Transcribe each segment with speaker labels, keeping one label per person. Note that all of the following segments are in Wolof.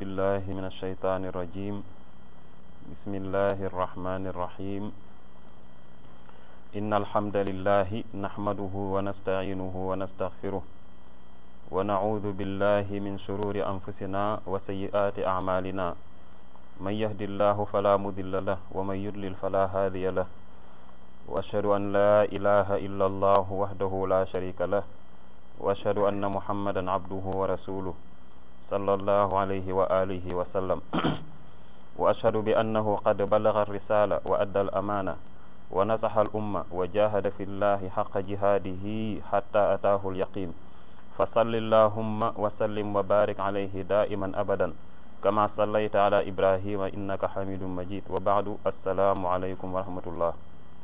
Speaker 1: بالله من الشيطان الرجيم بسم الله الرحمن الرحيم إن الحمد لله نحمده ونستعينه ونستغفره ونعوذ بالله من شرور أنفسنا وسيئات أعمالنا من يهد الله فلا مضل له ومن يضلل فلا هادي له وأشهد أن لا إله إلا الله وحده لا شريك له وأشهد أن محمدا عبده ورسوله صلى الله عليه وآله وسلم وأشهد بأنه قد بلغ الرسالة وأدى الأمانة ونصح الأمة وجاهد في الله حق جهاده حتى أتاه اليقين فصل اللهم وسلم وبارك عليه دائما أبدا كما صليت على إبراهيم إنك حميد مجيد وبعد السلام عليكم ورحمة الله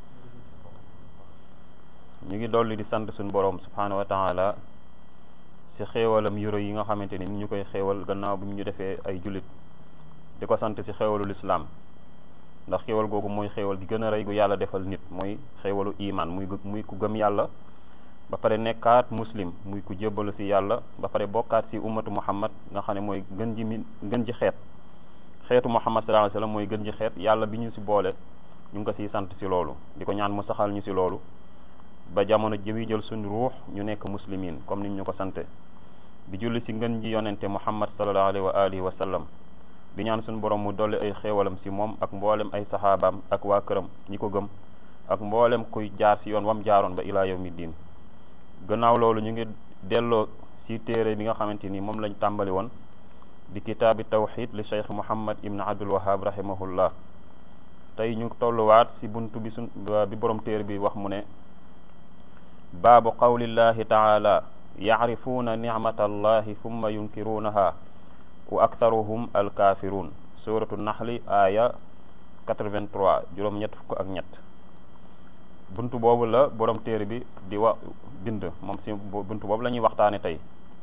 Speaker 1: ñu ngi dolli di sant suñu borom subhanahu wa taala ci xéewalam yu rëy yi nga xamante ni ñu koy xéewal gannaaw bi ñu defee ay jullit di ko sant ci xéewalu lislaam ndax xéewal googu mooy xéewal gi gën a rëy gu yàlla defal nit mooy xéewalu iman muy muy ku gëm yàlla ba pare nekkaat muslim muy ku jébbalu ci yàlla ba pare bokkaat ci ummatu muhammad nga xam ne mooy gën ji mi gën ji xeet xeetu muhammad sallallahu alayhi wasallam mooy gën ji xeet yàlla bi ñu ci boole ñu ngi ko ciy sant ci loolu di ko ñaan mu saxal ñu ci loolu ba jamono jëwi jël suñu ruux ñu nekk muslimin comme niñ ñu ko sante di julli ci ngën ji yonente muhammad sallallahu alayhi wa alihi wa sallam di ñaan suñu borom mu dolli ay xéewalam ci moom ak mboolem ay saxaabaam ak waa këram ñi ko gëm ak mboolem kuy jaar ci yoon wam jaaroon ba ilaa yawmi diin gannaaw loolu ñu ngi delloo ci téere bi nga xamante ni moom lañ tàmbali woon di kitaabi tawxid li cheikh muhammad ibn abdul wahab rahimahullah tey ñu tolluwaat ci buntu bi suñ bi borom téere bi wax mu ne baabu qawlillahi taala yacrifuuna nicmata allahi summa yunkiruunaha wa aktaruhum alkafirun suratu naxli aya 83 juróom ñett fukk ak ñett buntu boobu la borom téere bi di wax bind moom si buntu boobu la ñuy waxtaane tey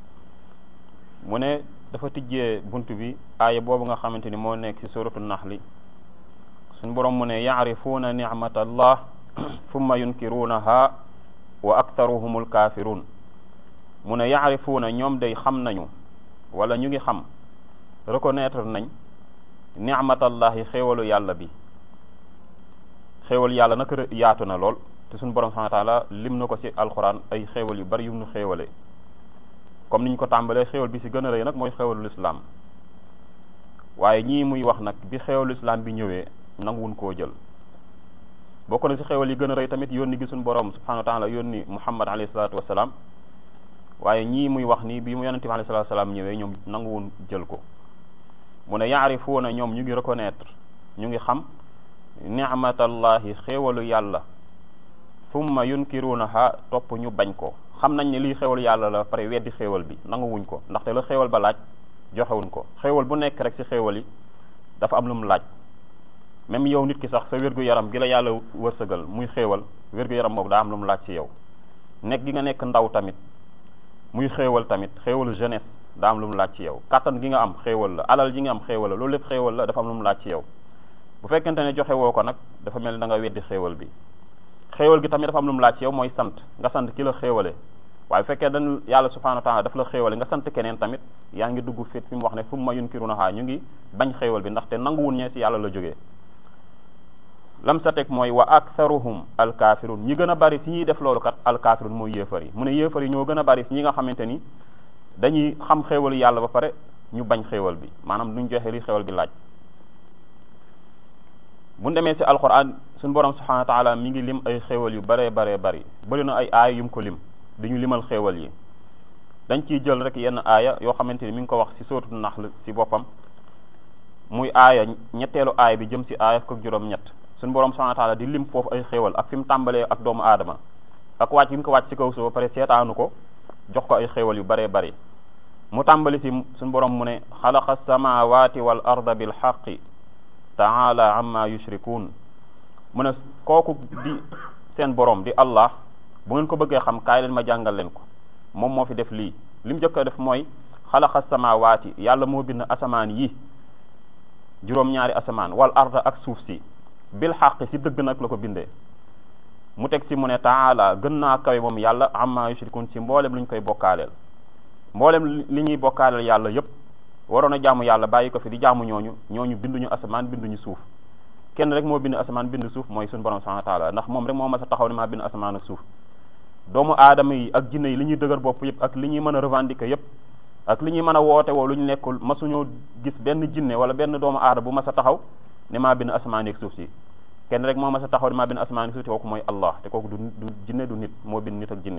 Speaker 1: mu ne dafa tijjee buntu bi aaya boobu nga xamante ni moo nekk ci suratu naxli suñ borom mu ne yacrifuuna nicmata allah summa yunkiruunaha wa aktaruhumul kafirun mu ne yaarifuuna ñoom day xam nañu wala ñu ngi xam reconnaître nañ nicmatallahi xéewalu yàlla bi xéewal yàlla nag yaatu na lool te suñu borom subhanahu wa taala lim na ko ci alquran ay xéewal yu bari yu nu xéewale comme niñ ko tàmbalee xéewal bi ci gën a rëy nag mooy xéewalu islam waaye ñii muy wax nag bi xéewalu islam bi ñëwee nanguwun koo jël bokk na ci xéwal yi gën a rëy tamit yónni gi suñu borom subhanahu wa taala yónni muhammad alayhi salaatu wasalaam waaye ñii muy wax nii bi mu yonente bi alayhi salaatu wasalaam ñëwee ñoom nanguwun jël ko mu ne yaarifuuna ñoom ñu ngi reconnaître ñu ngi xam nicmatallahi xéewalu yàlla summa yunkiruunaha topp ñu bañ ko xam nañ ne lii xéewalu yàlla la pare weddi xéewal bi nanguwuñ ko ndaxte la xéewal ba laaj joxewuñ ko xéewal bu nekk rek ci xéewal yi dafa am lu mu laaj même yow nit ki sax sa wér-gu-yaram gi la yàlla wërsëgal muy xéewal wér-gu-yaram boobu daa am lu mu laaj ci yow nekk gi nga nekk ndaw tamit muy xéewal tamit xéewalu jeunesse daa am lu mu laaj ci yow kàttan gi nga am xéewal la alal ji nga am xéewal la loolu lépp xéewal la dafa am lu mu laaj ci yow bu fekkente ne joxe woo ko nag dafa mel ni da nga weddi xéewal bi xéewal gi tamit dafa am lu mu laaj ci yow mooy sant nga sant ki la xéewale waaye bu fekkee dañ yàlla subhanahu wa taala daf la xéewale nga sant keneen tamit yaa ngi dugg fit fi mu wax ne fu ma yunkirunaha ñu ngi bañ xéewal bi ndaxte nanguwun ñee ci yàlla la jógee lam sa teg mooy wa aktharuhum alkafirun ñi gën a bari si ñuy def loolu kat alkafirun mooy yéefar yi mu ne yéefar yi ñoo gën a bari si ñi nga xamante ni dañuy xam xéewalu yàlla ba pare ñu bañ xéewal bi maanaam duñ joxe li xéewal bi laaj bu demee si alquran suñu borom subhanahu wa taala mi ngi lim ay xéewal yu baree baree bari bëri na ay aaya yu mu ko lim di ñu limal xéewal yi dañ ciy jël rek yenn aaya yoo xamante ni mi ngi ko wax si sóotu naxl si boppam muy aaya ñetteelu aaya bi jëm si aaya fukk ak juróom-ñett suñu borom subhanahu wa taala di lim foofu ay xéewal ak fi mu tàmbalee ak doomu aadama ak wàcc bi mu ko wàcc ci kaw suuf ba pare seetaanu ko jox ko ay xéewal yu baree bari mu tàmbali si suñu borom mu ne xalaqa samawati wal arda bil xaqi taala amma yushrikun mu ne kooku di seen borom di allah bu ngeen ko bëggee xam kaay leen ma jàngal leen ko moom moo fi def lii li mu jëkk a def mooy xalaqa samawati yàlla moo bind asamaan yi juróom-ñaari asamaan wal arda ak suuf si bil xaq si dëgg nag la ko bindee mu teg si mu ne taala gën naa kawe moom yàlla amma yushrikun si mboolem lu ñu koy bokkaaleel mboolem li ñuy bokkaaleel yàlla yépp waroon a jaamu yàlla bàyyi ko fi di jaamu ñooñu ñooñu binduñu asamaan binduñu suuf kenn rek moo bind asamaan bind suuf mooy suñu borom subhanahu wa taala ndax moom rek moo mas a taxaw ne maa bind asamaan ak suuf doomu aadama yi ak jinne yi li ñuy dëgër bopp yëpp ak li ñuy mën a revendiquer yëpp ak li ñuy mën a woote woo lu ñu nekkul masuñoo gis benn jinne wala benn doomu aadama bu mas a taxaw ne maa bind asamaan ak suuf si kenn rek moo mas a taxaw ne maa bind asamaan ak suuf si kooku mooy Allah te kooku du du jinne du nit moo bind nit ak jinne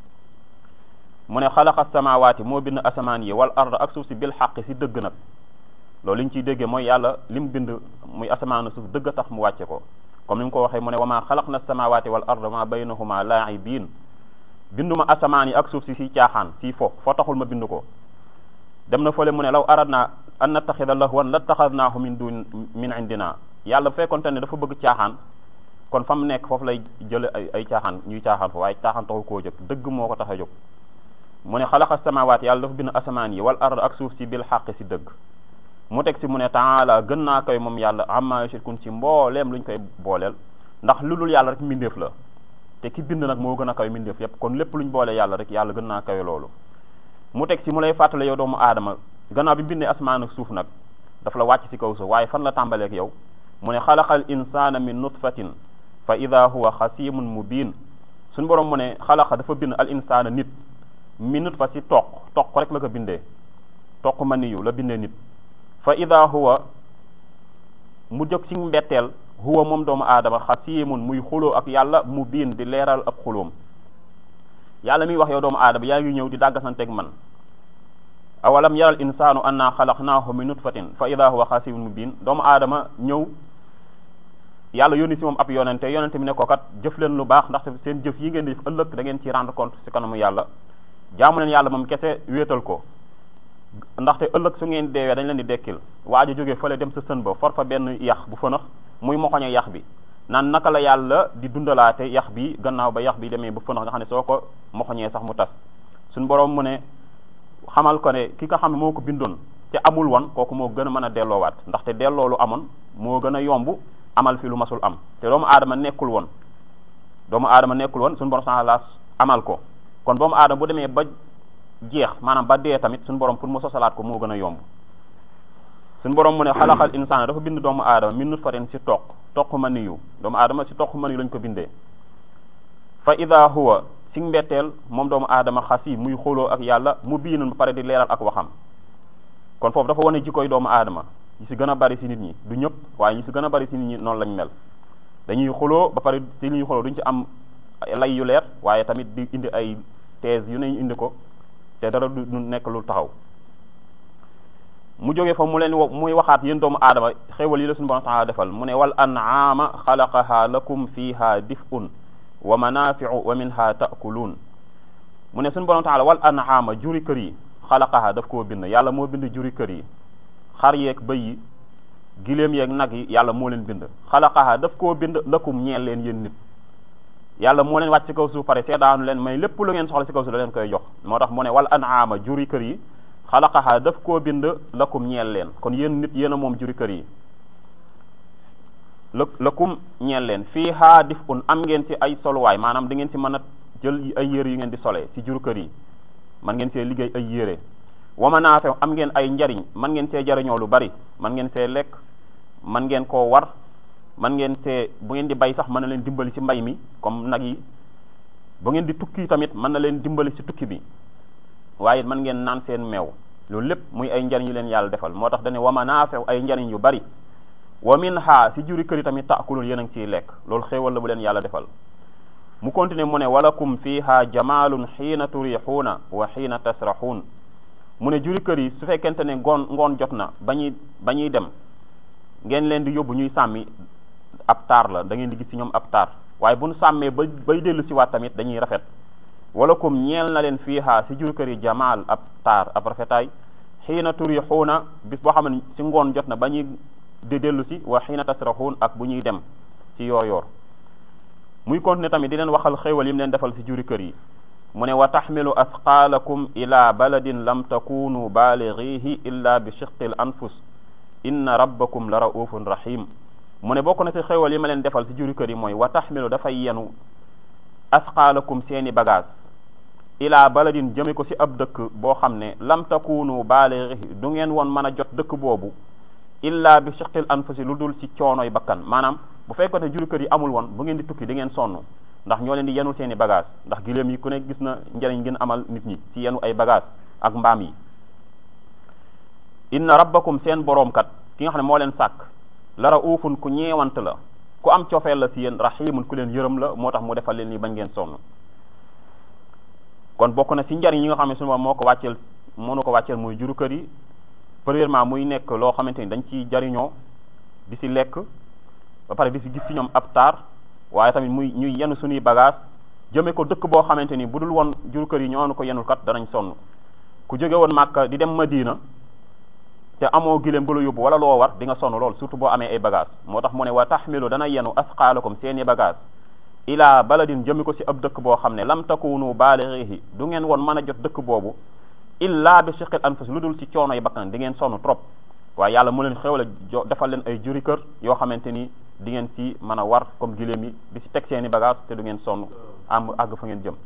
Speaker 1: mu ne xalaqa samawaati moo bind asamaan yi wal arda ak suuf si bil xaq si dëgg nag loolu li ñu ciy déggee mooy yàlla lim bind muy asamaan suuf dëgg a tax mu wàcce ko comme ni mu ko waxee mu ne wa maa xalaq na samawaati wal arda ma baynahuma laa'ibiin binduma asamaan yi ak suuf si si caaxaan si fo foo taxul ma bind ko dem na fële mu ne law aradna an nattaxida lahwan lattaxadnaahu min dun min indina yàlla bu fekkonte ne dafa bëgg caaxaan kon fa mu nekk foofu lay jële ay ay caaxaan ñuy caaxaan fa waaye caaxaan taxu koo jóg dëgg moo ko tax a jóg mu ne xalaqa samawaat yàlla dafa bind asamaan yi wal ard ak suuf si bil xaq si dëgg mu teg si mu ne taala gën naa koy moom yàlla amma yushrikun si mbooleem luñ koy booleel ndax lu dul yàlla rek mbindeef la te ki bind nag moo gën a kawe mbindeef yépp kon lépp luñ boole yàlla rek yàlla gën naa kawe loolu mu teg si mu lay fàttale yow doomu aadama gannaaw bi bindee asamaan ak suuf nag daf la wàcc si kaw suuf waaye fan la tàmbaleek yow mu ne xalaqal insana min nutfatin fa ida huwa xasimun mubin suñu borom mu ne xalaqa dafa bind al insana nit min nutfa si toq toq rek la ko bindee toq ma niyu la bindee nit fa ida huwa mu jóg ci mbetteel huwa moom doomu aadama xasimun muy xuloo ak yàlla mu biin di leeral ak xuloom yàlla miy wax yow doomu aadama yaa ngi ñëw di dàggasanteeg man awalam yaral insaanu anna xalaqnaahu min nutfatin fa ida huwa xasimun mu biin doomu aadama ñëw yàlla yónni si moom ab yonente yonente bi ne ko kat jëf leen lu baax ndaxte seen jëf yi ngeen di def ëllëg da ngeen ci rendre compte si kanamu yàlla jaamu leen yàlla moom kese wéetal ko ndaxte ëllëg su ngeen deewee dañ leen di dekkil waa ji jógee fële dem sa sën ba for fa benn yax bu fënax muy moxoñe yax bi naan naka la yàlla di dundalaate yax bi gannaaw ba yax bi demee ba fënax nga xam ne soo ko moxoñee sax mu tas suñ borom mu ne xamal ko ne ki nga xam ne moo ko bindoon te amul woon kooku moo gën a mën a delloowaat ndaxte delloo lu amoon moo gën a yomb amal fi lu masul am te doomu aadama nekkul woon doomu aadama nekkul woon suñu borom sax amal ko kon doomu aadama bu demee ba jeex maanaam ba dee tamit suñu borom pour mu sosalaat ko moo gën a yomb suñu borom mu ne xalaxal insaan dafa bind doomu aadama min nutfatin si toq toq ma niyu doomu aadama si toq ma niyu lañ ko bindee fa ida huwa si mbetteel moom doomu aadama xasi muy xuloo ak yàlla mu biinun ba pare di leeral ak waxam kon foofu dafa wane jikkoy doomu aadama ñi si gën a bari si nit ñi du ñëpp waaye ñi si gën a bari si nit ñi noonu lañ mel dañuy xuloo ba pare si li ñuy xuloo duñ ci am lay yu leer waaye tamit di indi ay thèse yu ne ñu indi ko te dara du nekk lu taxaw mu jógee fa mu leen muy waxaat yéen doomu aadama xéewal yi la suñu borom taala defal mu ne wal an'ama xalaqaha lakum fiha dif'un wa manafi'u wa minha ta'kulun mu ne suñu borom taala wal an'ama juri kër yi xalaqaha daf koo bind yàlla moo bind juri kër yi xar yeeg bëy yi giléem yeeg nag yi yàlla moo leen bind xalaqaha daf koo bind lakum ñeel leen yéen nit yàlla moo leen wàcc ci kaw suuf pare seedaanu leen may lépp lu ngeen soxla ci kaw suuf da leen koy jox moo tax mu ne wal an'ama juri kër yi xalaqaha daf koo bind lakum ñeel leen kon yéen nit yéen a moom juri kër yi la lakum ñeel leen fii haa dif un am ngeen ci ay soluwaay maanaam da ngeen ci mën a jël ay yére yu ngeen di solee ci juri kër yi man ngeen see liggéey ay yére wama naafe am ngeen ay njariñ man ngeen see jariñoo lu bari man ngeen see lekk man ngeen koo war man ngeen see bu ngeen di bay sax mën na leen dimbali ci mbay mi comme nag yi bu ngeen di tukki tamit mën na leen dimbali ci tukki bi waaye mën ngeen naan seen meew loolu lépp muy ay njariñ yu leen yàlla defal moo tax dane wama naafe ay njariñ yu bari wa min ha si juri kër yi tamit taakulun yéen a ngi ciy lekk loolu xéewal la bu leen yàlla defal mu continuer mu ne walakum fiha jamalun xiina turixuuna wa xiina tasraxuun mu ne juri kër yi su fekkente ne ngoon ngoon jot na ba ñuy ba ñuy dem ngeen leen di yóbbu ñuy sàmmi ab taar la da ngeen di gis ci ñoom ab taar waaye bu nu sàmmee ba bay dellu si waat tamit dañuy rafet walakum ñeel na leen fiiha si juri kër yi jamaal ab taar ab rafetaay xiina turixuuna bis boo xam ne si ngoon jot na ba ñuy di dellu si wa xiina tasraxuun ak bu ñuy dem ci yoor yoor muy continuer tamit di leen waxal xéewal yi mu leen defal si juri kër yi mu ne wa taxmilu asqaalakum ila baladin lam takunu balighihi illa bi shiqqil anfus inna rabbakum la raufun rahim mu ne bokk na si xéewal yi ma leen defal si juri kër yi mooy wa taxmilu dafay yenu asqaalakum seeni bagage ila baladin jëme ko ci ab dëkk boo xam ne lam takunu baalighi du ngeen woon mën a jot dëkk boobu illa bi shiqil anfusi lu dul ci coonoy bakkan maanaam bu fekkoon ne juru kër yi amul woon bu ngeen di tukki di ngeen sonn ndax ñoo leen di yenul seen i bagage ndax giléem yi ku ne gis na njëriñ ngeen amal nit ñi ci yenu ay bagage ak mbaam yi inna rabbakum seen boroom kat ki nga xam ne moo leen sàkk lara uufun ku ñeewant la ku am cofeel la ci yéen rahimun ku leen yërëm la moo tax mu defal leen ni bañ ngeen sonn kon bokk na ci njariñ yi nga xam ne sunu moo ko wàcceel mënu ko wàcceel muy juru kër yi premièrement muy nekk loo xamante ni dañ ciy jariñoo di ci lekk ba pare di ci gis ci ñoom ab taar waaye tamit muy ñuy yenu suñuy bagage jëme ko dëkk boo xamante ni bu dul woon juru kër yi ñoo ko yenul kat danañ sonn ku jóge woon Màkka di dem Madina te amoo giléem gu la yóbbu wala loo war di nga sonn lool surtout boo amee ay bagage moo tax mu ne wa taxmilu dana yenu asqaalakum seeni bagage ila baladin jëmi ko ci ab dëkk boo xam ne lam takunu baalighihi du ngeen woon mën a jot dëkk boobu illa bi shiqil anfus lu dul ci coono yi bakkan di ngeen sonn trop waaye yàlla mu leen xewale jo defal leen ay juri kër yoo xamante ni di ngeen ci mën a war comme giléem yi di ci teg seeni bagage te du ngeen sonn am àgg fa ngeen jëm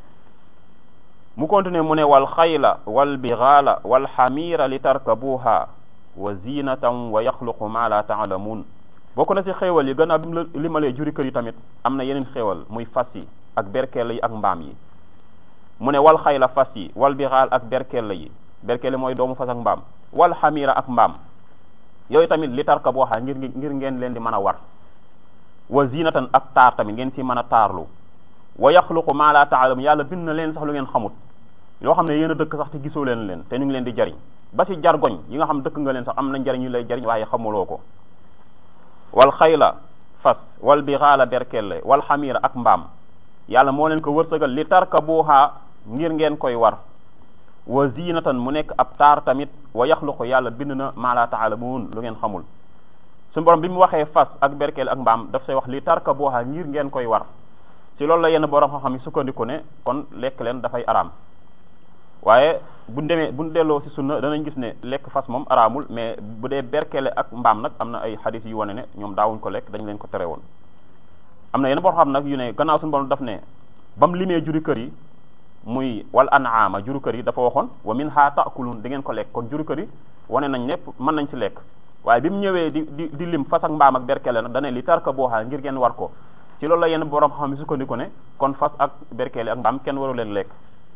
Speaker 1: mu continue mu ne wal xayla wal bighala wal xamira li tarkabuha wa zinatan wa yaxluqu ma la taalamuun bokk na ci xéewal yi gannaaw bi mu la limalee juri kër yi tamit am na yeneen xéewal muy fas yi ak berkelle yi ak mbaam yi mu ne wal xayla fas yi wal bixaal ak berkelle yi berkelle mooy doomu fas ak mbaam wal xamira ak mbaam yooyu tamit li tarka boo xam ngir ngir ngeen leen di mën a war wa zinatan ak taar tamit ngeen ci mën a taarlu wa yaxluqu ma la taalamu yàlla bind na leen sax lu ngeen xamut yoo xam ne yéen a dëkk sax te gisoo leen leen te ñu ngi leen di jariñ ba ci jargoñ yi nga xam dëkk nga leen sax am na njariñ yu lay jariñ waaye xamuloo ko wal xayla fas wal bixaala berkelle wal xamira ak mbaam yàlla moo leen ko wërsëgal li tarkabuha ngir ngeen koy war wa zinatan mu nekk ab taar tamit wa yaxluqu yàlla bind na maa la taalamuun lu ngeen xamul suñu borom bi mu waxee fas ak berkelle ak mbaam daf say wax li tarkabuha ngir ngeen koy war ci loolu la yenn borom xam-xam yi sukkandiku ne kon lekk leen dafay araam waaye buñ demee buñ delloo ci sunna danañ gis ne lekk fas moom araamul mais bu dee berkele ak mbaam nag am na ay xadis yu wane ne ñoom daawuñ ko lekk dañ leen ko tere woon am na yenn boo xam nag yu ne gannaaw suñu borom daf ne ba mu limee juri kër yi muy wal an'ama juru kër yi dafa waxoon wa minha ta'kulun di ngeen ko lekk kon juru kër yi wane nañ ne mën nañ ci lekk waaye bi mu ñëwee di di di lim fas ak mbaam ak berkele nag dane li tarka booxaa ngir ngeen war ko ci loolu la yenn borom xam ne sukkandiku ne kon fas ak berkele ak mbaam kenn waru leen lekk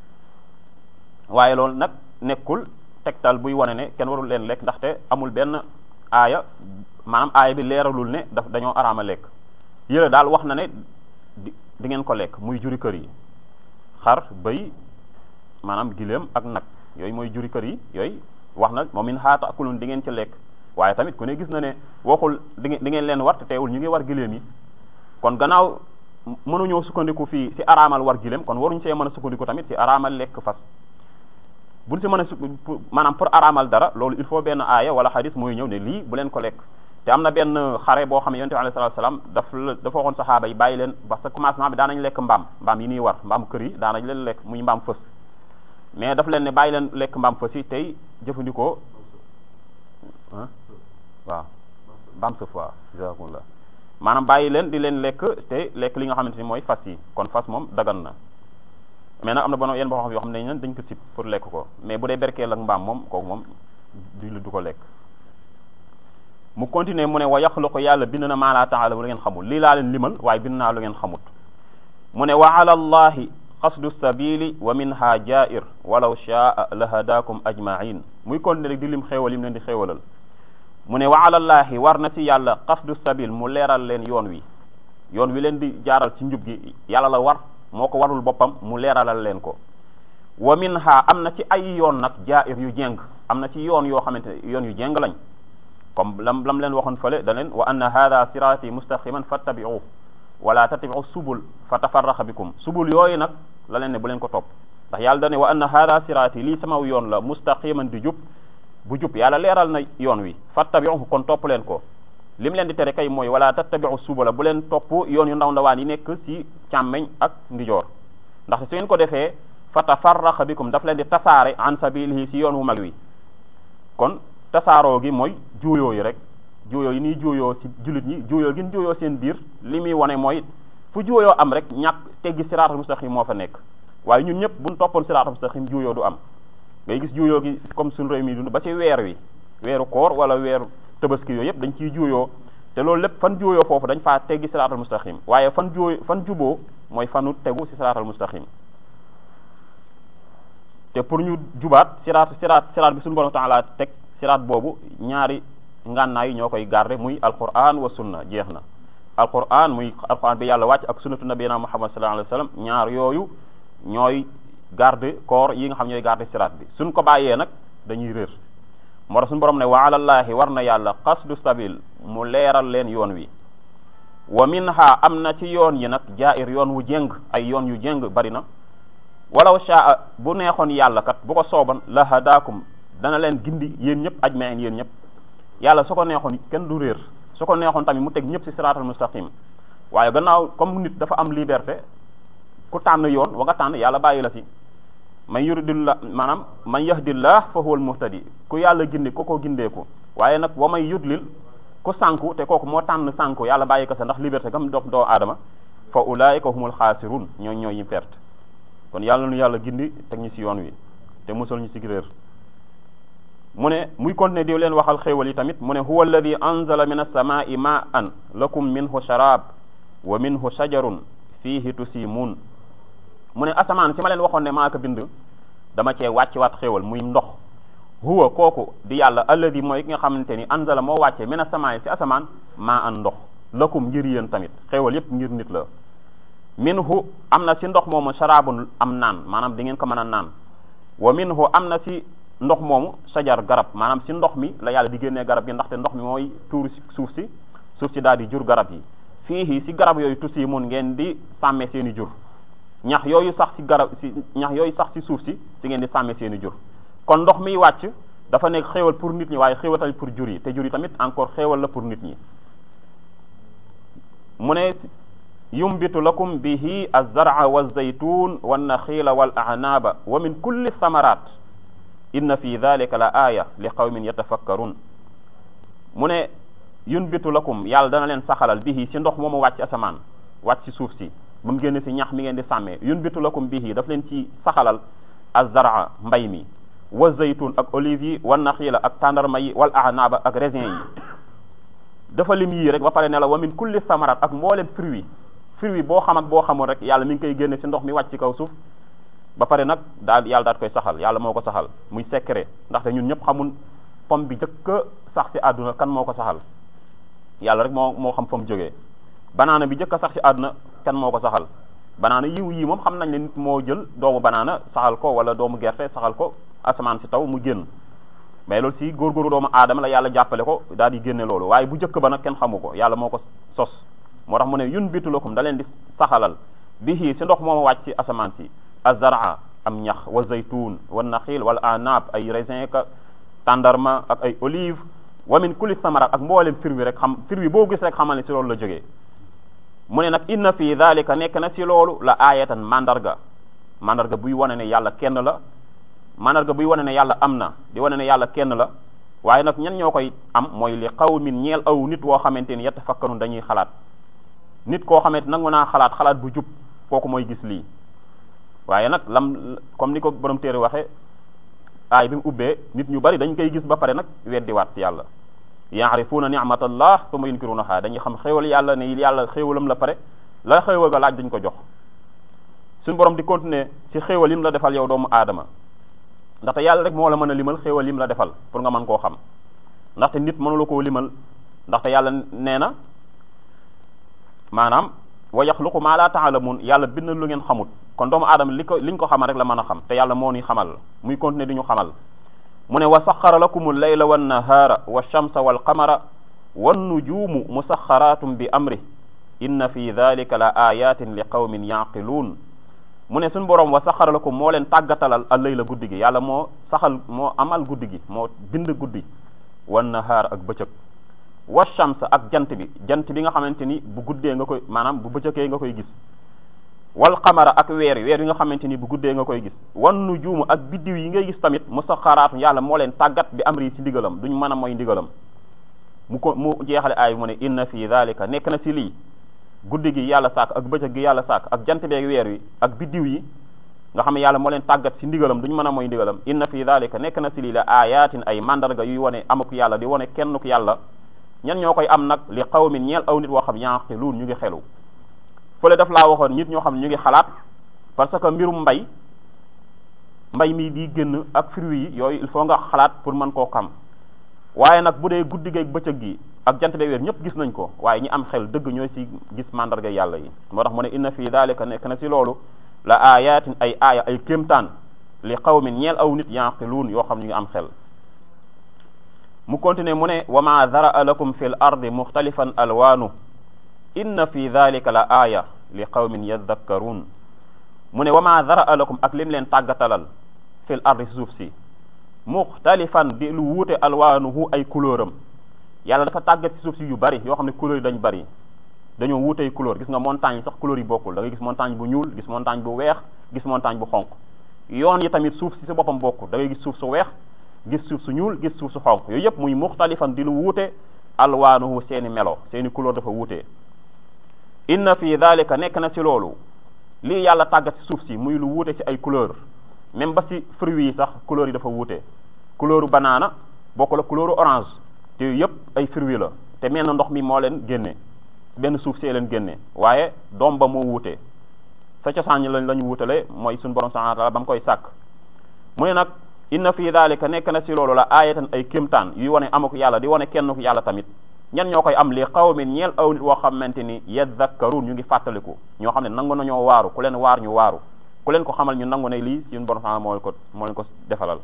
Speaker 1: waaye loolu nag nekkul tegtal buy wane ne kenn warul leen lekk ndaxte amul benn aaya maanaam aaya bi leeralul ne daf dañoo araama lekk yële daal wax na ne di di ngeen ko lekk muy juri kër yi xar bëy maanaam giléem ak nag yooyu mooy juri kër yi yooyu wax na moom min xaata akulun di ngeen ci lekk waaye tamit ku ne gis na ne waxul di ngeen di ngeen leen war te teewul ñu ngi war giléem yi kon gannaaw mënuñoo sukkandiku fii ci araamal war giléem kon waruñu see mën a sukkandiku tamit ci araamal lekk fas buñ si mën a su maanaam pour araamal dara loolu il faut benn aaya wala xadis mooy ñëw ne lii bu leen ko lekk te am na benn xare boo xam ne yonent bi alayhi salaatu salaam daf la dafa waxoon saxaaba yi bàyyi leen parce que commencement bi daanañ lekk mbaam mbaam yi ñuy war mbaam kër yi daanañ leen lekk muy mbaam fës mais daf leen ne bàyyi leen lekk mbaam fës yi tey jëfandikoo waaw mbaam sëf waaw jazakumullah maanaam bàyyi leen di leen lekk te lekk li nga xamante ni mooy fas yi kon fas moom dagan na mais nag am na bono yenn boo xam yoo xam ne dañ ko sib pour lekk ko mais bu dee berkeel ak mbaam moom kooku moom du du ko lekk mu continuer mu ne wa yaxluqu yàlla bind na maa laa taalamu lu ngeen xamul lii laa leen limal waaye bind naa lu ngeen xamut mu ne wa ala allahi qasdu sabili wa minha jair walaw shaa la hadakum ajmain muy continuer rek di lim xéewal yim leen di xéewalal mu ne wa ala allahi war na ci yàlla qasdu sabil mu leeral leen yoon wi yoon wi leen di jaaral ci njub gi yàlla la war moo ko warul boppam mu leeralal leen ko wa minha am na ci ay yoon nag jair yu jéng am na ci yoon yoo xamante ne yoon yu jéng lañ comme lam lam leen waxoon fële da leen wa anna hada sirati mustaqiman fattabi'u wala tattabi'u subul fa tafarraqa bikum subul yooyu nag la leen ne bu leen ko topp ndax yàlla da ne wa anna hada sirati lii sama yoon la mustaqiman di jub bu jub yàlla leeral na yoon wi fattabi'u kon topp leen ko lim leen di tere kay mooy wala tattabi'u subula bu leen topp yoon yu ndaw ndawaan yi nekk ci càmmeñ ak ndijoor ndax su ngeen ko defee fa tafarraqa bikum daf leen di tasaare an sabilihi ci yoon wu mag wi kon tasaaroo gi mooy juuyoo yi rek juuyoo yi nii juuyoo ci jullit ñi juuyoo gi juuyoo seen biir li muy wane mooy fu juuyoo am rek ñàkk teggi siraatal mustaqim moo fa nekk waaye ñun ñëpp buñ toppoon siraatal mustaqim juuyoo du am ngay gis juuyoo gi comme suñu réew mi dund ba ci weer wi weeru koor wala weeru tabaski yooyu yëpp dañ ciy juuyoo te loolu lépp fan juuyoo foofu dañ faa teggi siraatal mustaqim waaye fan juuy fan juboo mooy fanu tegu ci siraatal mustaqim te pour ñu jubaat siraat siraat siraat bi suñu borom taala teg siraat boobu ñaari ngànnaay yi ñoo koy garder muy alquran wa sunna jeex na alquran muy alquran bi yàlla wàcc ak sunnatu nabiyina muhammad sallallahu alayhi wa sallam ñaar yooyu ñooy garde corps yi nga xam ñooy garde siraat bi suñ ko bàyyee nag dañuy réer moo tax suñu borom ne wa alallahi war na yàlla qasdu sabil mu leeral leen yoon wi wa minha am na ci yoon yi nag jaa'ir yoon wu jéng ay yoon yu jéng bari na walaw shaa bu neexoon yàlla kat bu ko sooban la hadaakum dana leen gindi yéen ñëpp ajmain yéen ñëpp yàlla su ko neexoon kenn du réer su ko neexoon tamit mu teg ñëpp ci siraatal mustaqim waaye gannaaw comme nit dafa am liberté ku tànn yoon wa nga tànn yàlla bàyyi la ci man yuridillah maanaam man yahdillah fa huwa al muhtadi ku yàlla gindi ko ko gindeeku waaye nag wa may yudlil ku sànku te kooku moo tànn sànku yàlla bàyyi ko sa ndax liberté gam dox doo aadama fa ulaika humul xaasirun ñooy ñooy ñu perte kon yàlla nu yàlla gindi teg ñu ci yoon wi te musal ñu ci réer mu ne muy continuer di leen waxal xéewal yi tamit mu ne huwa alladi anzala min as-samaa'i ma'an lakum minhu sharab wa minhu shajarun fihi tusimun mu ne asamaan si ma leen waxoon ne maa ko bind dama cee wàcc waat xéewal muy ndox huwa kooku di yàlla alladi mooy ki nga xamante ni anzala moo wàccee min as-samaa'i si asamaan maa an ndox lakum ngir yéen tamit xéewal yépp ngir nit la minhu am na si ndox moomu sharabun am naan maanaam di ngeen ko mën a naan wa minhu am na si ndox moomu sajar garab maanaam si ndox mi la yàlla di génnee garab yi ndaxte ndox mi mooy tuur si suuf si suuf si daal di jur garab yi fii si garab yooyu tusi mun ngeen di sàmme seen i jur ñax yooyu sax si garab si ñax yooyu sax si suuf si si ngeen di sàmme seen i jur kon ndox miy wàcc dafa nekk xéewal pour nit ñi waaye xéewal tamit pour jur yi te jur yi tamit encore xéewal la pour nit ñi mu ne yumbitu lakum bihi az-zar'a waz-zaytun wan-nakhila wal-a'naba wa min kulli thamarat inna fi dhalika la aya li qawmin yatafakkarun mu ne yunbitu lakum yàlla dana leen saxalal bihi si ndox moomu wàcc asamaan wàcc si suuf si ba mu génn si ñax mi ngeen di sàmmee yunbitu lakum bihi daf leen ci saxalal az-zar'a mbay mi wa zaytun ak olive yi wan naxiila ak tàndarma yi wal a'naba ak raisin yi dafa lim yii rek ba pare ne la wa min kulli samarat ak mboolem fruit fruit boo xam ak boo xamul rek yàlla mi ngi koy génne si ndox mi wàcc ci kaw suuf ba pare nag daal yàlla daal koy saxal yàlla moo ko saxal muy secret ndaxte ñun ñëpp xamul pomme bi jëkk sax si àdduna kan moo ko saxal yàlla rek moo moo xam fa mu jógee banaana bi jëkk a sax si àdduna kan moo ko saxal banaana yiw yii moom xam nañ ne nit moo jël doomu banaana saxal ko wala doomu gerte saxal ko asamaan si taw mu génn mais loolu si góorgóorlu doomu aadama la yàlla jàppale ko daal di génne loolu waaye bu jëkk ba nag kenn xamu ko yàlla moo ko sos moo tax mu ne yun bitu lakum da leen di saxalal bihi si ndox mooma wàcc si asamaan si azara am ñax wa zaytun wa naxil wala anab ay raisin ka tàndarma ak ay olive wa min kulli samarat ak mboolem fir wi rek xam fir wi boo gis rek xamal ne si loolu la jógee mu ne nag inna fi dhalika nekk na si loolu la ayatan mandarga mandarga buy wane ne yàlla kenn la mandarga buy wane ne yàlla am na di wane ne yàlla kenn la waaye nag ñan ñoo koy am mooy li qawmin ñeel aw nit woo xamante ni yatafakkarun dañuy xalaat nit koo xamante nangu naa xalaat xalaat bu jub kooku mooy gis lii waaye nag lam comme ni ko borom téere waxe aay bi mu ubbee nit ñu bari dañ koy gis ba pare nag weddiwaat yàlla yaarifuuna ni'matallah thumma yunkirunaha dañuy xam xéewal yàlla ne yàlla xéewalam la pare la xéewal ga laaj dañ ko jox suñu borom di continuer ci xéewal yim la defal yow doomu aadama ndaxte yàlla rek moo la mën a limal xéewal yim la defal pour nga mën koo xam ndaxte nit mënula koo limal ndaxte yàlla nee na maanaam wa yaxluqu maa laa taalamun yàlla bind lu ngeen xamut kon doomu aadama li ko liñ ko xamal rek la mën a xam te yàlla moo ñuy xamal muy continuer di ñu xamal mu ne wa saxara lakum al-layla wan nahaara wa shamsa wal qamara wan nujuumu musaxaratum bi amri inna fi dhalika la ayatin li qawmin yaqiluun mu ne suñ boroom wa saxara lakum moo leen tàggatalal al-layla guddi gi yàlla moo saxal moo amal guddi gi moo bind guddi wan nahaar ak bëccëg wa shams ak jant bi jant bi nga xamante ni bu guddee nga koy maanaam bu bëccëgee nga koy gis wal xamara ak weer yi weer yi nga xamante ni bu guddee nga koy gis wan nujuumu ak biddiw yi ngay gis tamit musaxaraatu yàlla moo leen tàggat bi amri ci ndigalam duñ mën a mooy ndigalam mu ko mu jeexale aay mu ne inna fi dhalika nekk na ci lii guddi gi yàlla sàkk ak bëccëg gi yàlla sàkk ak jant beeg weer wi ak biddiw yi nga xam ne yàlla moo leen tàggat si ndigalam duñu mën a mooy ndigalam inna fi dhalika nekk na si lii la ayatin ay mandarga yuy wane amuk yàlla di wane kenn ku yàlla ñan ñoo koy am nag li qawmin ñeel aw nit woo xam yanqiluun ñu ngi xelu fële daf laa waxoon nit ñoo xam ne ñu ngi xalaat parce que mbirum mbay mbay mi di génn ak fruits yi yooyu il faut nga xalaat pour mën koo xam waaye nag bu dee guddi geeg bëccëg gi ak jant de weer ñëpp gis nañ ko waaye ñi am xel dëgg ñooy si gis mandarga yàlla yi moo tax mu ne inna fi dalika nekk na si loolu la ayatin ay aaya ay kéemtaan li qawmin ñeel aw nit yanqiluun yoo xam ñu ngi am xel mu continuer mu ne wa ma daraa lakum fi l ardi muxtalifan alwaanu inna fi dalika la aaya li qawmin yadakkaruun mu ne wa ma daraa lakum ak lim leen tàggatalal fi l ardi si suuf si muxtalifan di lu wuute alwaanuhu ay couleur am yàlla dafa tàggat si suuf si yu bari yoo xam ne couleur yi dañ bari dañoo wuutey couleur gis nga montagne yi sax couleur yi bokkul da ngay gis montagne bu ñuul gis montagne bu weex gis montagne bu xonq yoon yi tamit suuf si sa boppam bokkul da ngay gis suuf su weex gis suuf su ñuul gis suuf su xonq yooyu yëpp muy muxtalifan di lu wuute alwaanuhu seeni melo seeni couleur dafa wuute inna fi dhalika nekk na ci loolu lii yàlla tàggat ci suuf si muy lu wuute ci ay couleur même ba ci fruits yi sax couleur yi dafa wuute couleuru banaana bokk la couleuru orange te yëpp ay fruits la te mel na ndox mi moo leen génne benn suuf see leen génne waaye doom ba moo wuute sa cosaan lañ la ñu wuutale mooy suñu borom subhanahu wa ta'ala ba mu koy sàkk mu ne nag inna fi dhalika nekk na ci loolu la aayatan ay kémtaan yuy wane amuk yàlla di wane kenn ku yàlla tamit ñan ñoo koy am li qawmin ñeel aw nit woo xamante ni yadhakkarun ñu ngi fàttaliku ñoo xam ne nangu nañoo waaru ku leen waar ñu waaru ku leen ko xamal ñu nangu ne lii suñu borom subhanahu moo leen ko moo leen ko defalal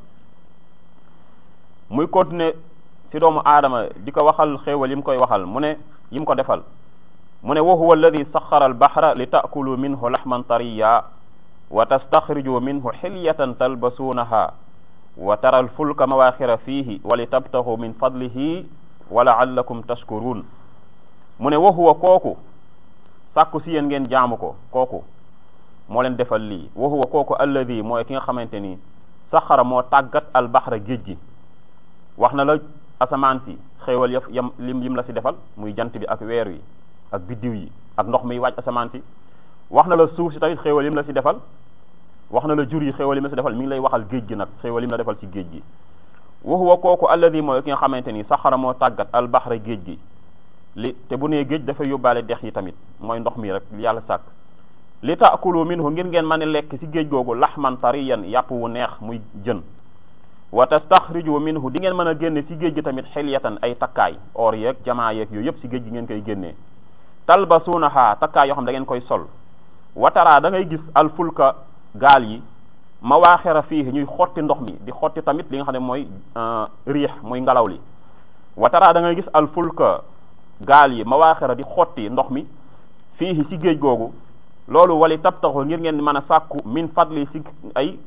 Speaker 1: muy continuer ci doomu aadama di ko waxal xéewal yi mu koy waxal mu ne yi mu ko defal mu ne wa huwa alladi saxara albahra li taakulu minhu laxman tariya wa tastaxriju minhu xilyatan talbasuunaha wa tara alfulka mawaxira fihi wa li tabtaxu min fadlihi wa laallakum tashkurun mu ne wa huwa kooku sàkku si yéen ngeen jaamu ko kooku moo leen defal lii wa huwa kooku alladi mooy ki nga xamante ni saxara moo tàggat albahra géej gi wax na la asamaan si xéewal yëf yam lim lim la si defal muy jant bi ak weer wi ak biddiw yi ak ndox mi wàcc asamaan si wax na la suuf si tamit xéewal yim la si defal wax na la jur yi xéewal yim la si defal mi ngi lay waxal géej gi nag xéewal yim la defal si géej gi wa huwa kooku alladi mooy ki nga xamante ni saxara moo tàggat albahra géej gi li te bu nee géej dafa yóbbaale dex yi tamit mooy ndox mi rek yàlla sàkk li taakulu minhu ngir ngeen mën a lekk si géej googu laxman tariyan yàpp wu neex muy jën wa tastaxriju minhu di ngeen mën a génne si géej gi tamit xilyatan ay takkaay or yeeg jamaa yeeg yooyu yëpp si géej gi ngeen koy génnee talbasuunaha takkaay yoo xam da ngeen koy sol watara da ngay gis alfulka gaal yi mawaaxira fii ñuy xotti ndox mi di xotti tamit li nga xam ne mooy riix muy ngelaw li watara da ngay gis alfulka gaal yi mawaaxira di xotti ndox mi fii si géej googu loolu wali tabtaxu ngir ngeen mën a sàkku min fadli si ay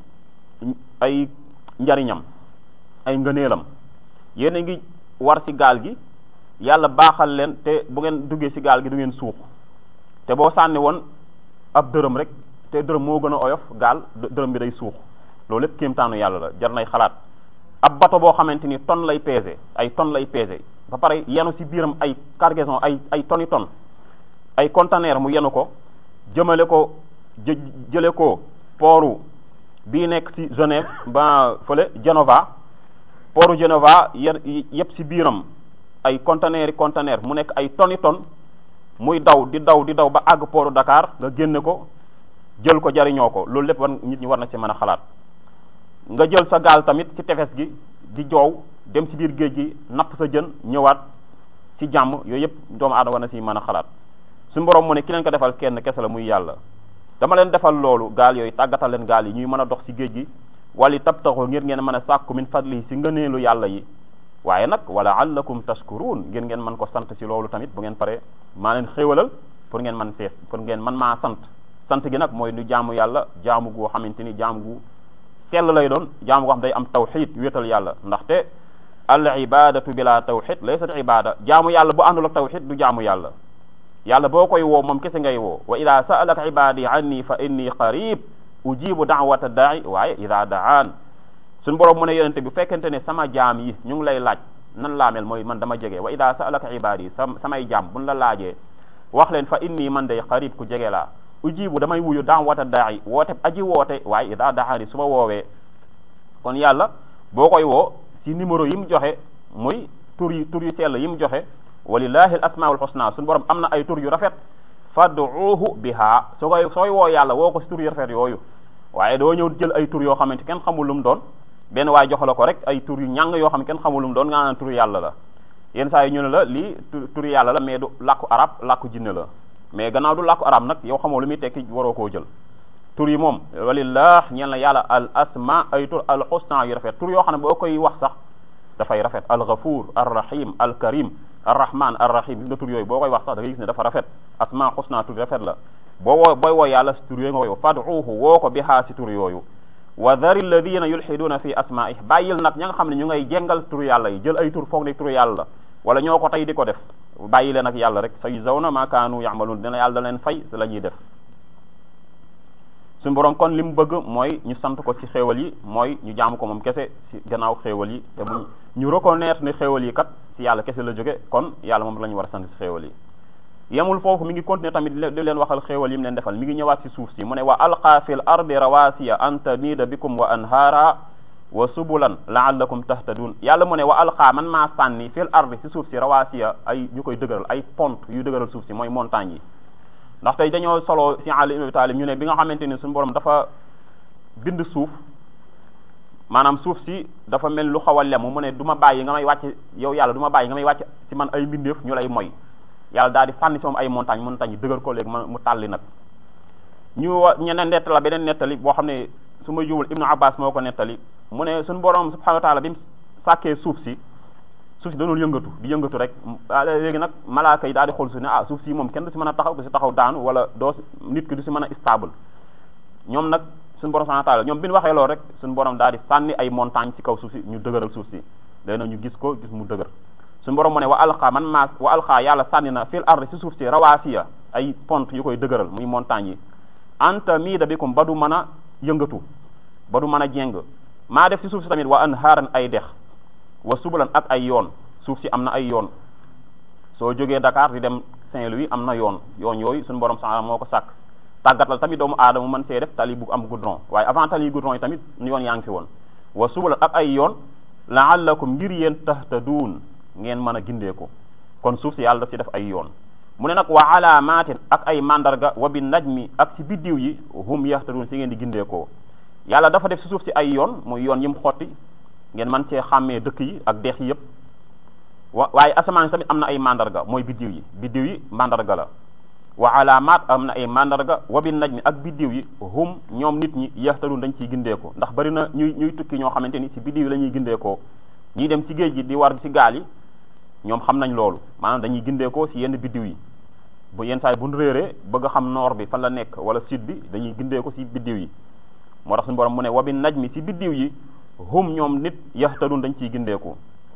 Speaker 1: ay njariñam ay ngëneelam yéen a ngi war ci gaal gi yàlla baaxal leen te bu ngeen duggee ci gaal gi du ngeen suux te boo sànni woon ab dërëm rek te dërëm moo gën a oyof gaal dërëm bi day suux loolu lépp kéemtaanu yàlla la jar nay xalaat ab bato boo xamante ni tonne lay peser ay tonne lay peser ba pare yenu ci biiram ay cargaison ay ay tonni tonne ay conteneur mu yenu ko jëmale ko jë jële ko pooru bii nekk ci Genève ba fële Genova pooru Genova yëpp ci biiram ay conteneur conteneur mu nekk ay tonni tonne muy daw di daw di daw ba àgg pooru Dakar nga génne ko jël ko jariñoo ko loolu lépp war nit ñi war na ci mën a xalaat nga jël sa gaal tamit ci tefes gi di joow dem ci biir géej gi napp sa jën ñëwaat ci jàmm yooyu yëpp doomu aadama war na ci mën a xalaat suñu borom mu ne ki leen ko defal kenn kese la muy yàlla dama leen defal loolu gaal yooyu tàggatal leen gaal yi ñuy mën a dox ci géej gi wali tabtaxu ngir ngeen mën a sàkku min fadli ci ngëneelu yàlla yi waaye nag wala allakum tashkurun ngir ngeen mën ko sant ci loolu tamit bu ngeen pare maa leen xéewalal pour ngeen man fees pour ngeen man maa sant sant gi nag mooy nu jaamu yàlla jaamu goo xamante ni jaamu gu sell lay doon jaamu goo xam day am tawxid wéetal yàlla ndaxte al ibadatu bila tawxid laysat ibada jaamu yàlla bu àndul ak tawxid du jaamu yàlla yàlla boo koy woo moom kese ngay woo wa ida sa'alaka ibadi anni fa inni qarib ujibu da'wata da'i waaye ida da'an suñu borom mu ne yonente bi fekkente ne sama jaam yi ñu ngi lay laaj nan laa mel mooy man dama jege wa ida sa'alaka ibadi sa samay jaam buñ la laajee wax leen fa inni man day qarib ku jege laa ujibu damay wuyu daam wata daayi woote aji woote waaye ida daxaani su ma woowee kon yàlla boo koy woo ci numéro yi mu joxe muy tur yi tur yu sell yi mu joxe walillahi al asmaul husna suñu borom am na ay tur yu rafet fad'uuhu biha soo koy sooy woo yàlla woo ko ci tur yu rafet yooyu waaye doo ñëw jël ay tur yoo xamante kenn xamul lu mu doon benn waay jox la ko rek ay tur yu ñàng yoo xam ne kenn xamul lu mu doon nga naan tur yàlla la yenn saa yi ñu ne la lii tur yàlla la mais du làkku arab làkku jinne la mais gannaaw du làkku arab nag yow xamoo lu muy tekki waroo koo jël tur yi moom walillah ñeel na yàlla al asma ay tur al husna yu rafet tur yoo xam ne boo koy wax sax dafay rafet al ghafur ar rahim al karim ar rahman ar rahim gis nga tur yooyu boo koy wax sax da ngay gis ne dafa rafet asma husna tur rafet la boo woo booy woo yàlla si tur yooyu nga koy woo fad'uuhu woo ko bihaa si tur yooyu wa dhari alladina yulhiduna fi asmaih bàyyil nag ña nga xam ne ñu ngay jengal tur yàlla yi jël ay tur foog ne tur yàlla la wala ñoo ko tey di ko def bàyyi leen ak yàlla rek sayujzawna ma kaanu ya'malun dina yàlla da leen fay la ñuy def suñu borom kon li mu bëgg mooy ñu sant ko ci xéewal yi mooy ñu jaamu ko moom kese ci gannaaw xéewal yi te bu ñu reconnaître ne xéewal yi kat ci yàlla kese la jóge kon yàlla moom la ñu war a sant ci xéewal yi yemul foofu mi ngi continuer tamit di leen waxal xéewal yi mu leen defal mi ngi ñëwaat ci suuf si mu ne wa alqa fil ardi rawasiya an tamida bikum wa anhaara wa subulan laallakum tahtadun yàlla mu ne wa alqa man maa sànni fil ardi ci suuf si rawasiya ay ñu koy dëgëral ay pont yu dëgëral suuf si mooy montagne yi ndax tey dañoo solo ci Ali ibn Abi Talib ñu ne bi nga xamante ni suñu borom dafa bind suuf maanaam suuf si dafa mel lu xaw a lemu mu ne du ma bàyyi nga may wàcc yow yàlla du ma bàyyi nga may wàcc ci man ay mbindeef ñu lay moy yàlla daal di sànni si moom ay montagne montagne yi dëgër ko léegi mu tàlli nag ñu wa ñeneen nettali la beneen nettali boo xam ne su ma juwul Ibnu Abbas moo ko nettali mu ne suñu borom subhanahu wa taala bi mu sàkkee suuf si suuf si danoon yëngatu di yëngatu rek léegi nag malaaka yi daal di xool suuf ne ah suuf si moom kenn du si mën a taxaw du si taxaw daanu wala doo nit ki du si mën a stable ñoom nag suñu borom subhanahu wa taala ñoom bi ñu waxee loolu rek suñu borom daal di sànni ay montagne ci kaw suuf si ñu dëgëral suuf si léegi nag ñu gis ko gis mu dëgër suñu borom mu ne wa alqa man maa wa alqa yàlla sànni na fil ard si suuf si rawaasiya ay pont yu koy dëgëral muy montagne yi anta miida bikum ba du mën a yëngatu ba du mën a jéng maa def si suuf si tamit wa anhaaran ay dex wa subulan ak ay yoon suuf si am na ay yoon soo jógee Dakar di dem Saint-Louis am na yoon yoon yooyu suñu borom sax moo ko sàkk tàggatal tamit doomu aadama mën see def tali bu am goudron waaye avant tali goudron yi tamit yoon yaa ngi fi woon wa subulan ak ay yoon laallakum ngir yéen tahtaduun ngeen mën a gindeeku kon suuf si yàlla daf ci def ay yoon mu ne nag wa alaamaatin ak ay mandarga wa bi najmi ak ci biddiw yi hum yahtadun si ngeen di gindeekoo yàlla dafa def si suuf si ay yoon muy yoon yi mu xotti ngeen mën cee xàmmee dëkk yi ak dex yi yëpp wa waaye asamaan si tamit am na ay mandarga mooy biddiw yi biddiw yi mandarga la wa alaamaat am na ay mandarga wa bi najmi ak biddiw yi hum ñoom nit ñi yahtadun dañ ciy gindeekoo ndax bari na ñuy ñuy tukki ñoo xamante ni si biddiw yi la ñuy gindeekoo ñiy dem ci géej gi di war ci gaal yi ñoom xam nañ loolu maanaam dañuy gindeekoo ci yenn biddiw yi bu yenn saa yi bu ñu réeree bëgg a xam nord bi fan la nekk wala sud bi dañuy gindeeko ci biddiw yi moo tax suñu borom mu ne wa bi najmi ci biddiw yi hum ñoom nit yahtadun dañ ciy gindeeku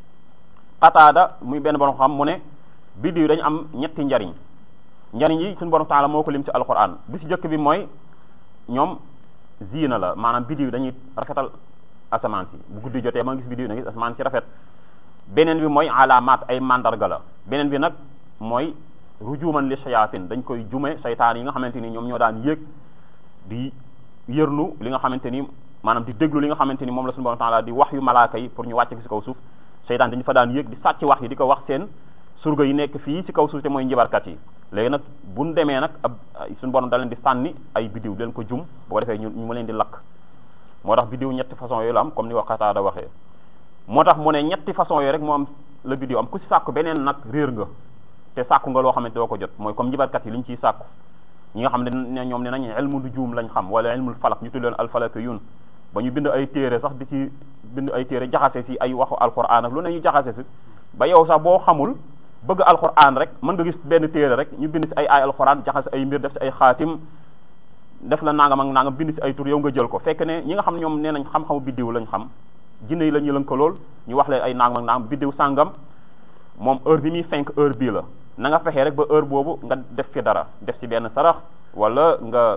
Speaker 1: xataada muy benn borom xam mu ne biddiw dañu am ñetti njariñ njariñ yi suñu borom taala moo ko lim ci alquran bi ci jëkk bi mooy ñoom ziina la maanaam biddiw dañuy rafetal asamaan si bu guddi jotee ma gis biddiw na gis asamaan si rafet beneen bi mooy alaamaat ay mandarga la beneen bi nag mooy rujuman li shayatin dañ koy jume saytaan yi nga xamante ni ñoom ñoo daan yéeg di yërnu li nga xamante ni maanaam di déglu li nga xamante ni moom la suñu borom taala di wax yu malaaka yi pour ñu wàcc ci kaw suuf saytaan dañu fa daan yéeg di sàcc wax yi di ko wax seen surga yi nekk fii ci kaw suuf te mooy njibarkat yi léegi nag buñ demee nag ab suñu borom da leen di sànni ay biddiw leen ko jum bu ko defee ñu ñu mu leen di lakk moo tax biddiw ñetti façon yooyu la am comme ni wax Qataada waxee moo tax mu ne ñetti façon yooyu rek moo am la biddiw am ku ci sàkku beneen nag réer nga te sàkku nga loo xamante doo ko jot mooy comme njibarkat yi li ñu ciy sàkku ñi nga xam ne ñoom ne nañ ilmu nujum lañ xam wala ilmul falak ñu tudd leen alfalakiyun ba ñu bind ay téere sax di ci bind ay téere jaxase si ay waxu alquran ak lu ne ñu jaxase si ba yow sax boo xamul bëgg alquran rek mën nga gis benn téere rek ñu bind si ay ay alquran jaxase ay mbir def si ay xaatim def la nangam ak nangam bind si ay tur yow nga jël ko fekk ne ñi nga xam ne ñoom nee nañ xam-xamu biddiw lañ xam jinne yi la ñu lënkalool ñu wax leen ay nangam ak nangam biddiw sàngam moom heure bi muy fenk heure bii la na nga fexee rek ba heure boobu nga def fi dara def ci benn sarax wala nga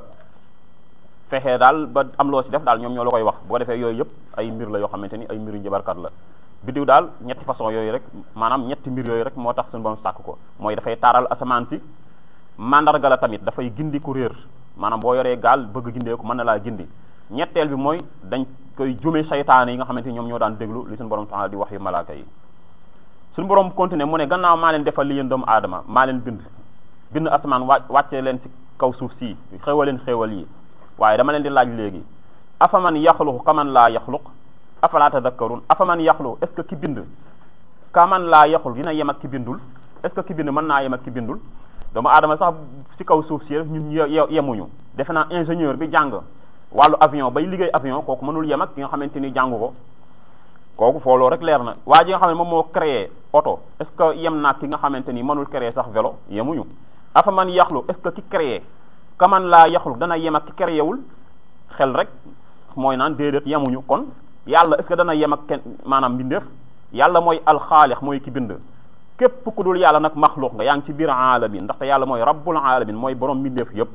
Speaker 1: fexee daal ba am loo ci def daal ñoom ñoo la koy wax boo defee yooyu yëpp ay mbir la yoo xamante ni ay mbiru njabarkat la biddiw daal ñetti façon yooyu rek maanaam ñetti mbir yooyu rek moo tax suñu borom sàkk ko mooy dafay taaral asamaan si mandarga la tamit dafay gindi ku réer maanaam boo yoree gaal bëgg gindee ko mën na laa gindi ñetteel bi mooy dañ koy jume saytaane yi nga xamante ni ñoom ñoo daan déglu li suñu borom taala di wax yu malaaka yi suñu borom continué mu ne gannaaw maa leen defal li yéen doomu aadama maa leen bind bind asamaan wa wàcce leen ci kaw suuf si xéewal leen xéewal yi waaye dama leen di laaj léegi afaman yaxluqu kaman laa yaxluq afala tadakkarun afaman yaxluqu est ce que ki bind kaman laa yaxluq dina yem ak ki bindul est ce que ki bind mën naa yem ak ki bindul doomu aadama sax ci kaw suuf si ñun yemuñu defe naa ingénieur bi jàng wàllu avion bay liggéey avion kooku mënul yem ak ki nga xamante ni jàngu ko kooku fooloo rek leer na waa ji nga xam ne moom moo créé oto est ce que yem naa ki nga xamante ni mënul créé sax vélo yemuñu afa man yaxlu est ce que ki créé kaman laa yaxlu dana yem ak ki créé wul xel rek mooy naan déedéet yemuñu kon yàlla est ce que dana yem ak kenn maanaam mbindeef yàlla mooy alxaalix mooy ki bind képp ku dul yàlla nag maxluq nga yaa ngi ci biir alamin ndaxte yàlla mooy rabbul alamin mooy borom mbindeef yépp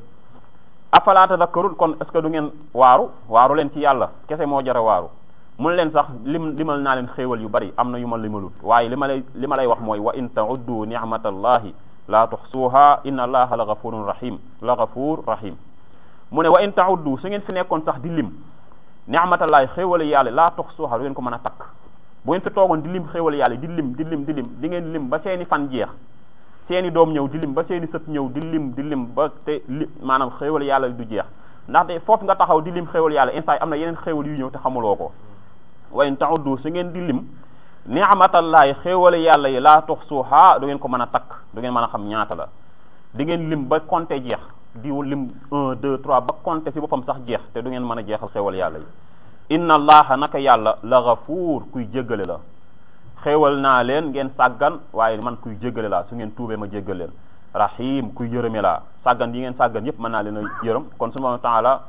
Speaker 1: afala tadakkarun kon est ce que du ngeen waaru waaru leen ci yàlla kese moo jara waaru mun leen sax lim limal naa leen xéewal yu bari am na yu ma limalut waaye li ma lay li ma lay wax mooy wa in tauddu nicmatallahi la tuxsuha inna allaha la gafurun rahim la gafur rahim mu ne wa in tauddu su ngeen fi nekkoon sax di lim nicmatallahi xéewal yàlla la tuxsuha du ngeen ko mën a takk bu ngeen fi toogoon di lim xéewal yàlla di lim di lim di lim di ngeen lim ba seeni fan jeex seeni doom ñëw di lim ba seeni sët ñëw di lim di lim ba te li maanaam xéewal yàlla du jeex ndaxte foofu nga taxaw di lim xéewal yàlla instant am na yeneen xéewal yu ñëw te xamuloo ko wa in ta'uddu su ngeen di lim ni'matallahi xéewal yàlla yi laa tuhsuha du ngeen ko mën a takk du ngeen mën a xam ñaata la di ngeen lim ba compter jeex di lim un deux trois ba compter ci boppam sax jeex te du ngeen mën a jeexal xéewal yàlla yi inna allaha naka yàlla la gafuur kuy jéggale la xéewal naa leen ngeen sàggan waaye man kuy jéggale laa su ngeen tuubee ma jéggal leen rahim kuy yërëme laa sàggan yi ngeen sàggan yépp mën naa leen a yërëm kon subhanahu wa taala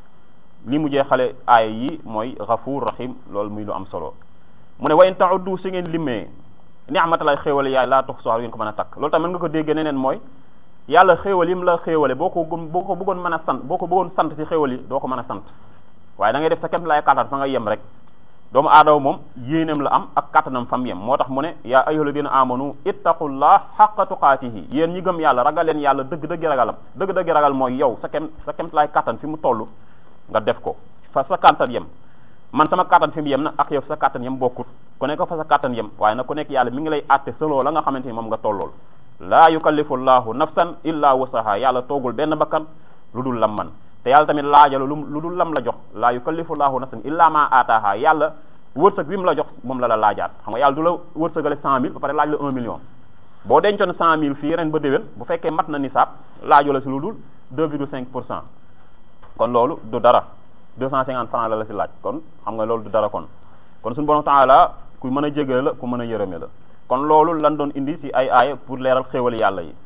Speaker 1: li mu jeexale aaya yi mooy gafuur rahim loolu muy lu am solo mu ne wa in ta'uddu su ngeen limee ni'matalay xéewale yaay laa tox soxla ngeen ko mën a takk loolu tamit mën nga ko déggee neneen mooy yàlla xéewal yi mu la xéewale boo ko boo ko bëggoon mën a sant boo ko bëggoon sant ci xéewal yi doo ko mën a sant waaye da ngay def sa kem lay kàttan fa nga yem rek doomu aadama moom yéeneem la am ak kàttanam fam yem moo tax mu ne yaa ayyuhal ladina amanu ittaqullah haqqa tuqaatihi yéen ñi gëm yàlla ragal leen yàlla dëgg dëgg ragalam dëgg dëgg ragal mooy yow sa kem sa kem lay kàttan fi mu toll nga def ko fa sa kàttan yem man sama kàttan fi mu yem na ak yow sa kàttan yem bokkut ku nekk fa sa kàttan yem waaye nag ku nekk yàlla mi ngi lay àtte seloo la nga xamante ni moom nga tollool laa yukallifu llahu nafsan illa wusaha yàlla toogul benn bakkan lu dul lam man te yàlla tamit laajalu lu lu dul lam la jox laa yukallifu llahu nafsan illa ma aataaha yàlla wërsëg bi mu la jox moom la la laajaat xam nga yàlla du la wërsëgale cent mille ba pare laaj la un million boo dencoon cent mille fii ren ba déwén bu fekkee mat na nisaab laaju la si lu dul deux virgule cinq pour cent kon loolu du dara deux cent cinquante francs la la si laaj kon xam nga loolu du dara kon kon suñu borom taala ku mën a jégale la ku mën a yërëme la kon loolu lan doon indi si ay aaya pour leeral xéewal yàlla yi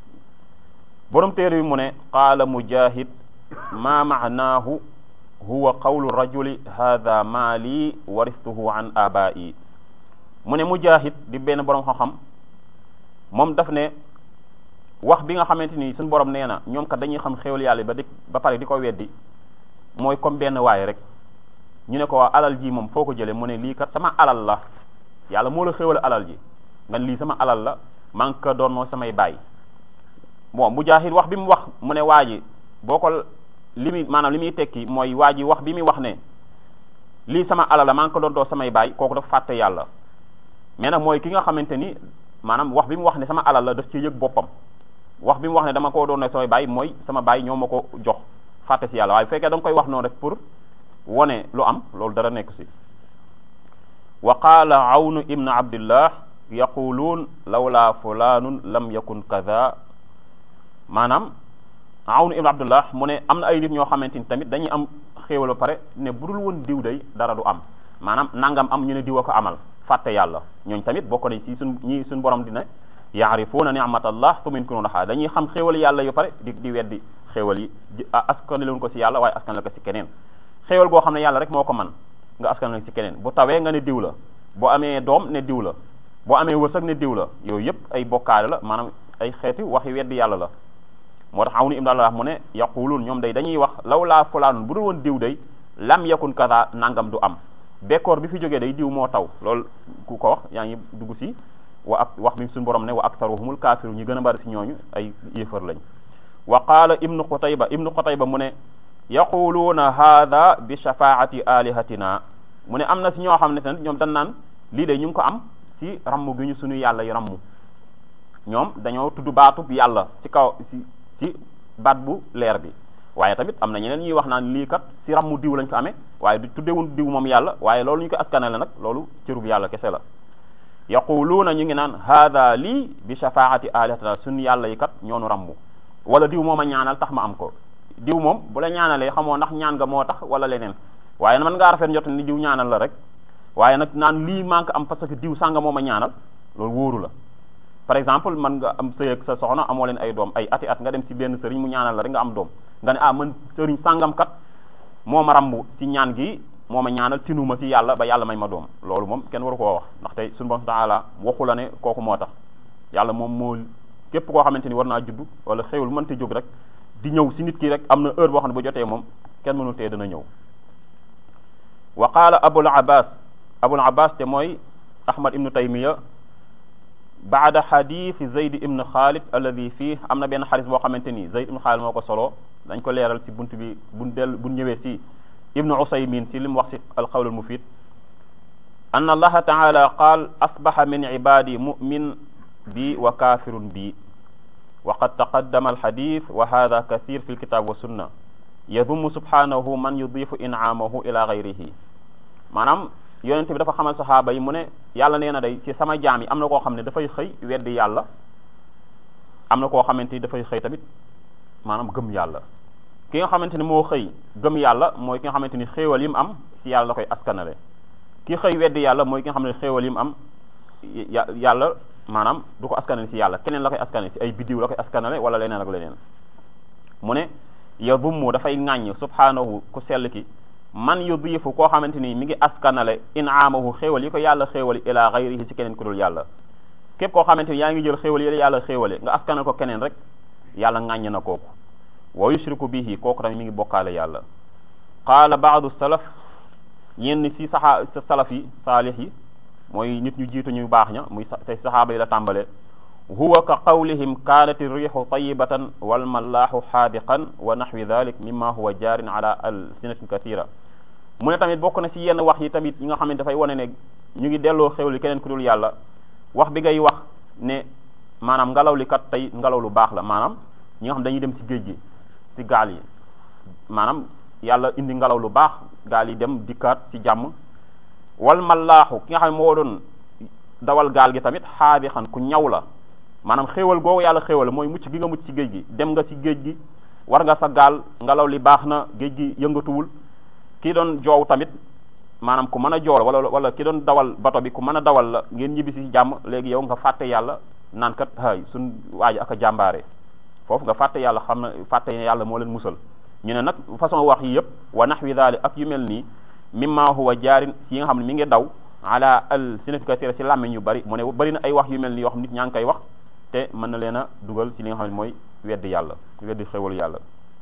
Speaker 1: borom téere bi mu ne qaala mujahid ma maanaahu huwa qawlu rajuli hadha maali waristuhu an abai mu ne mujahid di benn borom xam-xam moom daf ne wax bi nga xamante ni suñu borom nee na ñoom kat dañuy xam xéewal yàlla ba di ba pare di ko weddi mooy comme benn waay rek ñu ne ko waa alal ji moom foo ko jëlee mu ne lii kat sama alal la yàlla moo la xéewal alal ji nga lii sama alal la maa ngi ko doonoo samay baay bon mujahid wax bi mu wax mu ne waa ji boo ko li muy maanaam li muy tekki mooy waa ji wax bi muy wax ne lii sama alal la maa ngi ko doon doo samay baay kooku dafa fàtte yàlla mais nag mooy ki nga xamante ni maanaam wax bi mu wax ne sama alal la daf ci yëg boppam wax bi mu wax ne dama koo doon samay baay mooy sama baay ñoo ma ko jox fàtte si yàlla waaye bu fekkee da nga koy wax noonu rek pour wone lu am loolu dara nekk si wa qaala awnu ibnu abdillah yaquluun lawla fulanun lam yakun kaza maanaam awnu ibnu abdullah mu ne am na ay nit ñoo xamante ni tamit dañuy am xéewal ba pare ne budul woon diw day dara du am maanaam nangam am ñu ne diw a ko amal fàtte yàlla ñooñ tamit bokk nañ ci suñ ñi suñ borom dina yaarifuuna ni'matallah fa yunkiruunahaa dañuy xam xéewal yàlla yu pare di di weddi xéewal yi askanaloon ko ci yàlla waaye askanal ko ci keneen xéewal goo xam ne yàlla rek moo ko man nga askanal ci keneen bu tawee nga ne diw la boo amee doom ne diw la boo amee wërsëg ne diw la yooyu yëpp ay bokkaale la maanaam ay xeeti waxi weddi yàlla la moo tax awnu ibn Allah mu ne yaquluun ñoom day dañuy wax law laa fulaanun bu dul woon diw day lam yakun kaza nangam du am bekkoor bi fi jógee day diw moo taw loolu ku ko wax yaa ngi dugg si wa ak wax mi suñu borom ne wa aktaruhumul kaafiru ñi gën a bari si ñooñu ay yéefar lañ wa qaala ibnu xutayba ibnu xutayba mu ne yaquluuna haada bi shafaati alihatina mu ne am na si ñoo xam ne tamit ñoom dañ naan lii de ñu ngi ko am si rammu gi ñu suñu yàlla yi rammu ñoom dañoo tudd baatu yàlla ci kaw si ci baat bu leer bi waaye tamit am na ñeneen ñuy wax naan lii kat si rammu diw lañ ko amee waaye du tuddewun diw moom yàlla waaye loolu ñu ko askanale nag loolu cërub yàlla kese la yaquluuna ñu ngi naan haada lii bi shafaati alihatina suñu yàlla yi kat ñoonu rammu wala diw moom a ñaanal tax ma am ko diw moom bu la ñaanalee xamoo ndax ñaan nga moo tax wala leneen waaye man ngaa rafet njot ni diw ñaanal la rek waaye nag naan lii manque am parce que diw sànga moom a ñaanal loolu wóoru la par exemple man nga am sëy ak sa soxna amoo leen ay doom ay ati at nga dem ci benn sëriñ mu ñaanal la rek nga am doom nga ne ah man sëriñ sàngam kat moo ma rambu ci ñaan gi moo ma ñaanal tinuma ci yàlla ba yàlla may ma doom loolu moom kenn waru koo wax ndax tey suñu borom taala waxu la ne kooku moo tax yàlla moom moo képp koo xamante ni war naa judd wala xewul mënta jóg rek di ñëw si nit ki rek am na heure boo xam ne bu jotee moom kenn mënu tee dana ñëw wa qaala abul abbas abul abbas te mooy ahmad ibnu taymiya baada xadiisi zayd ibnu xaalid alladi fii am na benn xadis boo xamante ni zayd ibnu xaalid moo ko solo dañ ko leeral ci bunt bi buñ del buñ ñëwee si ibnu usaymin ci li mu wax si alqawl almufid an allaha taala qaal asbaxa min ibadi mumin bi wa kafirun bi wa qad taqaddama alxadis wa hada kathir fi lkitab wa sunna yadumu subhanahu man yudifu in'amahu ila gayrihi maanaam yonente bi dafa xamal saxaaba yi mu ne yàlla nee na day ci sama jaam yi am na koo xam ne dafay xëy weddi yàlla am na koo xamante ni dafay xëy tamit maanaam gëm yàlla ki nga xamante ni moo xëy gëm yàlla mooy ki nga xamante ni xéewal yi mu am ci yàlla la koy askanale ki xëy weddi yàlla mooy ki nga xam ne xéewal yi mu am yàlla maanaam du ko askanale ci yàlla keneen la koy askanale ci ay biddiw la koy askanale wala leneen ak leneen mu ne yadummu dafay ŋàññ subhanahu ku sell ki man yudifu koo xamante ni mi ngi askanale inaamahu xéewal yi ko yàlla xéewali ila gayrihi ci keneen ku dul yàlla képp koo xamante ni yaa ngi jël xéewal yi yàlla xéewale nga askanal ko keneen rek yàlla ŋàññ na kooku wa yushriku bihi kooku tamit mi ngi bokkaale yàlla qaala baadu salaf ñenn si saxa salaf yi saalix yi mooy nit ñu jiitu ñu baax ña muy tey saxaaba yi la tàmbale huwa ka qawlihim kaanat riixu tayibatan walmallaaxu xaadiqan wa naxwi dalik mimma huwa jaarin ala alsinatin kathira mu ne tamit bokk na ci yenn wax yi tamit yi nga xam ne dafay wane ne ñu ngi delloo xewli keneen ku dul yàlla wax bi ngay wax ne maanaam ngelaw li kat tey ngelaw lu baax la maanaam ñi nga xam dañuy dem ci géej gi ci gaal yi maanaam yàlla indi ngelaw lu baax gaal yi dem dikkaat ci jàmm wal mallaaxu ki nga xam ne moo doon dawal gaal gi tamit xaadiqan ku ñaw la maanaam xéewal googu yàlla xéewal mooy mucc gi nga mucc ci géej gi dem nga ci géej gi war nga sa gaal ngelaw li baax na géej gi yëngatuwul ki doon joow tamit maanaam ku mën a jool wala wala ki doon dawal bato bi ku mën a dawal la ngeen ñibbi si jàmm léegi yow nga fàtte yàlla naan kat hay suñ waaji ak a jàmbaare foofu nga fàtte yàlla xam na fàtte yàlla moo leen musal ñu ne nag façon wax yi yëpp wa nahwi daali ak yu mel nii mimma huwa jaarin yi nga xam ne mi ngi daw ala al significateur ci làmmiñ yu bari mu ne bari na ay wax yu mel nii yoo xam nit ñaa ngi koy wax te mën na leen a dugal ci li nga xam ne mooy weddi yàlla weddi xéwalu yàlla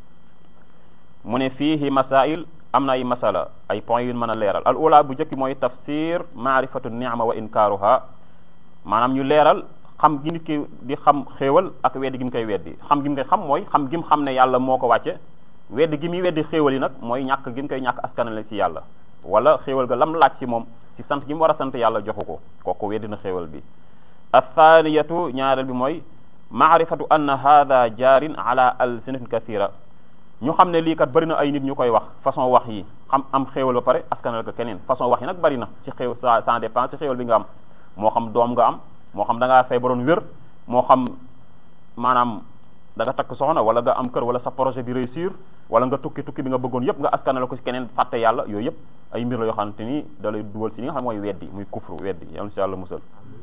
Speaker 1: mu ne fiihi masail am na ay masala ay points yu mën a leeral al ula bu njëkk mooy tafsir maarifatu ni'ma wa inkaaruha maanaam ñu leeral xam gi nit ki di xam xéewal ak weddi gi mu koy weddi xam gi mu koy xam mooy xam gi mu xam ne yàlla moo ko wàcce weddi gi muy weddi xéewal yi nag mooy ñàkk gi mu koy ñàkk askanale ci yàlla wala xéewal ga lam laaj ci moom ci sant gi mu war a sant yàlla joxu ko kooku weddi na xéewal bi athaniyatu ñaareel bi mooy maarifatu anna hada jaarin ala alsinatin kathira ñu xam ne lii kat bëri na ay nit ñu koy wax façon wax yi xam am xéewal ba pare askanal ko keneen façon wax yi nag bëri na ci xéew ça ça dépend ci xéewal bi nga am moo xam doom nga am moo xam da ngaa feebaroon wér moo xam maanaam da nga takk soxna wala nga am kër wala sa projet bi réussir wala nga tukki tukki bi nga bëggoon yëpp nga askanal ko ci keneen fàtte yàlla yooyu yëpp ay mbir la yoo xamante ni da lay dugal ci li nga xam mooy weddi muy kufru weddi yàlla si yàlla musal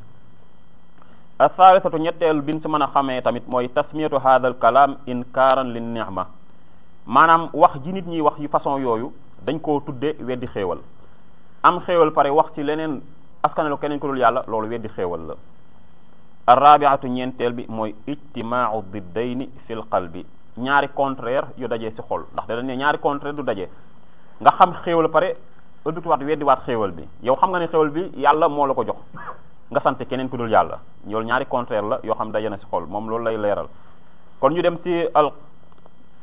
Speaker 1: athalithatu ñetteel bin si mën a xamee tamit mooy tasmiyatu hadha al kalam inkaaran lin ni'ma maanaam wax ji nit ñi wax yu façon yooyu dañ koo tudde weddi xéewal am xéewal pare wax ci leneen askanalo keneen ko dul yàlla loolu weddi xéewal la arrabiatu ñeenteel bi mooy ijtimaau diddayni fil qalbi ñaari contraire yu dajee ci xol ndax dañ ne ñaari contraire du daje nga xam xéewal pare ëddutuwaat weddi waat xéewal bi yow xam nga ne xéewal bi yàlla moo la ko jox nga sant keneen ku dul yàlla loolu ñaari contraire la yoo xam daje na ci xol moom loolu lay leeral kon ñu dem ci al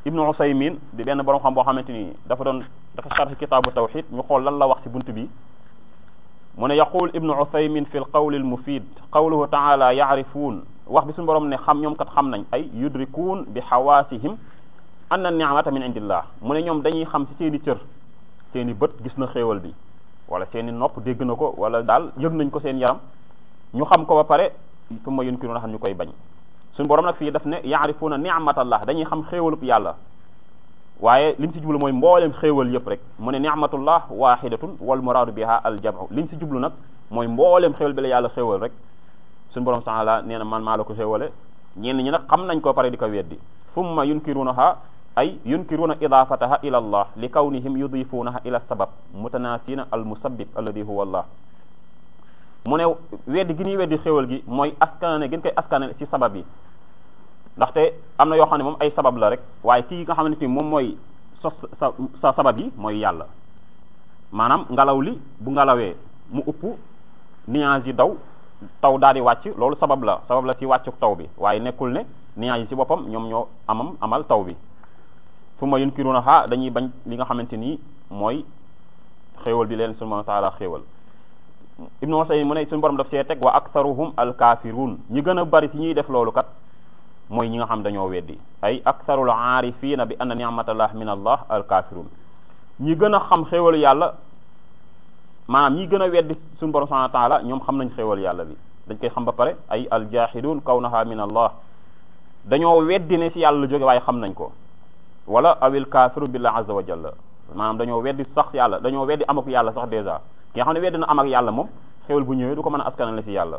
Speaker 1: ibnu usaymin di benn borom xam boo xamante ni dafa doon dafa sharh kitaabu tawxid ñu xool lan la wax ci bunt bi mu ne yaqul ibnu usaymin fi l qawli al mufid qawluhu taala yaarifuun wax bi suñu borom ne xam ñoom kat xam nañ ay yudrikuun bi xawaasihim anna ni'mata min indillah mu ne ñoom dañuy xam ci seeni cër seeni bët gis na xéewal bi wala seeni nopp dégg na ko wala daal yëg nañ ko seen yaram ñu xam ko ba pare summa yunkiruuna xam ñu koy bañ suñu borom nag fii daf ne yaarifuuna ni'matallah dañuy xam xéewalub yàlla waaye liñ si jublu mooy mboolem xéewal yëpp rek mu ne ni'matullah wahidatun wal muraadu biha al jam'u liñ si jublu nag mooy mboolem xéewal bi la yàlla xéewal rek suñu borom taala nee na man maa la ko xéewale ñenn ñi nag xam nañ ko pare di ko weddi summa yunkiruunaha ay yunkiruuna idaafataha ila allah li kawnihim yudifuunaha ila sabab mutanasina al musabbib alladi huwa allah mu ne weddi gi ñuy weddi xéwal gi mooy askanane gën koy askanane ci sabab yi ndaxte am na yoo xam ne moom ay sabab la rek waaye kii nga xamante ni moom mooy sos sa sa sabab yi mooy yàlla maanaam ngelaw li bu ngelawee mu upp nuage yi daw taw daal di wàcc loolu sabab la sabab la ci wàccuk taw bi waaye nekkul ne nuage yi ci boppam ñoom ñoo amam amal taw bi fu ma yunkiruna ha dañuy bañ li nga xamante ni mooy xéewal bi leen subhanahu wa taala xéewal ibnu Usayn mu ne suñu borom daf see teg wa aktharuhum alkafirun ñi gën a bari ci ñuy def loolu kat mooy ñi nga xam dañoo weddi ay aktharul aarifina bi anna ni'matallah min allah alkafirun ñi gën a xam xéewalu yàlla maanaam ñi gën a weddi suñu borom subhanahu wa taala ñoom xam nañ xéewal yàlla bi dañ koy xam ba pare ay aljahidun kawnaha min allah dañoo weddi ne ci yàlla la jóge waaye xam nañ ko wala awil kafiru billah azza wa jalla maanaam dañoo weddi sax yàlla dañoo weddi am ak yàlla sax dèjà ki nga xam ne weddi na am ak yàlla moom xéwal bu ñëwee du ko mën a askanale ci yàlla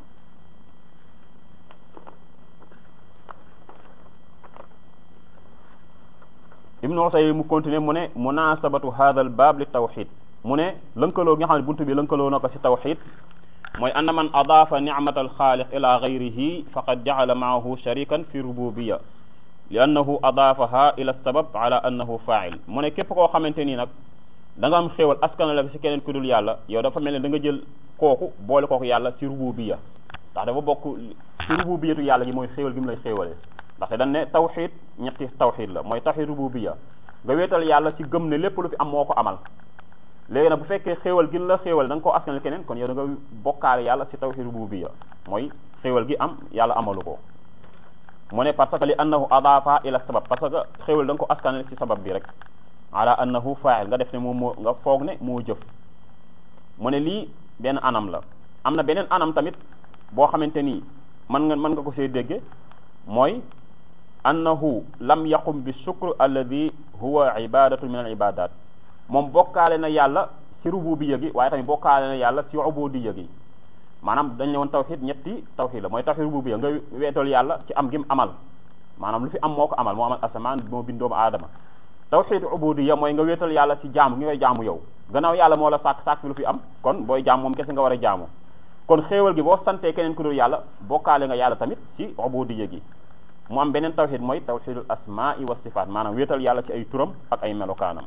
Speaker 1: ibnu Usaymin mu continuer mu ne munasabatu hadha al bab li tawxid mu ne lënkaloo nga xam ne buntu bi lënkaloo na ko ci tawxid mooy anna man adaafa nicmata alxaaliq ila gayrihi faqad jacala maahu sharikan fi rububiya li annahu adaafaha ila sabab ala annahu fail mu ne képp koo xamante nii nag da nga am xéewal askana la ci keneen ku dul yàlla yow dafa mel ne da nga jël kooku boole kooku yàlla ci rububiya ndax dafa bokk ci rububiyatu yàlla gi mooy xéewal gi mu lay xéewalee ndaxte dañ ne tawxid ñetti tawxid la mooy tawxid rububiya nga wéetal yàlla ci gëm ne lépp lu fi am moo ko amal léegi nag bu fekkee xéewal gi la xéewal da nga koo askanal keneen kon yow da nga bokkaale yàlla ci tawxid rububiyya mooy xéewal gi am yàlla amalu ko mu ne parce que li annahu adaafa ila sabab parce que xéewal da nga ko askanal ci sabab bi rek ala annahu fa'il nga def ne moom moo nga foog ne moo jëf mu ne lii benn anam la am na beneen anam tamit boo xamante ni mën nga mën nga ko see dégge mooy annahu lam yaqum bi shukr alladi huwa ibadatu min al ibadat moom bokkaale na yàlla ci rububiyya gi waaye tamit bokkaale na yàlla ci ubudiyya gi maanaam dañ ne woon tawxid ñetti tawxid la mooy tawxid rububiyya nga weetal yàlla ci am gim amal maanaam lu fi am moo ko amal moo amal asamaan moo bind doomu aadama tawxid ubudiyya mooy nga weetal yàlla ci jaamu ngi koy jaamu yow gannaaw yàlla moo la sàkk sàkk fi lu fi am kon booy jaam moom kese nga war a jaamu kon xéewal gi boo santee keneen ku dul yàlla bokkaale nga yàlla tamit ci ubudiyya gi mu am beneen tawxid mooy tawxidul asma'i wa sifaat maanaam weetal yàlla ci ay turam ak ay melokaanam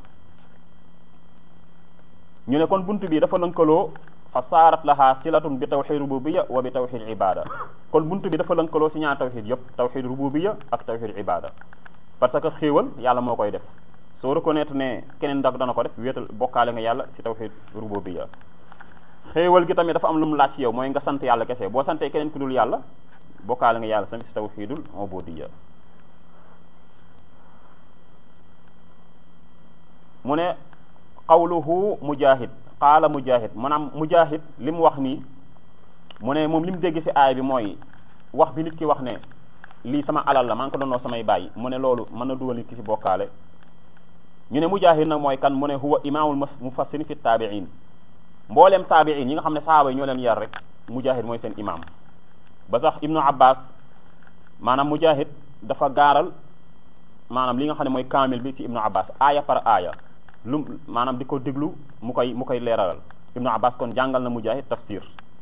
Speaker 1: ñu ne kon buntu bi dafa lënkaloo fa saarat laha silatun bi tawxid rububiyya wa bi tawxid ibada kon buntu bi dafa lënkaloo ci ñaar tawxid yëpp tawxid rububiyya ak tawxid ibada parce que xéewal yàlla moo koy def soo reconnaître ne keneen dak dana ko def wéetal bokkaale nga yàlla ci tawxid rububiyya xéewal gi tamit dafa am lu mu laaj ci yow mooy nga sant yàlla kese boo santee keneen ku dul yàlla bokkaale nga yàlla tamit ci tawxidul ubudiyya mu ne qawluhu mujahid qaala mujahid maanaam mujahid li mu wax nii mu ne moom li mu dégg ci aay bi mooy wax bi nit ki wax ne lii sama alal la maa ngi ko doonoo samay bàyyi mu ne loolu mën na dugal nit ki ci bokkaale ñu ne mujahid nag mooy kan mu ne huwa imaamul mufassirin fi taabiin mbooleem taabiin yi nga xam ne sahaaba yi ñoo leen yar rek mujahid mooy seen imam ba sax ibnu abbas maanaam mujahid dafa gaaral maanaam li nga xam ne mooy kaamil bi ci ibnu abbas aaya par aaya lu maanaam di ko déglu mu koy mu koy leeralal ibnu abbas kon jàngal na mujahid tafsir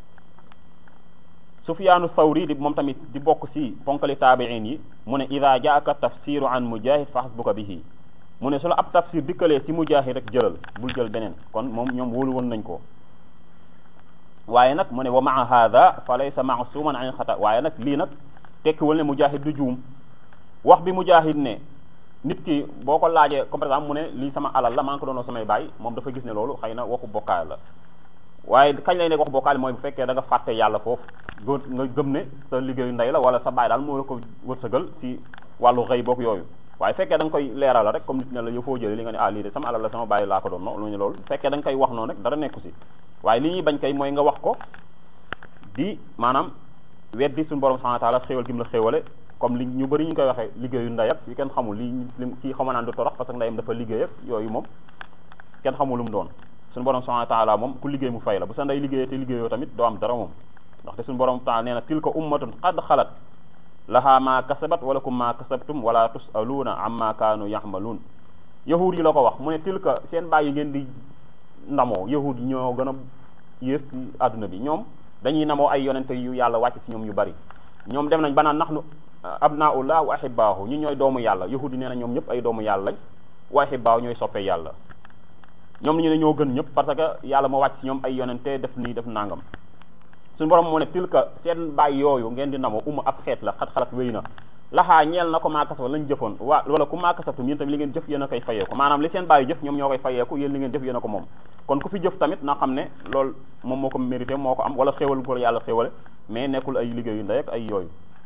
Speaker 1: sufyaanu thawri di moom tamit di bokk ci ponkali taabiin yi mu ne ida jaaka tafsiru an mujahid fa hasbuka bihi mu ne su la ab tafsir dikkalee ci mujahid rek jëlal bul jël beneen kon moom ñoom wóolu woon nañ ko waaye nag mu ne wa maa hada fa laysa masuman an xata waaye nag lii nag tekkiwul ne mujahid du juum wax bi mujahid ne nit ki boo ko laajee comme par exemple mu ne lii sama alal la maa ngi ko doonoo samay baay moom dafa gis ne loolu xëy na waxu bokkaale la waaye kañ lay nekk waxu bokkaale mooy bu fekkee da nga fàtte yàlla foofu góor nga gëm ne sa liggéeyu ndey la wala sa baay daal moo la ko wërsëgal ci wàllu xëy boog yooyu waaye fekkee da nga koy leeral rek comme nit ne la yow foo jëlee li nga ne ah lii de sama alal la sama baay laa ko doon no lu ñu loolu fekkee da nga koy wax noonu rek dara nekku si waaye li ñuy bañ kay mooy nga wax ko di maanaam weddi suñu borom subhanahu wa ta'ala xéewal gi mu la xéewale comme li ñu bëri ñu koy waxee liggéeyu ndey ak yi kenn xamul li li kii xama naan du torox parce que ndeyam dafa liggéey ak yooyu moom kenn xamul lu mu doon suñu borom subhanahu wa ta'ala moom ku liggéey mu fay la bu sa ndey liggéeyee te liggéeyoo tamit doo am dara moom ndaxte suñu borom ta'ala nee na tilka ummatun qad xalat laha ma kasabat wala kum ma kasabtum wala tusaluuna amma kaanu yaxmaluun yahuud yi la ko wax mu ne tilka seen bàyyi ngeen di ndamoo yahuud yi ñoo gën a yées ci àdduna bi ñoom dañuy namoo ay yonente yu yàlla wàcc ci ñoom yu bari ñoom dem nañ ba naan nahnu abnaullah wa ahibbaahu ñu ñooy doomu yàlla yahuud yi nee na ñoom ñëpp ay doomu yàlla lañ wa ahibbaahu ñooy soppe yàlla ñoom ñu ne ñoo gën ñëpp parce que yàlla moo wàcc ci ñoom ay yonente def nii def nangam suñu borom moo ne tilka seen bàyyi yooyu ngeen di namoo uma ab xeet la xat-xalat wéy na laxaa ñeel na ko maakasaba lañ jëfoon waa wala ku maakasabtum yéen tamit li ngeen jëf yéen a koy fayeeku maanaam li seen bàyyi jëf ñoom ñoo koy fayeeku yéen li ngeen jëf yéen a ko moom kon ku fi jëf tamit na xam ne loolu moom moo ko mérité moo ko am wala xéwal ko yàlla xéwale mais nekkul ay liggéeyu ndey ak ay yooyu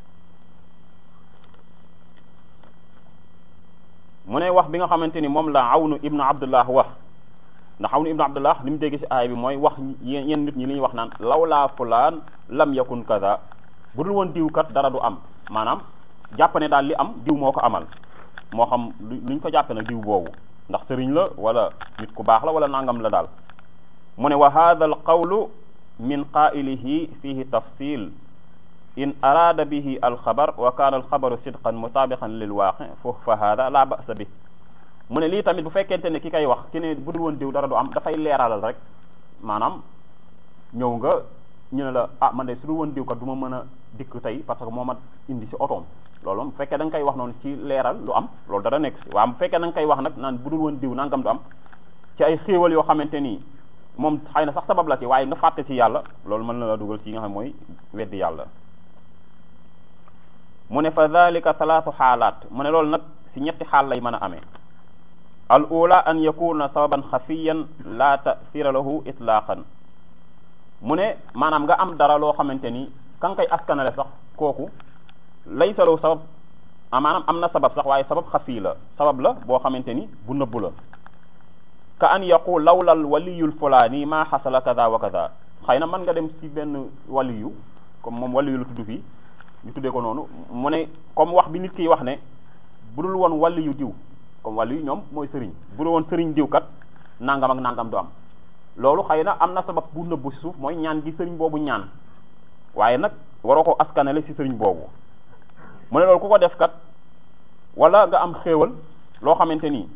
Speaker 1: mu ne wax bi nga xamante ni moom la awnu ibnu abdullah wax ndax awnu ibnu abdullah li mu dégg ci aay bi mooy wax yéen nit ñi li ñuy wax naan lawlaa fulaan lam yakun kaza bu dul woon diw kat dara du am maanaam jàpp ne daal li am diw moo ko amal moo xam luñ ko jàppe nag diw boobu ndax sëriñ la wala nit ku baax la wala nangam la daal mu ne wa hadha al qawlu min qaa'ilihi fihi tafsil in araada bihi alxabar wa kaana alxabaru sidqan mutaabiqan lil waaqi foofu fa hada la ba'sa bi mu ne lii tamit bu fekkente ne ki koy wax ki ne bu dul woon diw dara du am dafay leeralal rek maanaam ñëw nga ñu ne la ah man de su dul woon diw kat du ma mën a dikk tey parce que moo ma indi si otoom loolu moom bu fekkee da nga koy wax noonu ci leeral lu am loolu dara nekk si waaw bu fekkee da nga koy wax nag naan bu dul woon diw nangam du am ci ay xéewal yoo xamante nii moom xëy na sax sabab la ci waaye nga fàtte ci yàlla loolu mën na la dugal ci nga xam mooy weddi yàlla mu ne fa dalika talaatu xaalaat mu ne loolu nag si ñetti xaal lay mën a amee al ula an yakuna sababan xafiyan la tasira lahu itlaqan mu ne maanaam nga am dara loo xamante ni ka nga koy askanale sax kooku lay salow sabab maanaam am na sabab sax waaye sabab xafi la sabab la boo xamante ni bu nëbbu la ka an yaqul lawlal waliyul fulaani maa xasala kada wa kada xëy na mën nga dem si benn waliyu comme moom waliyu la tudd fii ñu tuddee ko noonu mu ne comme wax bi nit kiy wax ne bu dul woon waliyu diw comme waliyu ñoom mooy sëriñ bu dul woon sëriñ diw kat nangam ak nangam du am loolu xëy na am na sabab bu nëbbu si suuf mooy ñaan gi sëriñ boobu ñaan waaye nag waroo ko askanale si sëriñ boobu mu ne loolu ku ko def kat wala nga am xéewal loo xamante ni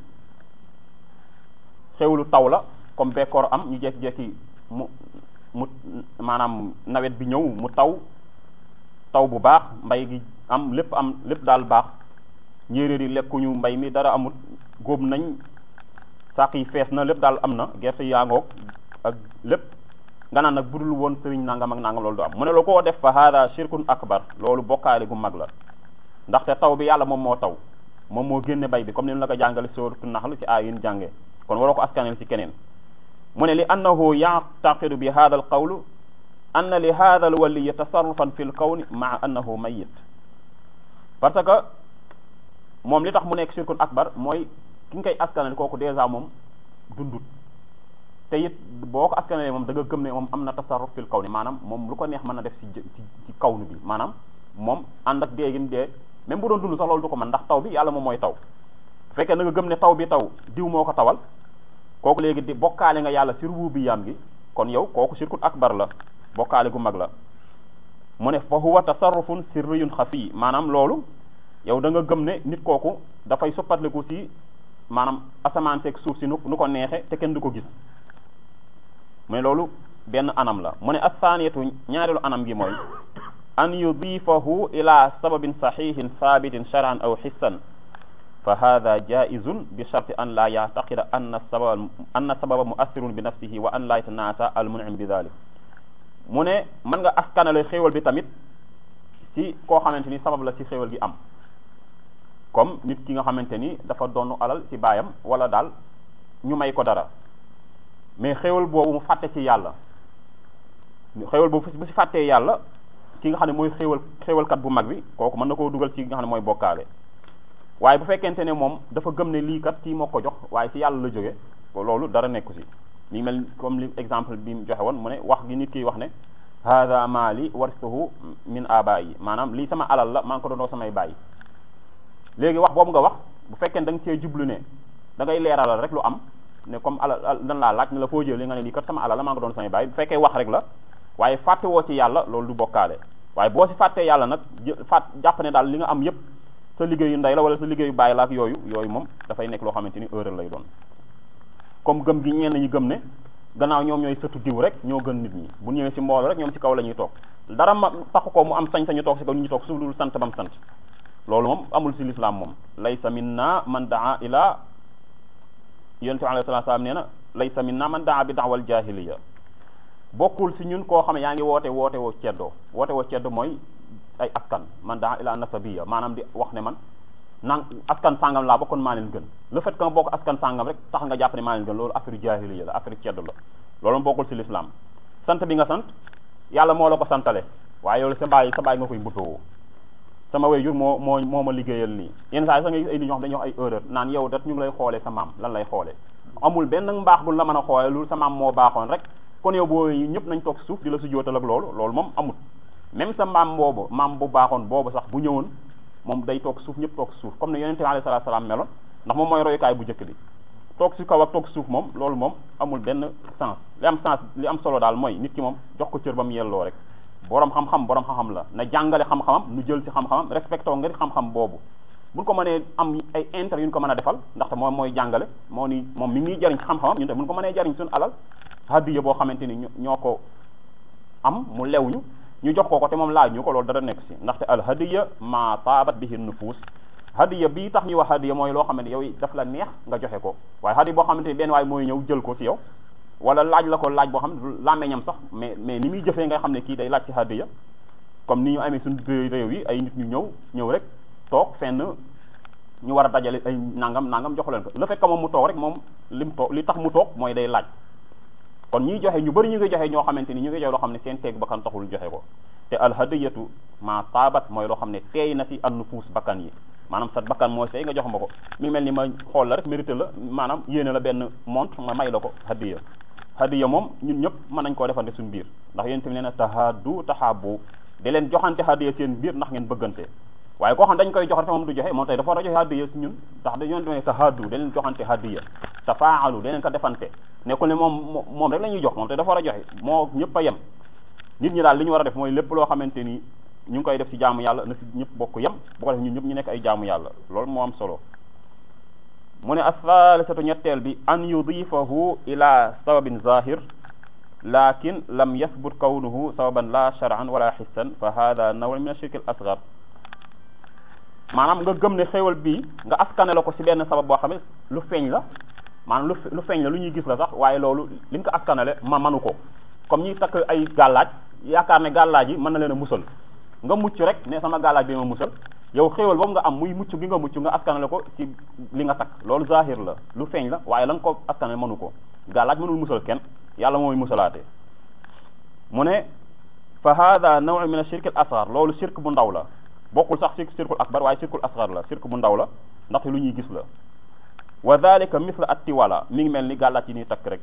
Speaker 1: xéewalu taw la comme bekkoor am ñu jekki-jekki mu mu maanaam nawet bi ñëw mu taw taw bu baax mbay gi am lépp am lépp daal baax njéeréer yi lekkuñu mbay mi dara amut góob nañ sàq yi fees na lépp daal am na gerte yaa ngoog ak lépp nga naan nag budul woon sëriñ nangam ak nangam loolu du am mu ne lu ko def fa hada shirkun akbar loolu bokkaale gu mag la ndaxte taw bi yàlla moom moo taw moom moo génne bay bi comme ni la ko jàngale sóoratu naxl ci aay yin jànge kon waroo ko askanel ci keneen mu ne li annahu yactaqidu bi hada al qawlu anna li hada al waliyi tasarrufan fi l kawni maa annahu mayit parce que moom li tax mu nekk shirkun akbar mooy ki nga koy askanel kooku dèjà moom dundut te it boo ko askanalee moom da nga gëm ne moom am na tasarruf fil kaw ni maanaam moom lu ko neex mën na def ci ci ci kawnu bi maanaam moom ànd ak dee gim dee même bu doon dund sax loolu du ko mën ndax taw bi yàlla moom mooy taw bu fekkee da nga gëm ne taw bi taw diw moo ko tawal kooku léegi di bokkaale nga yàlla ci rububiyyam gi kon yow kooku shirkul akbar la bokkaale gu mag la mu ne fa huwa tasarrufun sirriyun xafi maanaam loolu yow da nga gëm ne nit kooku dafay soppatliku ci maanaam asamaan seeg suuf si nu nu ko neexe te kenn du ko gis mais loolu benn anam la mu ne assaaniyatu ñaareelu anam gi mooy an yudifahu ila sababin saxihin thabitin shar'an aw xissan fa hada jaizun bi sharti an la yactaqida anna sababa anna sababa muassirun bi nafsihi wa an la yatanaasa al munim bi dalik mu ne mën nga askanale xéewal bi tamit ci koo xamante ni sabab la ci xéewal gi am comme nit ki nga xamante ni dafa doonu alal ci baayam wala daal ñu may ko dara mais xéewal boobu mu fàtte ci yàlla xéewal boobu bu si fàttee yàlla ki nga xam ne mooy xéewal xéewalkat bu mag bi kooku mën na koo dugal ci nga xam ne mooy bokkaale waaye bu fekkente ne moom dafa gëm ne lii kat kii moo ko jox waaye ci yàlla la jóge loolu dara nekku si mi mel comme li exemple bi mu joxe woon mu ne wax gi nit kiy wax ne hada maali waristuhu min abayi maanaam lii sama alal la maa ngi ko doon samay bàyyi léegi wax boobu nga wax bu fekkee da nga cee jublu ne da ngay leeralal rek lu am ne comme alal dan laa laaj ne la foo jël li nga ne lii kat sama alal la maa ngi ko doon samay bàyyi bu fekkee wax rek la waaye fàtte woo ci yàlla loolu du bokkaale waaye boo si fàttee yàlla nag fàtt jàpp ne daal li nga am yépp sa liggéeyu ndey la wala sa liggéeyu bàyyi la ak yooyu yooyu moom dafay nekk loo xamante ni erreur lay doon comme gëm gi ñenn ñi gëm ne gannaaw ñoom ñooy sëtu diw rek ñoo gën nit ñi bu ñëwee ci mbooloo rek ñoom ci kaw la ñuy toog dara ma taxu ko mu am sañ-sañu toog ci kaw ñu toog su dul sant bam sant loolu moom amul ci lislaam moom laysa minna man daa ila yonent bi alayhi salaatu salaam nee na laysa minna man daa bi daawal jahiliya bokkul ci ñun koo xam ne yaa ngi woote woote woo ceddo woote woo ceddo mooy ay askan man daa ila nasabiya maanaam di wax ne man nang askan sàngam laa bokkoon maa leen gën le fait que nga bokk askan sàngam rek tax nga jàpp ne maa leen gën loolu affaire jahiliya la affaire ceddo la loolu bokkul ci l'islam sant bi nga sant yàlla moo la ko santale waaye yow sa baay sa baay nga koy mbubboo sama waajur moo moo moo ma liggéeyal nii yenn saa yi sax nga gis ay nit ñoo xam dañuy wax ay erreur naan yow dat ñu ngi lay xoolee sa maam lan lay xoolee amul benn mbaax bu la mën a xoolee loolu sa maam moo baaxoon rek kon yow boo ñëpp nañ toog suuf di la sujjootal ak loolu loolu moom amul même sa maam boobu maam bu baaxoon boobu sax bu ñëwoon moom day toog suuf ñëpp toog suuf comme ne yonente bi alayhi salaatu salaam meloon ndax moom mooy royukaay bu njëkk bi toog si kaw ak toog suuf moom loolu moom amul benn sens li am sens li am solo daal mooy nit ki moom jox ko cër ba mu yelloo rek borom xam-xam borom xam-xam la na jàngale xam-xamam nu jël ci xam-xamam respecté nga xam-xam boobu buñ ko mënee am ay intérêt yu ñu ko mën a defal ndaxte moom mooy jàngale moo ni moom mi ngi jariñ ci xam-xamam ñun te buñ ko mënee jariñ suñu alal hadiya boo xamante ni ñoo ko am mu lew ñu ñu jox ko ko te moom laaj ñu ko loolu dara nekk si ndaxte al hadiya ma taabat bihi nufus hadiya bii tax ñuy wax hadiya mooy loo xamante yow daf la neex nga joxe ko waaye hadiya boo xamante ni benn waay mooy ñëw jël ko si yow wala laaj la ko laaj boo xam ne làmmeñam sax mais mais ni muy jëfee nga xam ne kii day laaj ci hadiya comme ni ñu amee suñu réew yi ay nit ñu ñëw ñëw rek toog fenn ñu war a dajale ay nangam nangam jox leen ko le fait que moom mu toog rek moom lim toog li tax mu toog mooy day laaj kon ñiy joxe ñu bëri ñu ngi joxe ñoo xamante ni ñu ngi joxe loo xam ne seen teeg bakkan taxul joxe ko te alhadiyatu ma taabat mooy loo xam ne teey na ci annufuus bakkan yi maanaam sa bakkan mooy seey nga jox ma ko mi mel ni ma xool la rek mérité la maanaam yéene la benn montre ma may la ko hadiya hadiya moom ñun ñëpp mën nañ koo defante suñu biir ndax yéen tamit nee na tahaddu tahabu di leen joxante hadiya seen biir ndax ngeen bëggante waaye koo xam dañ koy jox rek moom du joxe moom tey dafa war a joxe hadiya si ñun ndax dañoo demee tahaddu da leen joxante hadiya tafaalu da leen ko defante nekkul ne moom moom rek la ñuy jox moom tey dafa war a joxe moo ñëpp a yem nit ñi daal li ñu war a def mooy lépp loo xamante ni ñu ngi koy def ci jaamu yàlla na si ñëpp bokk yem bu ko def ñun ñëpp ñu nekk ay jaamu yàlla loolu moo am solo mu ne asalisatu ñetteel bi an yudifahu ila sababin zahir lakin lam yathbut kawnuhu sababan la shar'an wala hissan fa hada naw min ashirk al asghar maanaam nga gëm ne xéewal bii nga askane la ko ci benn sabab boo xam ne lu feeñ la maanaam lu lu feeñ la lu ñuy gis la sax waaye loolu li nga ko askanale ma manu ko comme ñi takk ay gàllaaj yaakaar ne gàllaaj yi mën na leen a musal nga mucc rek ne sama gàllaaj bi ma musal yow xéewal boobu nga am muy mucc gi nga mucc nga askanale ko ci li nga takk loolu zahir la lu feeñ la waaye la nga ko askanale mënu ko gàllaaj mënul musal kenn yàlla mooy musalaate mu ne fa hada naw min ashirk al asghar loolu shirk bu ndaw la bokkul sax ci shirkul akbar waaye shirkul asghar la shirk bu ndaw la ndaxte lu ñuy gis la wa dhalika misla attiwala mi ngi mel ni gàllaaj yi ñuy takk rek